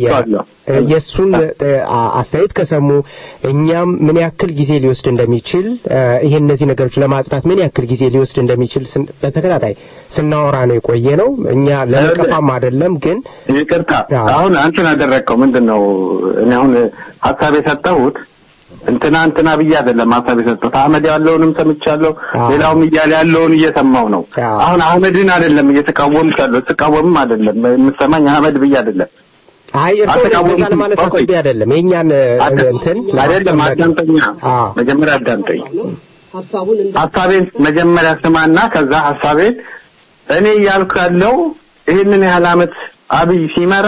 Speaker 2: የእሱን አስተያየት ከሰሙ እኛም ምን ያክል ጊዜ ሊወስድ እንደሚችል ይሄ እነዚህ ነገሮች ለማጽናት ምን ያክል ጊዜ ሊወስድ እንደሚችል በተከታታይ ስናወራ ነው የቆየ ነው። እኛ ለነቀፋም አይደለም ግን
Speaker 15: ይቅርታ፣ አሁን አንተን ያደረግከው ምንድን ነው? እኔ አሁን ሀሳብ የሰጠሁት እንትና እንትና ብዬ አይደለም ሀሳብ የሰጠሁት። አህመድ ያለውንም ሰምቻለሁ፣ ሌላውም እያለ ያለውን እየሰማው ነው። አሁን አህመድን አይደለም እየተቃወምክ ያለው ስቃወምም አይደለም የምትሰማኝ አህመድ ብዬ አይደለም።
Speaker 2: አይ እርሶ እንደዛ ለማለት አስቤ አይደለም። የእኛን እንትን
Speaker 15: አይደለም። አዳምጠኛ፣ መጀመሪያ አዳምጠኝ። ሀሳቤን መጀመሪያ ስማና ከዛ ሀሳቤን እኔ እያልኩ ያለው ይህንን ያህል አመት አብይ ሲመራ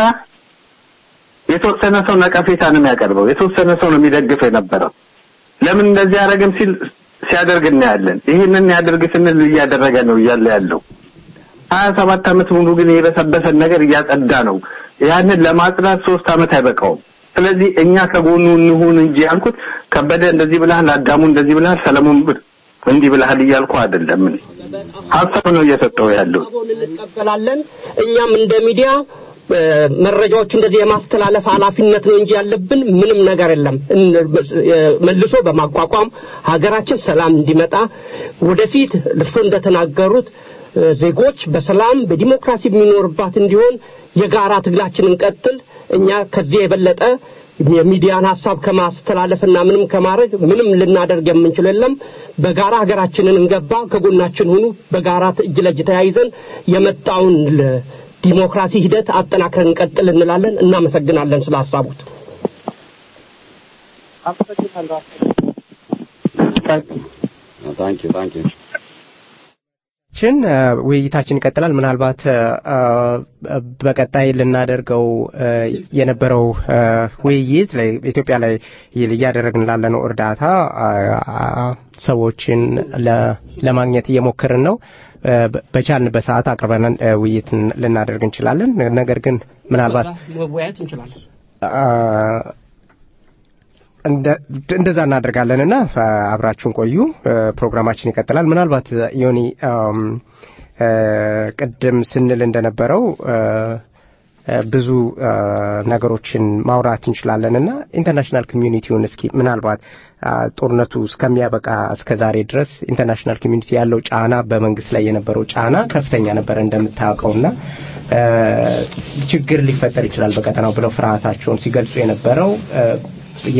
Speaker 15: የተወሰነ ሰው ነቀፌታ ነው የሚያቀርበው። የተወሰነ ሰው ነው የሚደግፈው የነበረው። ለምን እንደዚህ ያደረግም ሲል ሲያደርግ እናያለን። ይህንን ያደርግ ስንል እያደረገ ነው እያለ ያለው ሀያ ሰባት አመት ሙሉ ግን የበሰበሰን ነገር እያጸዳ ነው። ያንን ለማጽዳት ሶስት አመት አይበቃውም። ስለዚህ እኛ ከጎኑ እንሁን እንጂ ያልኩት ከበደ እንደዚህ ብለሃል፣ አዳሙ እንደዚህ ብለሃል፣ ሰለሞን እንዲህ ብለሃል እያልኩ አይደለም። ሀሳብ ነው እየሰጠው ያለው።
Speaker 3: እንቀበላለን። እኛም እንደ ሚዲያ መረጃዎች እንደዚህ የማስተላለፍ ኃላፊነት ነው እንጂ ያለብን ምንም ነገር የለም። መልሶ በማቋቋም ሀገራችን ሰላም እንዲመጣ ወደፊት እርሶ እንደተናገሩት ዜጎች በሰላም በዲሞክራሲ የሚኖርባት እንዲሆን የጋራ ትግላችንን እንቀጥል። እኛ ከዚህ የበለጠ የሚዲያን ሀሳብ ከማስተላለፍና ምንም ከማድረግ ምንም ልናደርግ የምንችል የለም። በጋራ ሀገራችንን እንገባ፣ ከጎናችን ሁኑ። በጋራ እጅ ለእጅ ተያይዘን የመጣውን ዲሞክራሲ ሂደት አጠናክረን እንቀጥል እንላለን። እናመሰግናለን ስለ ሀሳቡት።
Speaker 9: ታንክ ዩ ታንክ ዩ
Speaker 2: ችን ውይይታችን ይቀጥላል። ምናልባት በቀጣይ ልናደርገው የነበረው ውይይት ኢትዮጵያ ላይ እያደረግን ላለነው እርዳታ ሰዎችን ለማግኘት እየሞከርን ነው። በቻልን በሰዓት አቅርበን ውይይት ልናደርግ እንችላለን። ነገር ግን ምናልባት
Speaker 3: መወያየት እንችላለን።
Speaker 2: እንደዛ እናደርጋለን እና አብራችሁን ቆዩ። ፕሮግራማችን ይቀጥላል። ምናልባት ዮኒ ቅድም ስንል እንደነበረው ብዙ ነገሮችን ማውራት እንችላለን እና ኢንተርናሽናል ኮሚዩኒቲውን እስኪ ምናልባት ጦርነቱ እስከሚያበቃ እስከ ዛሬ ድረስ ኢንተርናሽናል ኮሚዩኒቲ ያለው ጫና በመንግስት ላይ የነበረው ጫና ከፍተኛ ነበረ እንደምታውቀውና ችግር ሊፈጠር ይችላል በቀጠናው ብለው ፍርሃታቸውን ሲገልጹ የነበረው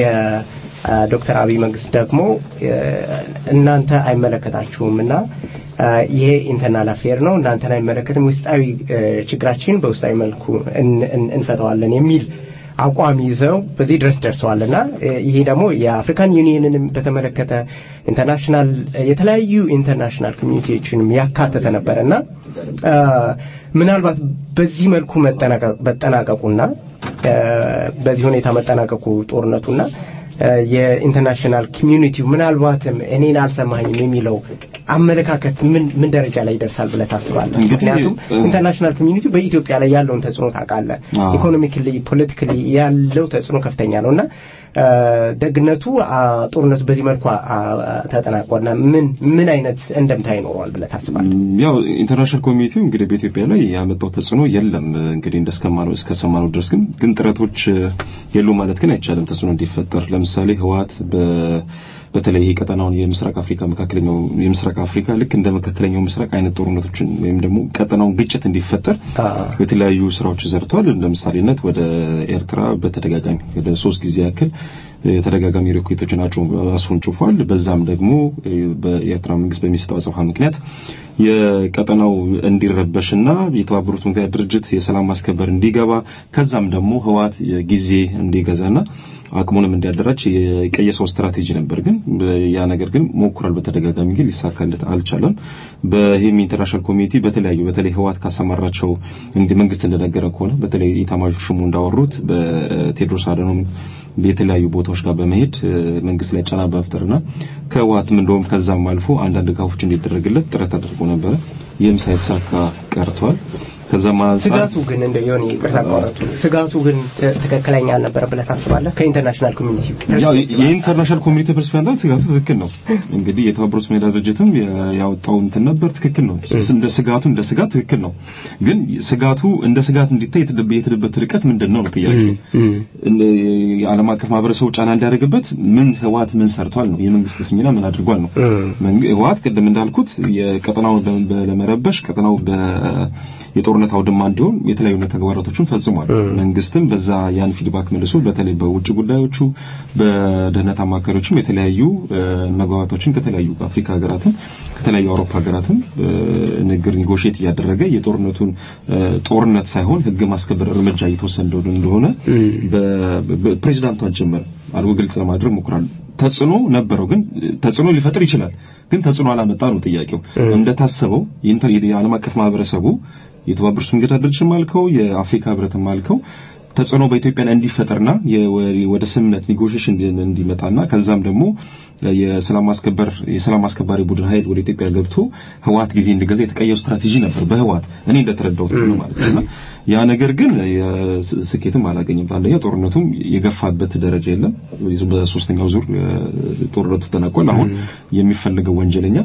Speaker 2: የዶክተር አብይ መንግስት ደግሞ እናንተ አይመለከታችሁም እና ይሄ ኢንተርናል አፌር ነው፣ እናንተን አይመለከትም፣ ውስጣዊ ችግራችን በውስጣዊ መልኩ እንፈተዋለን የሚል አቋም ይዘው በዚህ ድረስ ደርሰዋልና ይሄ ደግሞ የአፍሪካን ዩኒየንንም በተመለከተ ኢንተርናሽናል የተለያዩ ኢንተርናሽናል ኮሚኒቲዎችንም ያካተተ ነበረና ምናልባት በዚህ መልኩ መጠናቀቁና በዚህ ሁኔታ መጠናቀቁ ጦርነቱና የኢንተርናሽናል ኮሚዩኒቲው ምናልባትም እኔን አልሰማኝም የሚለው አመለካከት ምን ምን ደረጃ ላይ ይደርሳል ብለህ ታስባለህ? ምክንያቱም ኢንተርናሽናል ኮሚዩኒቲው በኢትዮጵያ ላይ ያለውን ተጽዕኖ ታውቃለህ። ኢኮኖሚክሊ፣ ፖለቲካሊ ያለው ተጽዕኖ ከፍተኛ ነው እና ደግነቱ ጦርነቱ በዚህ መልኩ ተጠናቋልና ምን ምን አይነት እንደምታ ይኖረዋል ብለህ ታስባለህ?
Speaker 4: ያው ኢንተርናሽናል ኮሚኒቲው እንግዲህ በኢትዮጵያ ላይ ያመጣው ተጽዕኖ የለም። እንግዲህ እንደስከማነው እስከሰማነው ድረስ ግን ግን ጥረቶች የሉ ማለት ግን አይቻልም ተጽዕኖ እንዲፈጠር ለምሳሌ ህወሓት በ በተለይ ይሄ ቀጠናውን የምስራቅ አፍሪካ መካከለኛው የምስራቅ አፍሪካ ልክ እንደ መካከለኛው ምስራቅ አይነት ጦርነቶችን ወይም ደግሞ ቀጠናውን ግጭት እንዲፈጠር የተለያዩ ስራዎች ዘርቷል። እንደ ምሳሌነት ወደ ኤርትራ በተደጋጋሚ ወደ ሶስት ጊዜ ያክል የተደጋጋሚ ሮኬቶችን አስወንጭፏል። በዛም ደግሞ በኤርትራ መንግስት በሚሰጠው አጸፋ ምክንያት የቀጠናው እንዲረበሽና የተባበሩት መንግስታት ድርጅት የሰላም ማስከበር እንዲገባ ከዛም ደግሞ ህወሓት ጊዜ እንዲገዛና አቅሙንም እንዲያደራጅ የቀየሰው ስትራቴጂ ነበር። ግን ያ ነገር ግን ሞክሯል በተደጋጋሚ ግን ሊሳካለት አልቻለም። በይህም ኢንተርናሽናል ኮሚኒቲ በተለያዩ በተለይ ህወሓት ካሰማራቸው እንዲ መንግስት እንደነገረ ከሆነ በተለይ ኢታማዦር ሹሙ እንዳወሩት በቴድሮስ አደኖም የተለያዩ ቦታዎች ጋር በመሄድ መንግስት ላይ ጫና በመፍጠርና ከህወሓትም እንደውም ከዛም አልፎ አንዳንድ ድጋፎች እንዲደረግለት ጥረት አድርጎ ነበረ። ይህም ሳይሳካ ቀርቷል። ከዛም
Speaker 2: ስጋቱ ግን እንደ የሆነ ይቅርታ አቋረጡ ስጋቱ ግን ትክክለኛ አልነበረ ብለህ ታስባለህ? ከኢንተርናሽናል ኮሚኒቲ
Speaker 4: የኢንተርናሽናል ኮሚኒቲ ፐርስፔክቲቭ ስጋቱ ትክክል ነው። እንግዲህ የተባበሩት መንግስታት ድርጅትም ያወጣው እንትን ነበር፣ ትክክል ነው። እንደ ስጋቱ እንደ ስጋት ትክክል ነው። ግን ስጋቱ እንደ ስጋት እንዲታይ የተሄደበት ርቀት ምንድን ነው ነው ጥያቄው። የዓለም አቀፍ ማህበረሰቡ ጫና እንዲያደርግበት ምን ህወሓት ምን ሰርቷል ነው የመንግስት ሚና ምን አድርጓል ነው። ህወሓት ቅድም እንዳልኩት የቀጠናውን ለመረበሽ ቀጠናው የጦርነት አውድማ እንዲሆን የተለያዩ ተግባራቶችን ፈጽሟል። መንግስትም በዛ ያን ፊድባክ መልሶ በተለይ በውጭ ጉዳዮቹ በደህንነት አማካሪዎችም የተለያዩ መግባባቶችን ከተለያዩ አፍሪካ ሀገራትም ከተለያዩ አውሮፓ ሀገራትም ንግግር ኒጎሽት እያደረገ የጦርነቱን ጦርነት ሳይሆን ህግ ማስከበር እርምጃ እየተወሰደ እንደሆነ ፕሬዚዳንቷን ጭምር አድርጎ ግልጽ ለማድረግ ሞክራሉ። ተጽዕኖ ነበረው፣ ግን ተጽዕኖ ሊፈጥር ይችላል። ግን ተጽዕኖ አላመጣ ነው ጥያቄው። እንደታሰበው የዓለም አቀፍ ማህበረሰቡ የተባበሩት መንግስታት ድርጅትም አልከው የአፍሪካ ህብረትም አልከው ተጽዕኖ በኢትዮጵያ እንዲፈጠርና ወደ ስምምነት ኔጎሽዬሽን እንዲመጣና ከዛም ደግሞ የሰላም ማስከበር የሰላም አስከባሪ ቡድን ኃይል ወደ ኢትዮጵያ ገብቶ ህወሓት ጊዜ እንዲገዛ የተቀየው ስትራቴጂ ነበር በህወሓት እኔ እንደተረዳሁት ነው ማለት ነው። ያ ነገር ግን ስኬትም አላገኘም። አንደኛ ጦርነቱም የገፋበት ደረጃ የለም። በሶስተኛው ዙር ጦርነቱ ተጠናቋል። አሁን የሚፈልገው ወንጀለኛ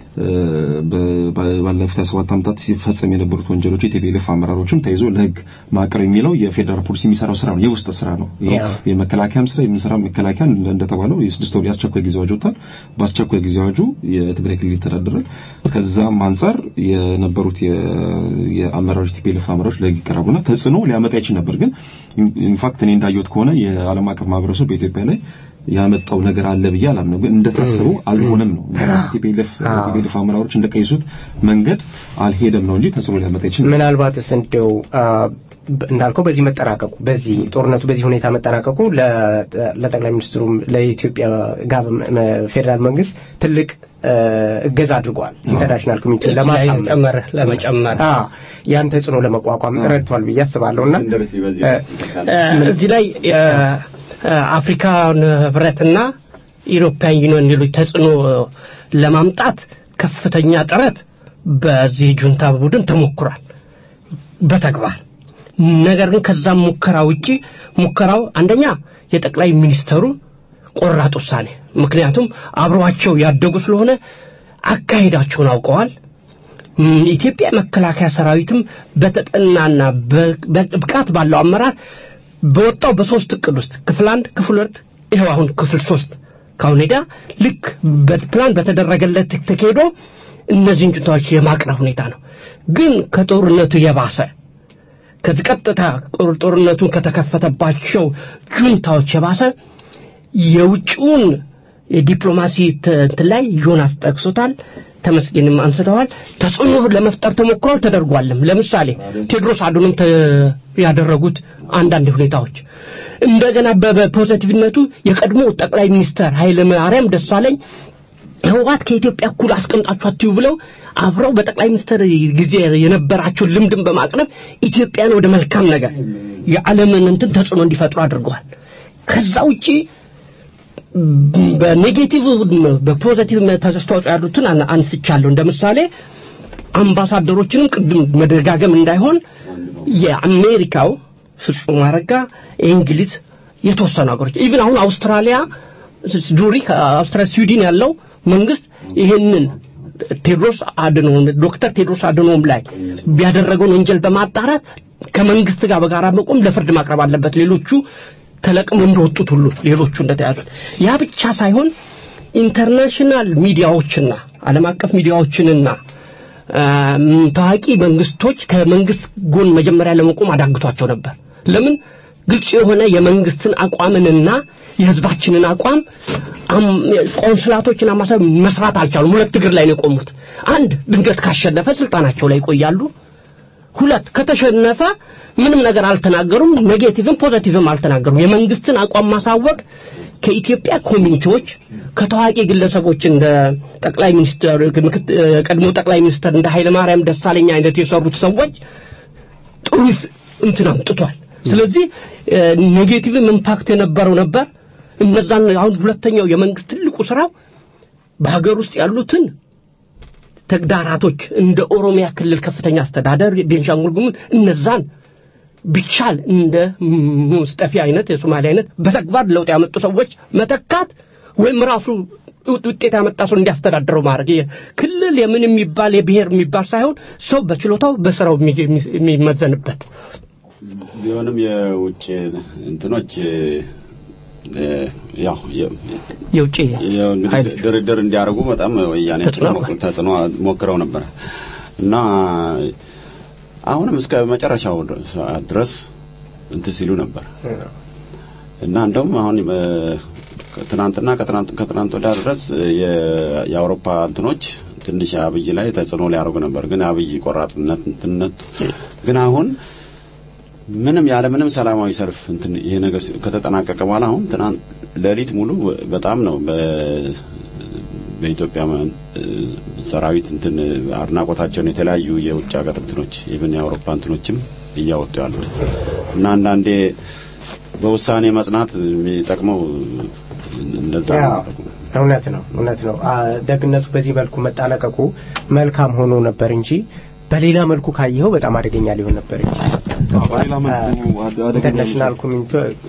Speaker 4: ባለፉት 27 ዓመታት ሲፈጸም የነበሩት ወንጀሎች የቲፒኤልኤፍ አመራሮችም ተይዞ ለህግ ማቅረብ የሚለው የፌዴራል ፖሊስ የሚሰራው ስራ ነው፣ የውስጥ ስራ ነው። የመከላከያም ስራ የምንሰራው መከላከያ እንደተባለው የስድስት ወር የአስቸኳይ ጊዜ አዋጅ ወጥቷል። በአስቸኳይ ጊዜ አዋጁ የትግራይ ክልል ይተዳደራል። ከዛም አንጻር የነበሩት የአመራሮች ቲፒኤልኤፍ አመራሮች ለህግ ይቀርቡና ተጽዕኖ ሊያመጣ ይችል ነበር። ግን ኢንፋክት እኔ እንዳየሁት ከሆነ የዓለም አቀፍ ማህበረሰቡ በኢትዮጵያ ላይ ያመጣው ነገር አለ ብዬ አላምነው። ግን እንደታሰበው አልሆነም ነው። ቲፒኤልኤፍ ቲፒኤልኤፍ አመራሮች እንደቀየሱት መንገድ አልሄደም ነው እንጂ ተጽዕኖ ሊያመጣ ይችላል።
Speaker 2: ምናልባትስ እንደው እንዳልከው በዚህ መጠናቀቁ በዚህ ጦርነቱ በዚህ ሁኔታ መጠናቀቁ ለጠቅላይ ሚኒስትሩም ለኢትዮጵያ ፌዴራል መንግስት ትልቅ እገዛ አድርጓል። ኢንተርናሽናል ኮሚኒቲ
Speaker 3: ለማሳመር ለመጨመር
Speaker 2: ያን ተጽዕኖ ለመቋቋም ረድቷል ብዬ አስባለሁና
Speaker 3: እዚህ ላይ አፍሪካን ህብረትና ኢሮፒያን ዩኒየን ሌሎች ተጽዕኖ ለማምጣት ከፍተኛ ጥረት በዚህ ጁንታ ቡድን ተሞክሯል በተግባር ነገር ግን ከዛም ሙከራ ውጪ ሙከራው አንደኛ የጠቅላይ ሚኒስተሩ ቆራጥ ውሳኔ ምክንያቱም አብረዋቸው ያደጉ ስለሆነ አካሄዳቸውን አውቀዋል ኢትዮጵያ መከላከያ ሰራዊትም በተጠናና ብቃት ባለው አመራር በወጣው በሶስት እቅድ ውስጥ ክፍል አንድ ክፍል ሁለት ይኸው አሁን ክፍል ሶስት ካሁን ሄዳ ልክ በፕላን በተደረገለት ተካሄዶ እነዚህን ጁንታዎች የማቅረብ ሁኔታ ነው ግን ከጦርነቱ የባሰ ከዚህ ቀጥታ ጦርነቱን ከተከፈተባቸው ጁንታዎች የባሰ የውጭውን የዲፕሎማሲ እንትን ላይ ዮናስ ጠቅሶታል ተመስገንም አንስተዋል። ተጽዕኖ ለመፍጠር ተሞክሯል፣ ተደርጓልም። ለምሳሌ ቴዎድሮስ አድኖም ያደረጉት አንዳንድ ሁኔታዎች እንደገና በፖዘቲቭነቱ የቀድሞ ጠቅላይ ሚኒስተር ኃይለ ማርያም ደሳለኝ ህወሓት ከኢትዮጵያ እኩል አስቀምጣችሁ አትዩ ብለው አብረው በጠቅላይ ሚኒስትር ጊዜ የነበራቸውን ልምድን በማቅረብ ኢትዮጵያን ወደ መልካም ነገር የዓለምን እንትን ተጽዕኖ እንዲፈጥሩ አድርገዋል። ከዛ ውጪ በኔጌቲቭ በፖዘቲቭ አስተዋጽኦ ያሉትን አንስቻለሁ። እንደ ምሳሌ አምባሳደሮችንም ቅድም መደጋገም እንዳይሆን የአሜሪካው ፍጹም አረጋ፣ የእንግሊዝ የተወሰኑ ሀገሮች ኢቭን አሁን አውስትራሊያ ዙሪክ አውስትራሊያ ስዊድን ያለው መንግስት ይህንን ቴድሮስ አድኖም ዶክተር ቴድሮስ አድኖም ላይ ቢያደረገውን ወንጀል በማጣራት ከመንግስት ጋር በጋራ መቆም ለፍርድ ማቅረብ አለበት። ሌሎቹ ተለቅመው እንደወጡት ሁሉ ሌሎቹ እንደተያዙት ያ ብቻ ሳይሆን ኢንተርናሽናል ሚዲያዎችና ዓለም አቀፍ ሚዲያዎችንና ታዋቂ መንግስቶች ከመንግስት ጎን መጀመሪያ ለመቆም አዳግቷቸው ነበር። ለምን? ግልጽ የሆነ የመንግስትን አቋምንና የህዝባችንን አቋም ቆንስላቶችና ማሰብ መስራት አልቻሉም። ሁለት እግር ላይ ነው የቆሙት። አንድ ድንገት ካሸነፈ ስልጣናቸው ላይ ይቆያሉ። ሁለት ከተሸነፈ ምንም ነገር አልተናገሩም። ኔጌቲቭም ፖዘቲቭም አልተናገሩም። የመንግስትን አቋም ማሳወቅ ከኢትዮጵያ ኮሚኒቲዎች ከታዋቂ ግለሰቦች እንደ ጠቅላይ ሚኒስትር ቀድሞ ጠቅላይ ሚኒስትር እንደ ኃይለ ማርያም ደሳለኝ አይነት የሰሩት ሰዎች ጥሩ እንትን አምጥቷል። ስለዚህ ኔጌቲቭም ኢምፓክት የነበረው ነበር። እነዛን አሁን ሁለተኛው የመንግስት ትልቁ ስራው በሀገር ውስጥ ያሉትን ተግዳራቶች እንደ ኦሮሚያ ክልል ከፍተኛ አስተዳደር፣ ቤንሻንጉል ጉሙዝ እነዛን ቢቻል እንደ ሙስጠፊ አይነት የሶማሊያ አይነት በተግባር ለውጥ ያመጡ ሰዎች መተካት ወይም ራሱ ውጤት ያመጣ ሰው እንዲያስተዳድረው ማድረግ ክልል የምን የሚባል የብሔር የሚባል ሳይሆን ሰው በችሎታው በስራው የሚመዘንበት
Speaker 9: ቢሆንም የውጭ እንትኖች ያው
Speaker 3: የውጭ
Speaker 9: እንግዲህ ድርድር እንዲያደርጉ በጣም ወያኔ ተጽዕኖ ሞክረው ነበር እና አሁንም እስከ መጨረሻው ሰዓት ድረስ እንትን ሲሉ ነበር እና እንደውም አሁን ትናንትና ከትናንት ከትናንት ወዲያ ድረስ የአውሮፓ እንትኖች ትንሽ አብይ ላይ ተጽዕኖ ሊያደርጉ ነበር። ግን አብይ ቆራጥነት እንትነት ግን አሁን ምንም ያለ ምንም ሰላማዊ ሰልፍ እንትን ይሄ ነገር ከተጠናቀቀ በኋላ አሁን ትናንት ሌሊት ሙሉ በጣም ነው በኢትዮጵያ ሰራዊት እንትን አድናቆታቸውን የተለያዩ የውጭ ሀገር እንትኖች ኢቭን የአውሮፓ እንትኖችም እያወጡ ያሉ እና አንዳንዴ በውሳኔ መጽናት የሚጠቅመው እንደዛ
Speaker 2: እውነት ነው እውነት ነው ደግነቱ በዚህ መልኩ መጣለቀቁ መልካም ሆኖ ነበር እንጂ በሌላ መልኩ ካየኸው በጣም አደገኛ ሊሆን ነበር እንጂ ኢንተርናሽናል ኮሚኒቲ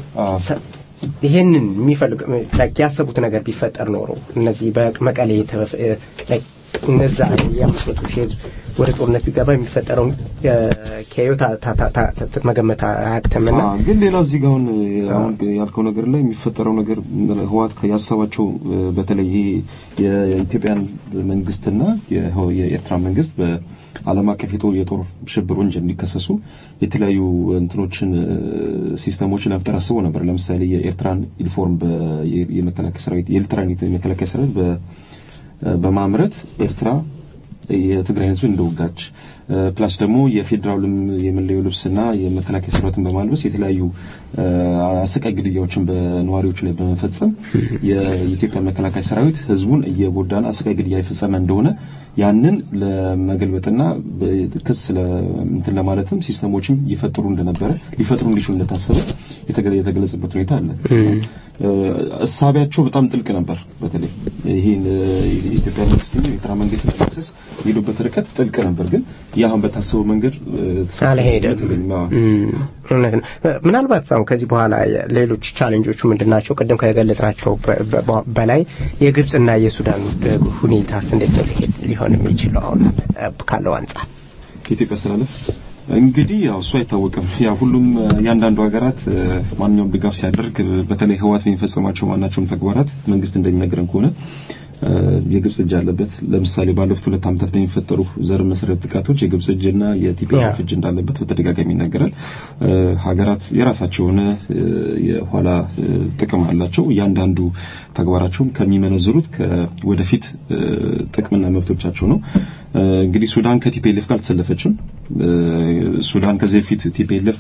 Speaker 2: ይሄንን የሚፈልግ ያሰቡት ነገር ቢፈጠር ኖሮ እነዚህ በመቀሌ እነዛ የአምስት መቶ ሺህ ህዝብ ወደ ጦርነት ቢገባ የሚፈጠረውን ከዮ መገመት አያቅትምና
Speaker 4: ግን ሌላ እዚህ ጋር አሁን አሁን ያልከው ነገር ላይ የሚፈጠረው ነገር ህወሓት ያሰባቸው በተለይ ይሄ የኢትዮጵያን መንግስትና የኤርትራ መንግስት በዓለም አቀፍ የጦር ሽብር ወንጀል እንዲከሰሱ የተለያዩ እንትኖችን ሲስተሞችን መፍጠር አስቦ ነበር። ለምሳሌ የኤርትራን ዩኒፎርም የመከላከያ ሰራዊት የኤርትራን የመከላከያ ሰራዊት በማምረት ኤርትራ የትግራይ ህዝብ እንደወጋች ፕላስ ደግሞ የፌዴራልም የመለዮ ልብስና የመከላከያ ሰራዊትን በማልበስ የተለያዩ አሰቃቂ ግድያዎችን በነዋሪዎቹ ላይ በመፈጸም የኢትዮጵያ መከላከያ ሰራዊት ህዝቡን እየጎዳና አሰቃቂ ግድያ የፈጸመ እንደሆነ ያንን ለመገልበጥና ክስ እንትን ለማለትም ሲስተሞችም ይፈጥሩ እንደነበረ ሊፈጥሩ እንዲችሉ እንደታሰበ የተገለጸበት ሁኔታ አለ። እሳቢያቸው በጣም ጥልቅ ነበር። በተለይ ይሄን የኢትዮጵያ መንግስት የኤርትራ መንግስት ለመክሰስ የሄዱበት ርቀት ጥልቅ ነበር። ግን ያሁን በታሰበው መንገድ
Speaker 2: አልሄደም። እውነት ነው። ምናልባት አሁን ከዚህ በኋላ ሌሎች ቻሌንጆቹ ምንድን ናቸው? ቅድም ከገለጽናቸው በላይ የግብፅና የሱዳን ሁኔታስ እንዴት ነው ሊሆን የሚችለው አሁን ካለው አንጻር
Speaker 4: ከኢትዮጵያ አስተላለፍ እንግዲህ ያው እሱ አይታወቅም። ያ ሁሉም ያንዳንዱ ሀገራት ማንኛውም ድጋፍ ሲያደርግ በተለይ ህወሓት የሚፈጸማቸው ማናቸውም ተግባራት መንግስት እንደሚነግረን ከሆነ የግብጽ እጅ አለበት። ለምሳሌ ባለፉት ሁለት ዓመታት በሚፈጠሩ ዘር መሰረት ጥቃቶች የግብጽ እጅና የቲፒኤልኤፍ እጅ እንዳለበት በተደጋጋሚ ይነገራል። ሀገራት የራሳቸው የሆነ የኋላ ጥቅም አላቸው። እያንዳንዱ ተግባራቸውም ከሚመነዝሩት ወደፊት ጥቅምና መብቶቻቸው ነው። እንግዲህ ሱዳን ከቲፒኤልኤፍ ጋር አልተሰለፈችም። ሱዳን ከዚህ በፊት ቲፒኤልኤፍ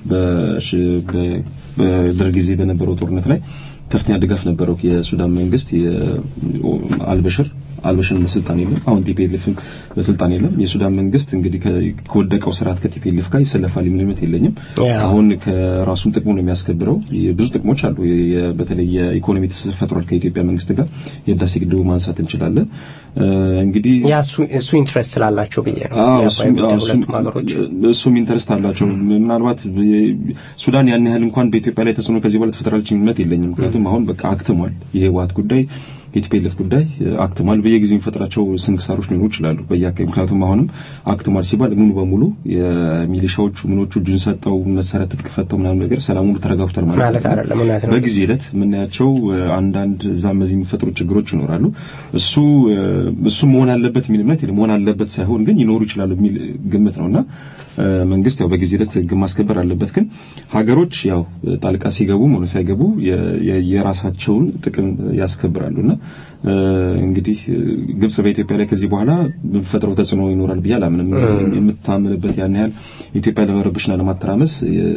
Speaker 4: በደርግ ጊዜ በነበረው ጦርነት ላይ ከፍተኛ ድጋፍ ነበረው የሱዳን መንግስት አልበሽር አልበሽር በስልጣን የለም። አሁን ቲፒኤልኤፍም በስልጣን የለም። የሱዳን መንግስት እንግዲህ ከወደቀው ስርዓት ከቲፒኤልኤፍ ጋር ይሰለፋል የሚል እምነት የለኝም። አሁን ከራሱም ጥቅሙ ነው የሚያስከብረው። ብዙ ጥቅሞች አሉ። በተለይ የኢኮኖሚ ትስስር ፈጥሯል ከኢትዮጵያ መንግስት ጋር የህዳሴ ግድቡ ማንሳት እንችላለን። እንግዲህ
Speaker 2: ያ እሱ ኢንትረስት ስላላቸው ብዬ ነው። ሁለቱም ሀገሮች
Speaker 4: እሱም ኢንተረስት አላቸው። ምናልባት ሱዳን ያን ያህል እንኳን በኢትዮጵያ ላይ ተጽዕኖ ከዚህ በኋላ ትፈጥራለች እምነት የለኝም። ምክንያቱም አሁን በቃ አክትሟል የህወሓት ጉዳይ የቲፒኤልኤፍ ጉዳይ አክትሟል። በየጊዜው የሚፈጥራቸው ስንክሳሮች ሊኖሩ ይችላሉ በየአካባቢ ምክንያቱም አሁንም አክትሟል ሲባል ሙሉ በሙሉ የሚሊሻዎቹ ምኖቹ እጁን ሰጠው መሰረት ትጥቅ ፈተው ምናምን ነገር ሰላም ሙሉ ተረጋግቷል ማለት
Speaker 2: አይደለም። እውነት ነው።
Speaker 4: በጊዜ ሂደት የምናያቸው አንዳንድ እዛም በዚህ የሚፈጥሩ ችግሮች ይኖራሉ። እሱ እሱ መሆን አለበት የሚል እምነት መሆን አለበት ሳይሆን ግን ይኖሩ ይችላሉ የሚል ግምት ነውና መንግስት ያው በጊዜ ሂደት ህግ ማስከበር አለበት። ግን ሀገሮች ያው ጣልቃ ሲገቡ ሆነ ሳይገቡ የራሳቸውን ጥቅም ያስከብራሉና እንግዲህ ግብጽ በኢትዮጵያ ላይ ከዚህ በኋላ በፈጥረው ተጽዕኖ ይኖራል ብዬ አላምንም። የምታምንበት ያን ያህል ኢትዮጵያ ለመረብሽና ለማተራመስ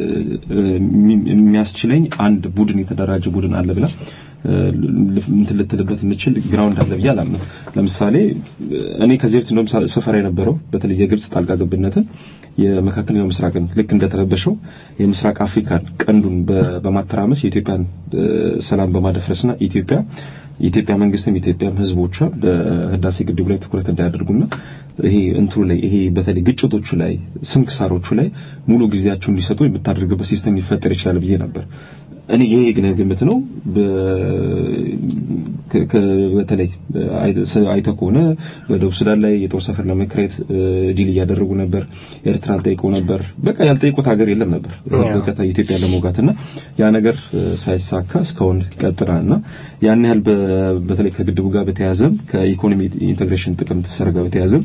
Speaker 4: የሚያስችለኝ አንድ ቡድን የተደራጀ ቡድን አለ ብላ እንትን ልትልበት የምችል ግራውንድ አለ ብዬ አላምንም። ለምሳሌ እኔ ከዚህ በፊት እንደውም ሰፈራ የነበረው በተለይ የግብጽ ጣልቃ ገብነትን የመካከለኛው ምስራቅን ልክ እንደተረበሸው የምስራቅ አፍሪካን ቀንዱን በማተራመስ የኢትዮጵያን ሰላም በማደፍረስና ኢትዮጵያ የኢትዮጵያ መንግስትም የኢትዮጵያም ህዝቦቿ በህዳሴ ግድቡ ላይ ትኩረት እንዳያደርጉና ይሄ እንትሩ ላይ ይሄ በተለይ ግጭቶቹ ላይ ስንክሳሮቹ ላይ ሙሉ ጊዜያቸውን እንዲሰጡ የምታደርግበት ሲስተም ሊፈጠር ይችላል ብዬ ነበር። እኔ ይሄ ግን ግምት ነው። በተለይ አይተህ ከሆነ በደቡብ ሱዳን ላይ የጦር ሰፈር ለመክሬት ዲል እያደረጉ ነበር። ኤርትራን ጠይቀው ነበር። በቃ ያልጠይቁት ሀገር የለም ነበር በቀጥታ ኢትዮጵያ ለመውጋትና ያ ነገር ሳይሳካ እስካሁን ቀጥላልና ያን ያህል በተለይ ከግድቡ ጋር በተያያዘም ከኢኮኖሚ ኢንቴግሬሽን ጥቅም ትስስር ጋር በተያያዘም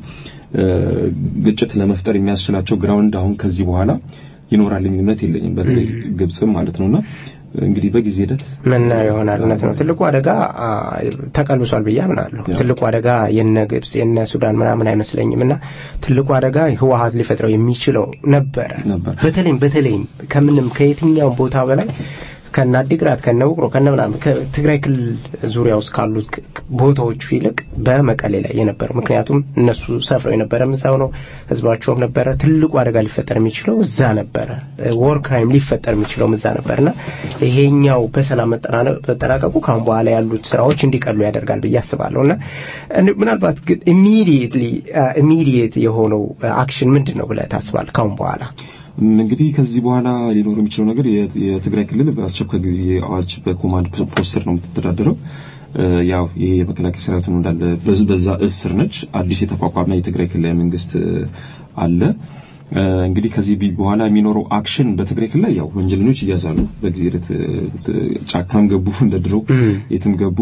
Speaker 4: ግጭት ለመፍጠር የሚያስችላቸው ግራውንድ አሁን ከዚህ በኋላ ይኖራል የሚል እምነት የለኝም። በተለይ ግብጽም ማለት ነውና እንግዲህ በጊዜ ሂደት
Speaker 2: ምን ይሆናል። እውነት ነው። ትልቁ አደጋ ተቀልብሷል ብዬ አምናለሁ። ትልቁ አደጋ የነ ግብጽ የነ ሱዳን ምናምን አይመስለኝም እና ትልቁ አደጋ ህወሀት ሊፈጥረው የሚችለው ነበረ። በተለይም በተለይም ከምንም ከየትኛውም ቦታ በላይ ከነ አዲግራት ከነ ውቅሮ ከነ ምናምን ከትግራይ ክልል ዙሪያ ውስጥ ካሉት ቦታዎቹ ይልቅ በመቀሌ ላይ የነበረው ምክንያቱም እነሱ ሰፍረው የነበረ እዛው ነው፣ ህዝባቸውም ነበረ። ትልቁ አደጋ ሊፈጠር የሚችለው እዛ ነበረ። ወር ክራይም ሊፈጠር የሚችለው እዛ ነበርና ይሄኛው በሰላም መጠናቀቁ ካሁን በኋላ ያሉት ስራዎች እንዲቀሉ ያደርጋል ብዬ አስባለሁ እና ምናልባት ግን ኢሚዲየትሊ ኢሚዲየት የሆነው አክሽን ምንድን ነው ብለህ ታስባለህ ካሁን በኋላ?
Speaker 4: እንግዲህ ከዚህ በኋላ ሊኖር የሚችለው ነገር የትግራይ ክልል በአስቸኳይ ጊዜ አዋጅ በኮማንድ ፖስት ስር ነው የምትተዳደረው። ያው ይሄ የመከላከያ ሰራዊት ነው እንዳለ በዛ እስር ነች። አዲስ የተቋቋመ የትግራይ ክልላዊ መንግስት አለ። እንግዲህ ከዚህ በኋላ የሚኖረው አክሽን በትግራይ ክልል ያው ወንጀለኞች እያዛሉ በጊዜ ሂደት ጫካም ገቡ እንደ ድሮ የትም ገቡ።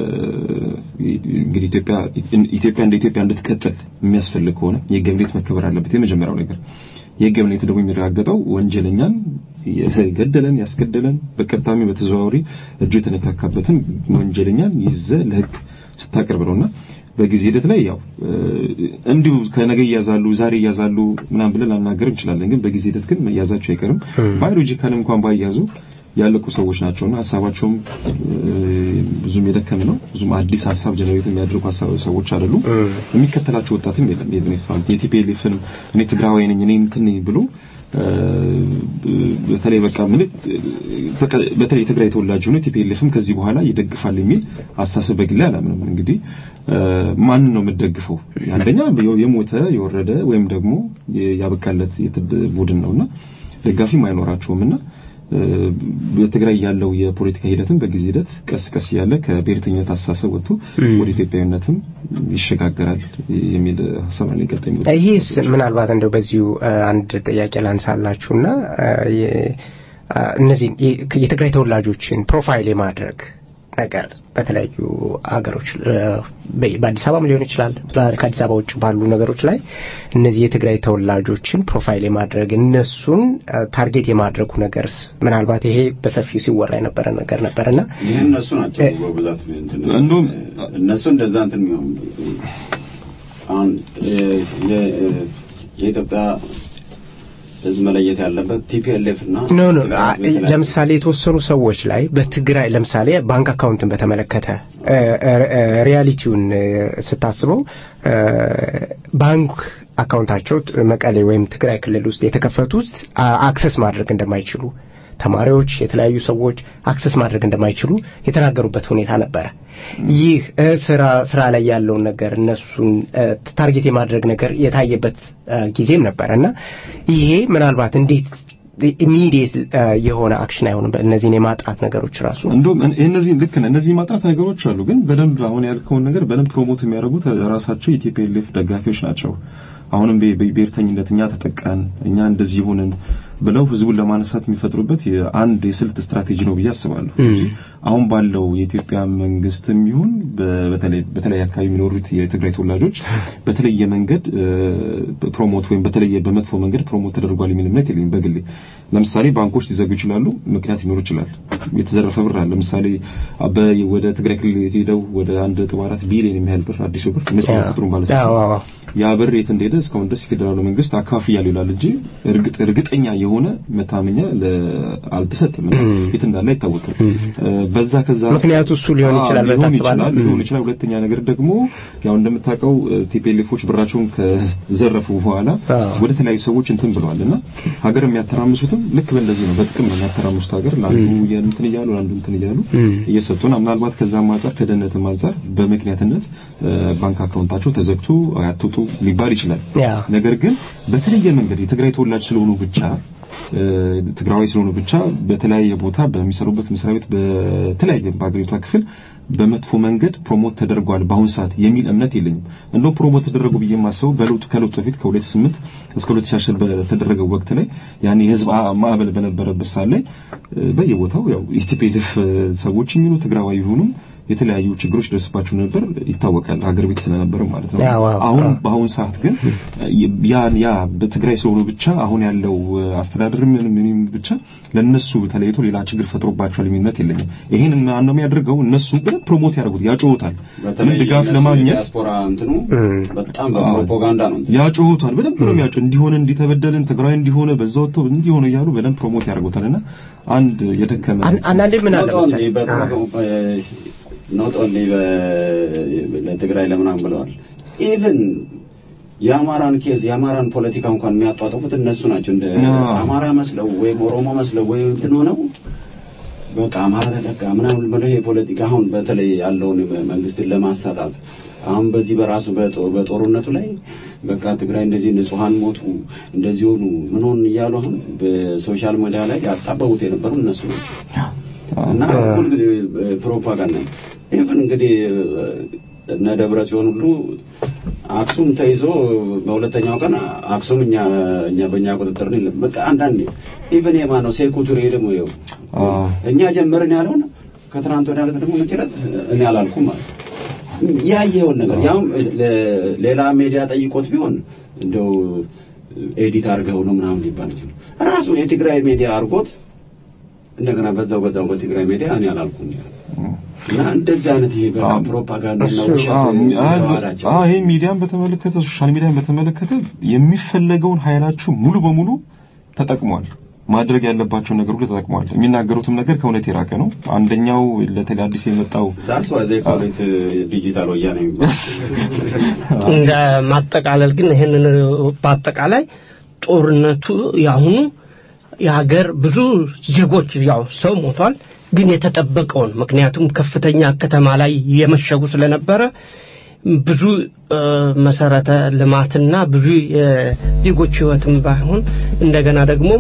Speaker 4: እንግዲህ ኢትዮጵያ ኢትዮጵያ እንደ ኢትዮጵያ እንድትቀጥል የሚያስፈልግ ከሆነ የህግ የበላይነት መከበር አለበት የመጀመሪያው ነገር። የህግ የበላይነት ደግሞ የሚረጋገጠው ወንጀለኛን የገደለን ያስገደለን በቀጥታሚ በተዘዋዋሪ እጁ የተነካካበትን ወንጀለኛን ይዘ ለህግ ስታቀርብ ነውና በጊዜ ሂደት ላይ ያው እንዲሁ ከነገ እያዛሉ ዛሬ እያዛሉ ምናምን ብለን ላናገር እንችላለን። ግን በጊዜ ሂደት ግን መያዛቸው አይቀርም። ባዮሎጂካል እንኳን ባያዙ ያለቁ ሰዎች ናቸውና ሀሳባቸውም ብዙም የደከም ነው። ብዙም አዲስ ሀሳብ ጀነሬት የሚያደርጉ ሀሳብ ሰዎች አይደሉም። የሚከተላቸው ወጣትም የለም። የቤኔፋም የቲፒኤልኤፍን እኔ ትግራዋይ ነኝ እኔ እንትን ነኝ ብሎ በተለይ በቃ ምን በተለይ የትግራይ ተወላጅ ሆኖ ቲፒኤልኤፍም ከዚህ በኋላ ይደግፋል የሚል አስተሳሰብ በግሌ አላምንም። እንግዲህ ማንን ነው የምትደግፈው? አንደኛ የሞተ የወረደ ወይም ደግሞ ያበቃለት ቡድን ነውና ደጋፊም አይኖራቸውምና በትግራይ ያለው የፖለቲካ ሂደትም በጊዜ ሂደት ቀስ ቀስ እያለ ከብሔርተኝነት አስተሳሰብ ወጥቶ ወደ ኢትዮጵያዊነትም ይሸጋገራል የሚል ሀሳብ ነው። ቀጣይ
Speaker 2: ይህስ ምናልባት እንደው በዚሁ አንድ ጥያቄ ላንሳላችሁና እነዚህ የትግራይ ተወላጆችን ፕሮፋይል የማድረግ ነገር በተለያዩ ሀገሮች በአዲስ አበባም ሊሆን ይችላል ከአዲስ አበባ ውጭ ባሉ ነገሮች ላይ እነዚህ የትግራይ ተወላጆችን ፕሮፋይል የማድረግ እነሱን ታርጌት የማድረጉ ነገርስ ምናልባት ይሄ በሰፊው ሲወራ የነበረ ነገር ነበርና
Speaker 9: ይህ እነሱ ናቸው በብዛት
Speaker 4: እንደውም
Speaker 9: እነሱ እንደዛ እንትን የሚሆን አሁን የኢትዮጵያ ህዝብ መለየት ያለበት ቲፒኤልኤፍ እና
Speaker 2: ኖ ኖ ለምሳሌ የተወሰኑ ሰዎች ላይ በትግራይ ለምሳሌ ባንክ አካውንትን በተመለከተ ሪያሊቲውን ስታስበው ባንክ አካውንታቸው መቀሌ ወይም ትግራይ ክልል ውስጥ የተከፈቱት አክሰስ ማድረግ እንደማይችሉ ተማሪዎች፣ የተለያዩ ሰዎች አክሰስ ማድረግ እንደማይችሉ የተናገሩበት ሁኔታ ነበረ። ይህ ስራ ስራ ላይ ያለውን ነገር እነሱን ታርጌት የማድረግ ነገር የታየበት ጊዜም ነበረ እና ይሄ ምናልባት እንዴት ኢሚዲየት የሆነ አክሽን አይሆንም። እነዚህን የማጥራት ነገሮች ራሱ
Speaker 4: እንደውም እነዚህ ልክ ነህ። እነዚህ ማጥራት ነገሮች አሉ፣ ግን በደንብ አሁን ያልከውን ነገር በደንብ ፕሮሞት የሚያደርጉት ራሳቸው የቲፒኤልኤፍ ደጋፊዎች ናቸው። አሁንም ብሔርተኝነት እኛ ተጠቃን እኛ እንደዚህ ሆንን ብለው ህዝቡን ለማነሳት የሚፈጥሩበት አንድ የስልት ስትራቴጂ ነው ብዬ አስባለሁ እንጂ አሁን ባለው የኢትዮጵያ መንግስትም ይሁን በተለይ በተለይ አካባቢ የሚኖሩት የትግራይ ተወላጆች በተለየ መንገድ ፕሮሞት ወይም በተለየ በመጥፎ መንገድ ፕሮሞት ተደርጓል የሚል እምነት የለኝም በግሌ። ለምሳሌ ባንኮች ሊዘጉ ይችላሉ፣ ምክንያት ሊኖር ይችላል። የተዘረፈ ብር አለ። ለምሳሌ ወደ ትግራይ ክልል ሄደው ወደ አንድ ነጥብ አራት ቢሊዮን የሚያህል ብር አዲሱ ብር ይመስላል ቁጥሩን ማለት ነው። ያ ብር የት እንደሄደ እስካሁን ድረስ የፌዴራሉ መንግስት አካፍያለሁ ይላል እንጂ እርግጥ እርግጠኛ የሆነ መታመኛ አልተሰጠም። የት እንዳለ አይታወቅም። በዛ ከዛ
Speaker 2: ምክንያቱ እሱ ሊሆን ይችላል
Speaker 4: ይችላል ሊሆን ይችላል። ሁለተኛ ነገር ደግሞ ያው እንደምታውቀው ቲፒኤልኤፎች ብራቸውን ከዘረፉ በኋላ ወደ ተለያዩ ሰዎች እንትን ብለዋልና ሀገር የሚያተራምሱትም ልክ በእንደዚህ ነው። በጥቅም ነው የሚያተራምሱት ሀገር ለአንዱ እንትን እያሉ ለአንዱ እንትን እያሉ እየሰጡን ምናልባት ከዛም አንጻር ከደህንነትም አንጻር በምክንያትነት ባንክ አካውንታቸው ተዘግቶ አትውጡ ሊባል ይችላል። ነገር ግን በተለየ መንገድ የትግራይ ተወላጅ ስለሆኑ ብቻ ትግራዊ ስለሆኑ ብቻ በተለያየ ቦታ በሚሰሩበት መስሪያ ቤት በተለያየ በአገሪቷ ክፍል በመጥፎ መንገድ ፕሮሞት ተደርጓል በአሁን ሰዓት የሚል እምነት የለኝም። እንደውም ፕሮሞት ተደረጉ ብዬ የማስበው በለውጡ ከለውጡ በፊት ከ2008 እስከ 2010 በተደረገው ወቅት ላይ ያን የህዝብ ማዕበል በነበረበት ሰዓት ላይ በየቦታው ያው ኢቲፒኤልኤፍ ሰዎች የሚሉ ትግራዋይ ይሁኑም የተለያዩ ችግሮች ደርስባቸው ነበር ይታወቃል። ሀገር ቤት ስለነበር ማለት ነው። አሁን በአሁን ሰዓት ግን ያ ያ በትግራይ ስለሆኑ ብቻ አሁን ያለው አስተዳደር ምንም ምንም ብቻ ለነሱ ተለይቶ ሌላ ችግር ፈጥሮባቸዋል የሚል እምነት የለኝም። ይሄን ማን ነው የሚያደርገው? እነሱ ግን ፕሮሞት ያደርጉት ያጮሁታል። ምን ድጋፍ ለማግኘት
Speaker 9: ዲያስፖራ እንትኑ በጣም በፕሮፓጋንዳ ነው
Speaker 4: ያጮሁታል። በደንብ ነው የሚያጮ እንዲሆነ እንዲተበደልን ትግራይ እንዲሆነ በዛ ወጥቶ እንዲሆነ እያሉ በደንብ ፕሮሞት ያደርጉታልና አንድ የደከመ
Speaker 2: አንዳንዴ ምን አለ
Speaker 9: ኖት ኦንሊ ለትግራይ ለምናምን ብለዋል። ኢቭን የአማራን ኬዝ የአማራን ፖለቲካ እንኳን የሚያጧጥፉት እነሱ ናቸው። እንደ አማራ መስለው ወይም ኦሮሞ መስለው ወይም እንትን ሆነው በቃ አማራ ተጠቃ ምናምን ብለው ይሄ ፖለቲካ አሁን በተለይ ያለውን መንግስትን ለማሳጣት አሁን በዚህ በራሱ በጦርነቱ ላይ በቃ ትግራይ እንደዚህ ንጹሃን ሞቱ እንደዚህ ሆኑ ምን ሆን እያሉ አሁን በሶሻል ሚዲያ ላይ ያጣበቡት የነበሩ እነሱ ናቸው እና ሁልጊዜ ፕሮፓጋንዳ ኢቭን እንግዲህ እነ ደብረ ጽዮን ሁሉ አክሱም ተይዞ በሁለተኛው ቀን አክሱም እኛ እኛ በእኛ ቁጥጥር ነው። በቃ አንዳንዴ ኢቭን የማን ነው ሴኩቱሪ ደግሞ ይኸው እኛ ጀመርን ያለውን ከትናንት ወዲያ ዕለት ደግሞ መጨረጥ እኔ አላልኩም ማለት ያየውን ነገር ያው ሌላ ሜዲያ ጠይቆት ቢሆን እንደው ኤዲት አድርገው ነው ምናምን ሊባል ይችላል። ራሱ የትግራይ ሜዲያ አድርጎት እንደገና በዛው በዛው በትግራይ ሜዲያ እኔ አላልኩም እና እንደዚህ አይነት ይሄ በቃ ፕሮፓጋንዳ ነው ውሸት
Speaker 4: ይሄ ሚዲያን በተመለከተ ሶሻል ሚዲያን በተመለከተ የሚፈለገውን ኃይላችሁ ሙሉ በሙሉ ተጠቅሟል። ማድረግ ያለባቸው ነገር ሁሉ ተጠቅሟል። የሚናገሩትም ነገር ከእውነት የራቀ ነው። አንደኛው ለተለይ አዲስ የመጣው
Speaker 9: ዳትስ ዋይ ዜይ ኮል ኢት ዲጂታል ወያኔ
Speaker 3: እንደ ማጠቃለል ግን ይሄንን በአጠቃላይ ጦርነቱ ያሁኑ የሀገር ብዙ ዜጎች ያው ሰው ሞቷል፣ ግን የተጠበቀውን ምክንያቱም ከፍተኛ ከተማ ላይ የመሸጉ ስለነበረ ብዙ መሰረተ ልማትና ብዙ የዜጎች ህይወትም ባይሆን እንደገና ደግሞ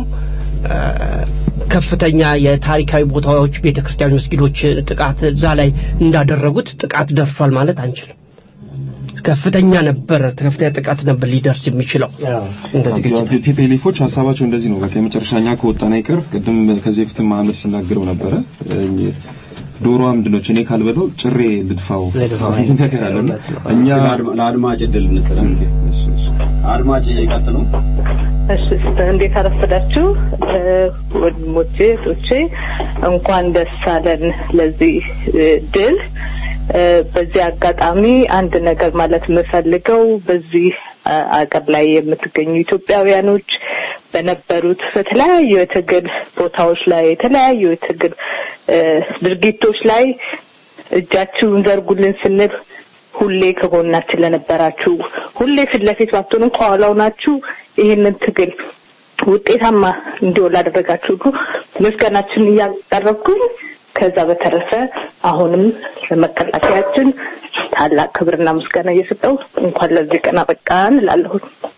Speaker 3: ከፍተኛ የታሪካዊ ቦታዎች ቤተ ክርስቲያን መስጊዶች ጥቃት እዛ ላይ እንዳደረጉት ጥቃት ደርሷል ማለት አንችልም ከፍተኛ ነበረ ከፍተኛ ጥቃት ነበር ሊደርስ የሚችለው እንደዚህ ግጭት
Speaker 4: ቲፒኤልኤፎች ሀሳባቸው እንደዚህ ነው። በቃ የመጨረሻኛ ከወጣን አይቀር ቅድም ከዚህ በፊትም መሀመድ ሲናገረው ነበረ እ፣ ዶሮ ምንድነች እኔ ካልበለው ጭሬ ልድፋው የሚል ነገር አለ እና እኛ
Speaker 9: ለአድማጭ እድል እንስጥለን። አድማጭ ይቀጥሉ።
Speaker 16: እሺ እንዴት አረፈዳችሁ እ፣ ወንድሞቼ እህቶቼ እንኳን ደስ አለን ለዚህ እ፣ ድል እ፣ በዚህ አጋጣሚ አንድ ነገር ማለት የምፈልገው በዚህ አ፣ አገር ላይ የምትገኙ ኢትዮጵያውያኖች በነበሩት በተለያዩ የትግል ቦታዎች ላይ የተለያዩ የትግል እ፣ ድርጊቶች ላይ እጃችሁን ዘርጉልን ስንል ሁሌ ከጎናችን ለነበራችሁ ሁሌ ፊት ለፊት ባትሆኑም ከኋላው ናችሁ ይህንን ትግል ውጤታማ እንዲሆን ላደረጋችሁ ሁሉ ምስጋናችን እያቀረብኩኝ ከዛ በተረፈ አሁንም ለመከላከያችን ታላቅ ክብርና ምስጋና እየሰጠው እንኳን ለዚህ ቀን አበቃን እላለሁ።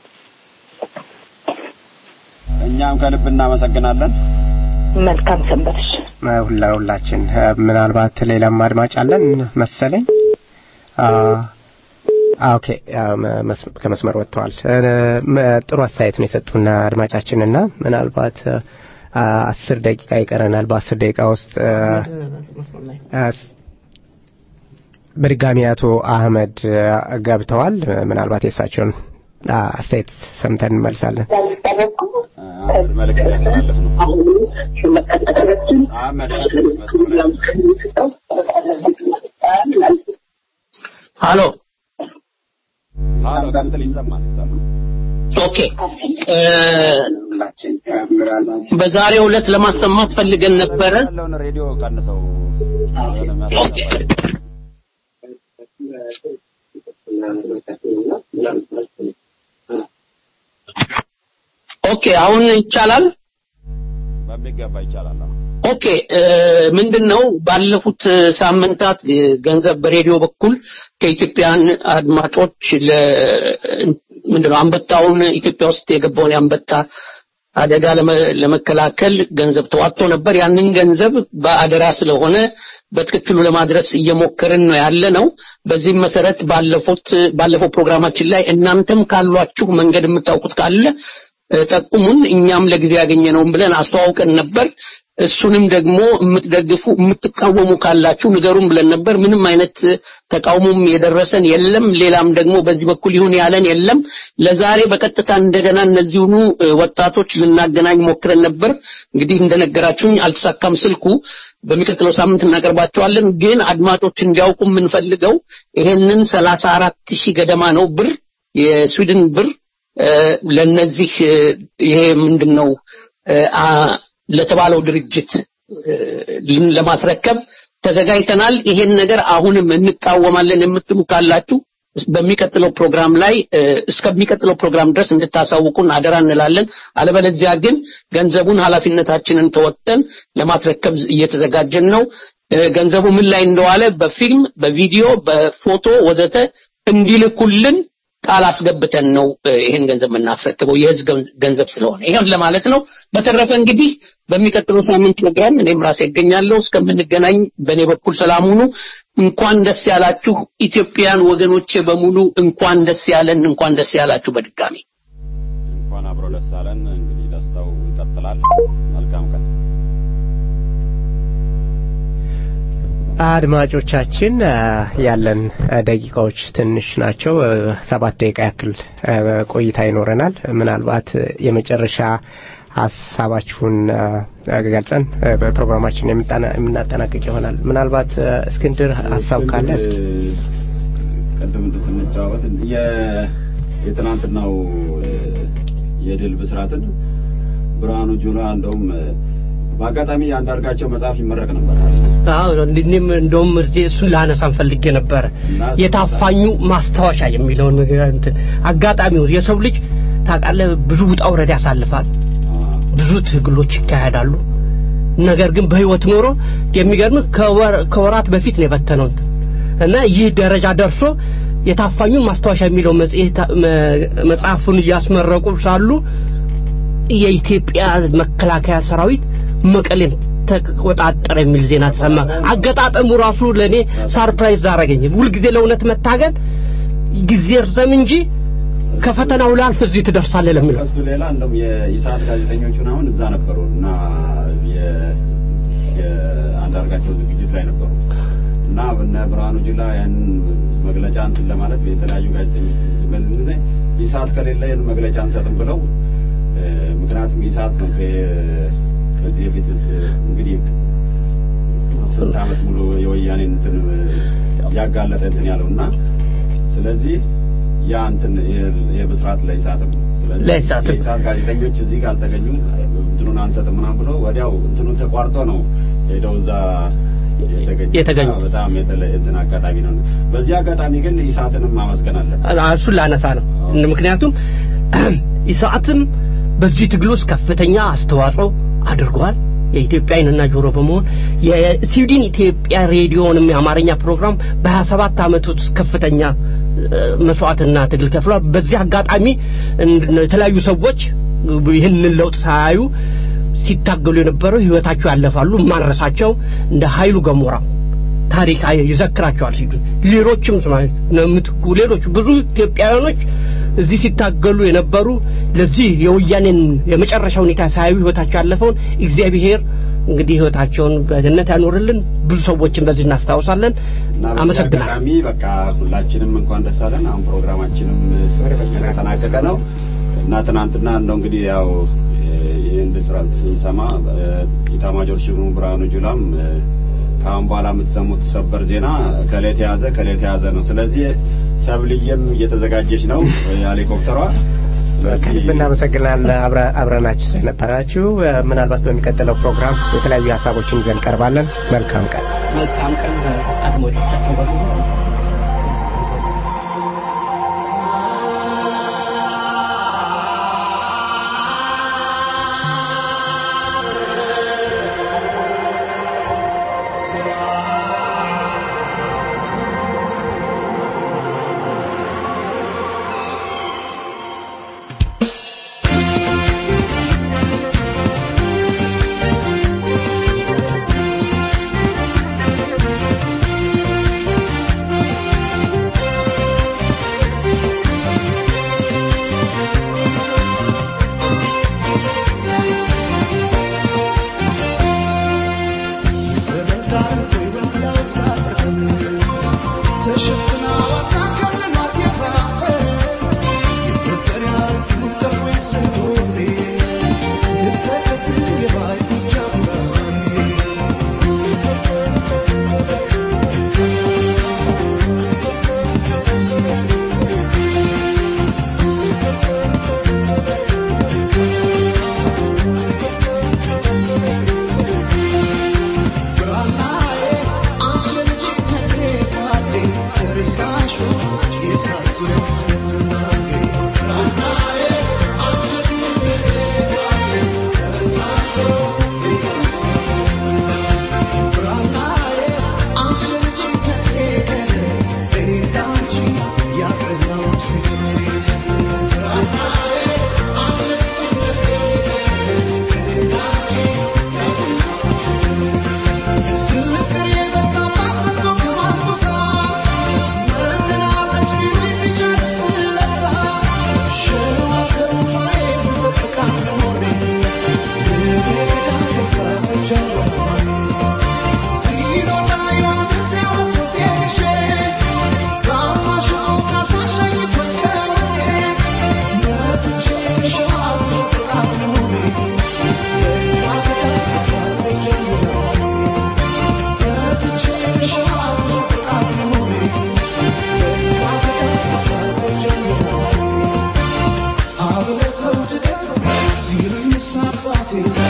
Speaker 9: እኛም ከልብ እናመሰግናለን።
Speaker 16: መልካም ሰንበትሽ።
Speaker 2: ሁላ ሁላችን እ፣ ምናልባት ሌላም አድማጭ አለን መሰለኝ። አ ኦኬ አ፣ መ- መስ- ከመስመር ወጥተዋል። እ፣ መ- ጥሩ አስተያየት ነው የሰጡና አድማጫችንና ምናልባት አ፣ አስር ደቂቃ ይቀረናል። በአስር ደቂቃ ውስጥ እ፣ አስ- በድጋሚ አቶ አህመድ እ፣ ገብተዋል። ምናልባት የእሳቸውን አ፣ አስተያየት ሰምተን እንመልሳለን።
Speaker 9: መልእክት ያስተላለፍ ነው። አህመድ
Speaker 7: ሃሎ
Speaker 9: ሃሎ፣ ቀጥል። ይሰማል ይሰማል።
Speaker 7: ኦኬ እ፣ በዛሬው ዕለት ለማሰማት ፈልገን ነበረ
Speaker 9: ያለውን ሬዲዮ ቀንሰው።
Speaker 7: ኦኬ አሁን ይቻላል
Speaker 9: በሚገባ ይቻላል። አዎ።
Speaker 7: ኦኬ እ፣ ምንድነው ባለፉት ሳምንታት እ፣ ገንዘብ በሬዲዮ በኩል ከኢትዮጵያን አድማጮች ለ ምንድነው አንበጣውን ኢትዮጵያ ውስጥ የገባውን የአንበጣ አደጋ ለመ- ለመከላከል ገንዘብ ተዋጥቶ ነበር። ያንን ገንዘብ በአደራ ስለሆነ በትክክሉ ለማድረስ እየሞከርን ነው ያለ ነው። በዚህም መሰረት ባለፉት ባለፈው ፕሮግራማችን ላይ እናንተም ካሏችሁ መንገድ የምታውቁት ካለ እ፣ ጠቁሙን፣ እኛም ለጊዜ ያገኘነውን ብለን አስተዋውቀን ነበር። እሱንም ደግሞ የምትደግፉ የምትቃወሙ ካላችሁ ንገሩን ብለን ነበር። ምንም አይነት ተቃውሞም የደረሰን የለም። ሌላም ደግሞ በዚህ በኩል ይሁን ያለን የለም። ለዛሬ በቀጥታ እንደገና እነዚሁኑ እ፣ ወጣቶች ልናገናኝ ሞክረን ነበር። እንግዲህ እንደነገራችሁኝ አልተሳካም ስልኩ። በሚቀጥለው ሳምንት እናቀርባቸዋለን። ግን አድማጮች እንዲያውቁ የምንፈልገው ይሄንን ሰላሳ አራት ሺህ ገደማ ነው ብር የስዊድን ብር እ፣ ለነዚህ እ፣ ይሄ ምንድን ነው እ፣ አ- ለተባለው ድርጅት እ፣ ልን- ለማስረከብ ተዘጋጅተናል። ይሄን ነገር አሁንም እንቃወማለን የምትሉ ካላችሁ በሚቀጥለው ፕሮግራም ላይ እ፣ እስከሚቀጥለው ፕሮግራም ድረስ እንድታሳውቁን አደራ እንላለን። አለበለዚያ ግን ገንዘቡን ኃላፊነታችንን ተወጥተን ለማስረከብ እየተዘጋጀን ነው። እ፣ ገንዘቡ ምን ላይ እንደዋለ በፊልም፣ በቪዲዮ፣ በፎቶ ወዘተ እንዲልኩልን ቃል አስገብተን ነው እ፣ ይሄን ገንዘብ የምናስረክበው የህዝብ ገንዘብ- ገንዘብ ስለሆነ ይሄን ለማለት ነው። በተረፈ እንግዲህ በሚቀጥለው ሳምንት ፕሮግራም እኔም ራሴ እገኛለሁ። እስከምንገናኝ በእኔ በኩል ሰላም ሁኑ። እንኳን ደስ ያላችሁ ኢትዮጵያን ወገኖቼ በሙሉ እንኳን ደስ ያለን፣ እንኳን ደስ ያላችሁ በድጋሚ
Speaker 9: እንኳን አብሮ ደስ አለን። እንግዲህ ደስታው ይቀጥላል። መልካም ቀን።
Speaker 2: አድማጮቻችን አ፣ ያለን አ፣ ደቂቃዎች ትንሽ ናቸው። አ፣ ሰባት ደቂቃ ያክል አ፣ ቆይታ ይኖረናል። ምናልባት አ፣ የመጨረሻ ሀሳባችሁን አ፣ ገልጸን አ፣ በፕሮግራማችን የምጣና- የምናጠናቅቅ ይሆናል። ምናልባት አ፣ እስክንድር ሀሳብ ካለ እስኪ
Speaker 9: ቅድም እንትን ስንጨዋወት የ- የትናንትናው እ፣ የድል ብስራትን ብርሃኑ ጁላ እንደውም እ፣ በአጋጣሚ አንዳርጋቸው መጽሐፍ ይመረቅ ነበር።
Speaker 3: አዎ እኔም እንደውም እዚህ እሱን ላነሳን ፈልጌ ነበረ የታፋኙ ማስታወሻ የሚለውን ነገር እንትን አጋጣሚው የሰው ልጅ ታውቃለህ ብዙ ውጣ ውረድ ያሳልፋል ብዙ ትግሎች ይካሄዳሉ ነገር ግን በህይወት ኖሮ የሚገርም ከወር- ከወራት በፊት ነው የበተነው እንትን እና ይህ ደረጃ ደርሶ የታፋኙን ማስታወሻ የሚለው መጽሔት መ- መጽሐፉን እያስመረቁ ሳሉ የኢትዮጵያ መከላከያ ሰራዊት መቀሌን ተቆጣጠረ የሚል ዜና ተሰማ። አገጣጠሙ ራሱ ለእኔ ሳርፕራይዝ አረገኝ። ሁልጊዜ ለእውነት መታገል ጊዜ እርዘም እንጂ ከፈተናው ላልፍ እዚህ ትደርሳለህ ለሚለው
Speaker 5: ከሱ ሌላ እንደውም የኢሳት ጋዜጠኞቹን አሁን እዛ ነበሩ እና የ- የአንዳርጋቸው ዝግጅት ላይ ነበሩ እና እነ ብርሃኑ ጁላ ያንን መግለጫ እንትን ለማለት የተለያዩ ጋዜጠኞች በዚህ ላይ ኢሳት ከሌለ ይህን መግለጫ አንሰጥም ብለው እ፣ ምክንያቱም ኢሳት ነው ከ- ከዚህ በፊት እንግዲህ ስንት ዓመት ሙሉ የወያኔን እንትን ያጋለጠ እንትን ያለው እና ስለዚህ ያ እንትን የ- የብስራት ለኢሳትም ነው። ስለዚህ
Speaker 3: ለኢሳትም።
Speaker 5: የኢሳት ጋዜጠኞች እዚህ ጋር አልተገኙም እንትኑን አንሰጥም ምናምን ብሎ ወዲያው እንትኑን ተቋርጦ ነው ሄደው እዛ የተገኙ
Speaker 3: የተገኙት።
Speaker 5: በጣም የተለየ እንትን አጋጣሚ ነው። በዚህ አጋጣሚ ግን ኢሳትንም ማመስገን አለብን።
Speaker 3: እሱን ላነሳ ነው። ምክንያቱም ኢሳትም በዚህ ትግል ውስጥ ከፍተኛ አስተዋጽኦ አድርጓል። የኢትዮጵያ ዓይንና ጆሮ በመሆን የስዊድን ኢትዮጵያ ሬዲዮንም የአማርኛ ፕሮግራም በሀያ ሰባት ዓመት ውስጥ ከፍተኛ እ፣ መስዋዕትና ትግል ከፍሏል። በዚህ አጋጣሚ እንድ- የተለያዩ ሰዎች ይህንን ለውጥ ሳያዩ ሲታገሉ የነበረው ህይወታቸው ያለፋሉ። ማንረሳቸው እንደ ኃይሉ ገሞራ ታሪክ አይ- ይዘክራቸዋል ሲሉ ሌሎችም ስማ እነ ምትኩ ሌሎች ብዙ ኢትዮጵያውያኖች እዚህ ሲታገሉ የነበሩ ለዚህ የወያኔን የመጨረሻ ሁኔታ ሳያዩ ህይወታቸው ያለፈውን እግዚአብሔር እንግዲህ ህይወታቸውን በገነት ያኖርልን። ብዙ ሰዎችን በዚህ እናስታውሳለን።
Speaker 5: እና በዚህ
Speaker 3: አመሰግናለሁ።
Speaker 5: አጋጣሚ በቃ ሁላችንም እንኳን ደስ አለን። አሁን ፕሮግራማችንም የተጠናቀቀ ነው እና ትናንትና እንደው እንግዲህ ያው ይህን ብስራት ስንሰማ እ፣ ኢታማጆር ሹሙ ብርሃኑ ጁላም እ፣ ከአሁን በኋላ የምትሰሙት ሰበር ዜና ከሌ ተያዘ ከሌ ተያዘ ነው። ስለዚህ ሰብልዬም እየተዘጋጀች ነው እ፣ ሄሊኮፕተሯ
Speaker 2: ከልብ እናመሰግናለን አብረ- አብረናችሁ ስለነበራችሁ። እ፣ ምናልባት በሚቀጥለው ፕሮግራም የተለያዩ ሀሳቦችን ይዘን ቀርባለን። መልካም ቀን።
Speaker 3: መልካም ቀን አድማጮቻችን በሙሉ
Speaker 17: Thank you.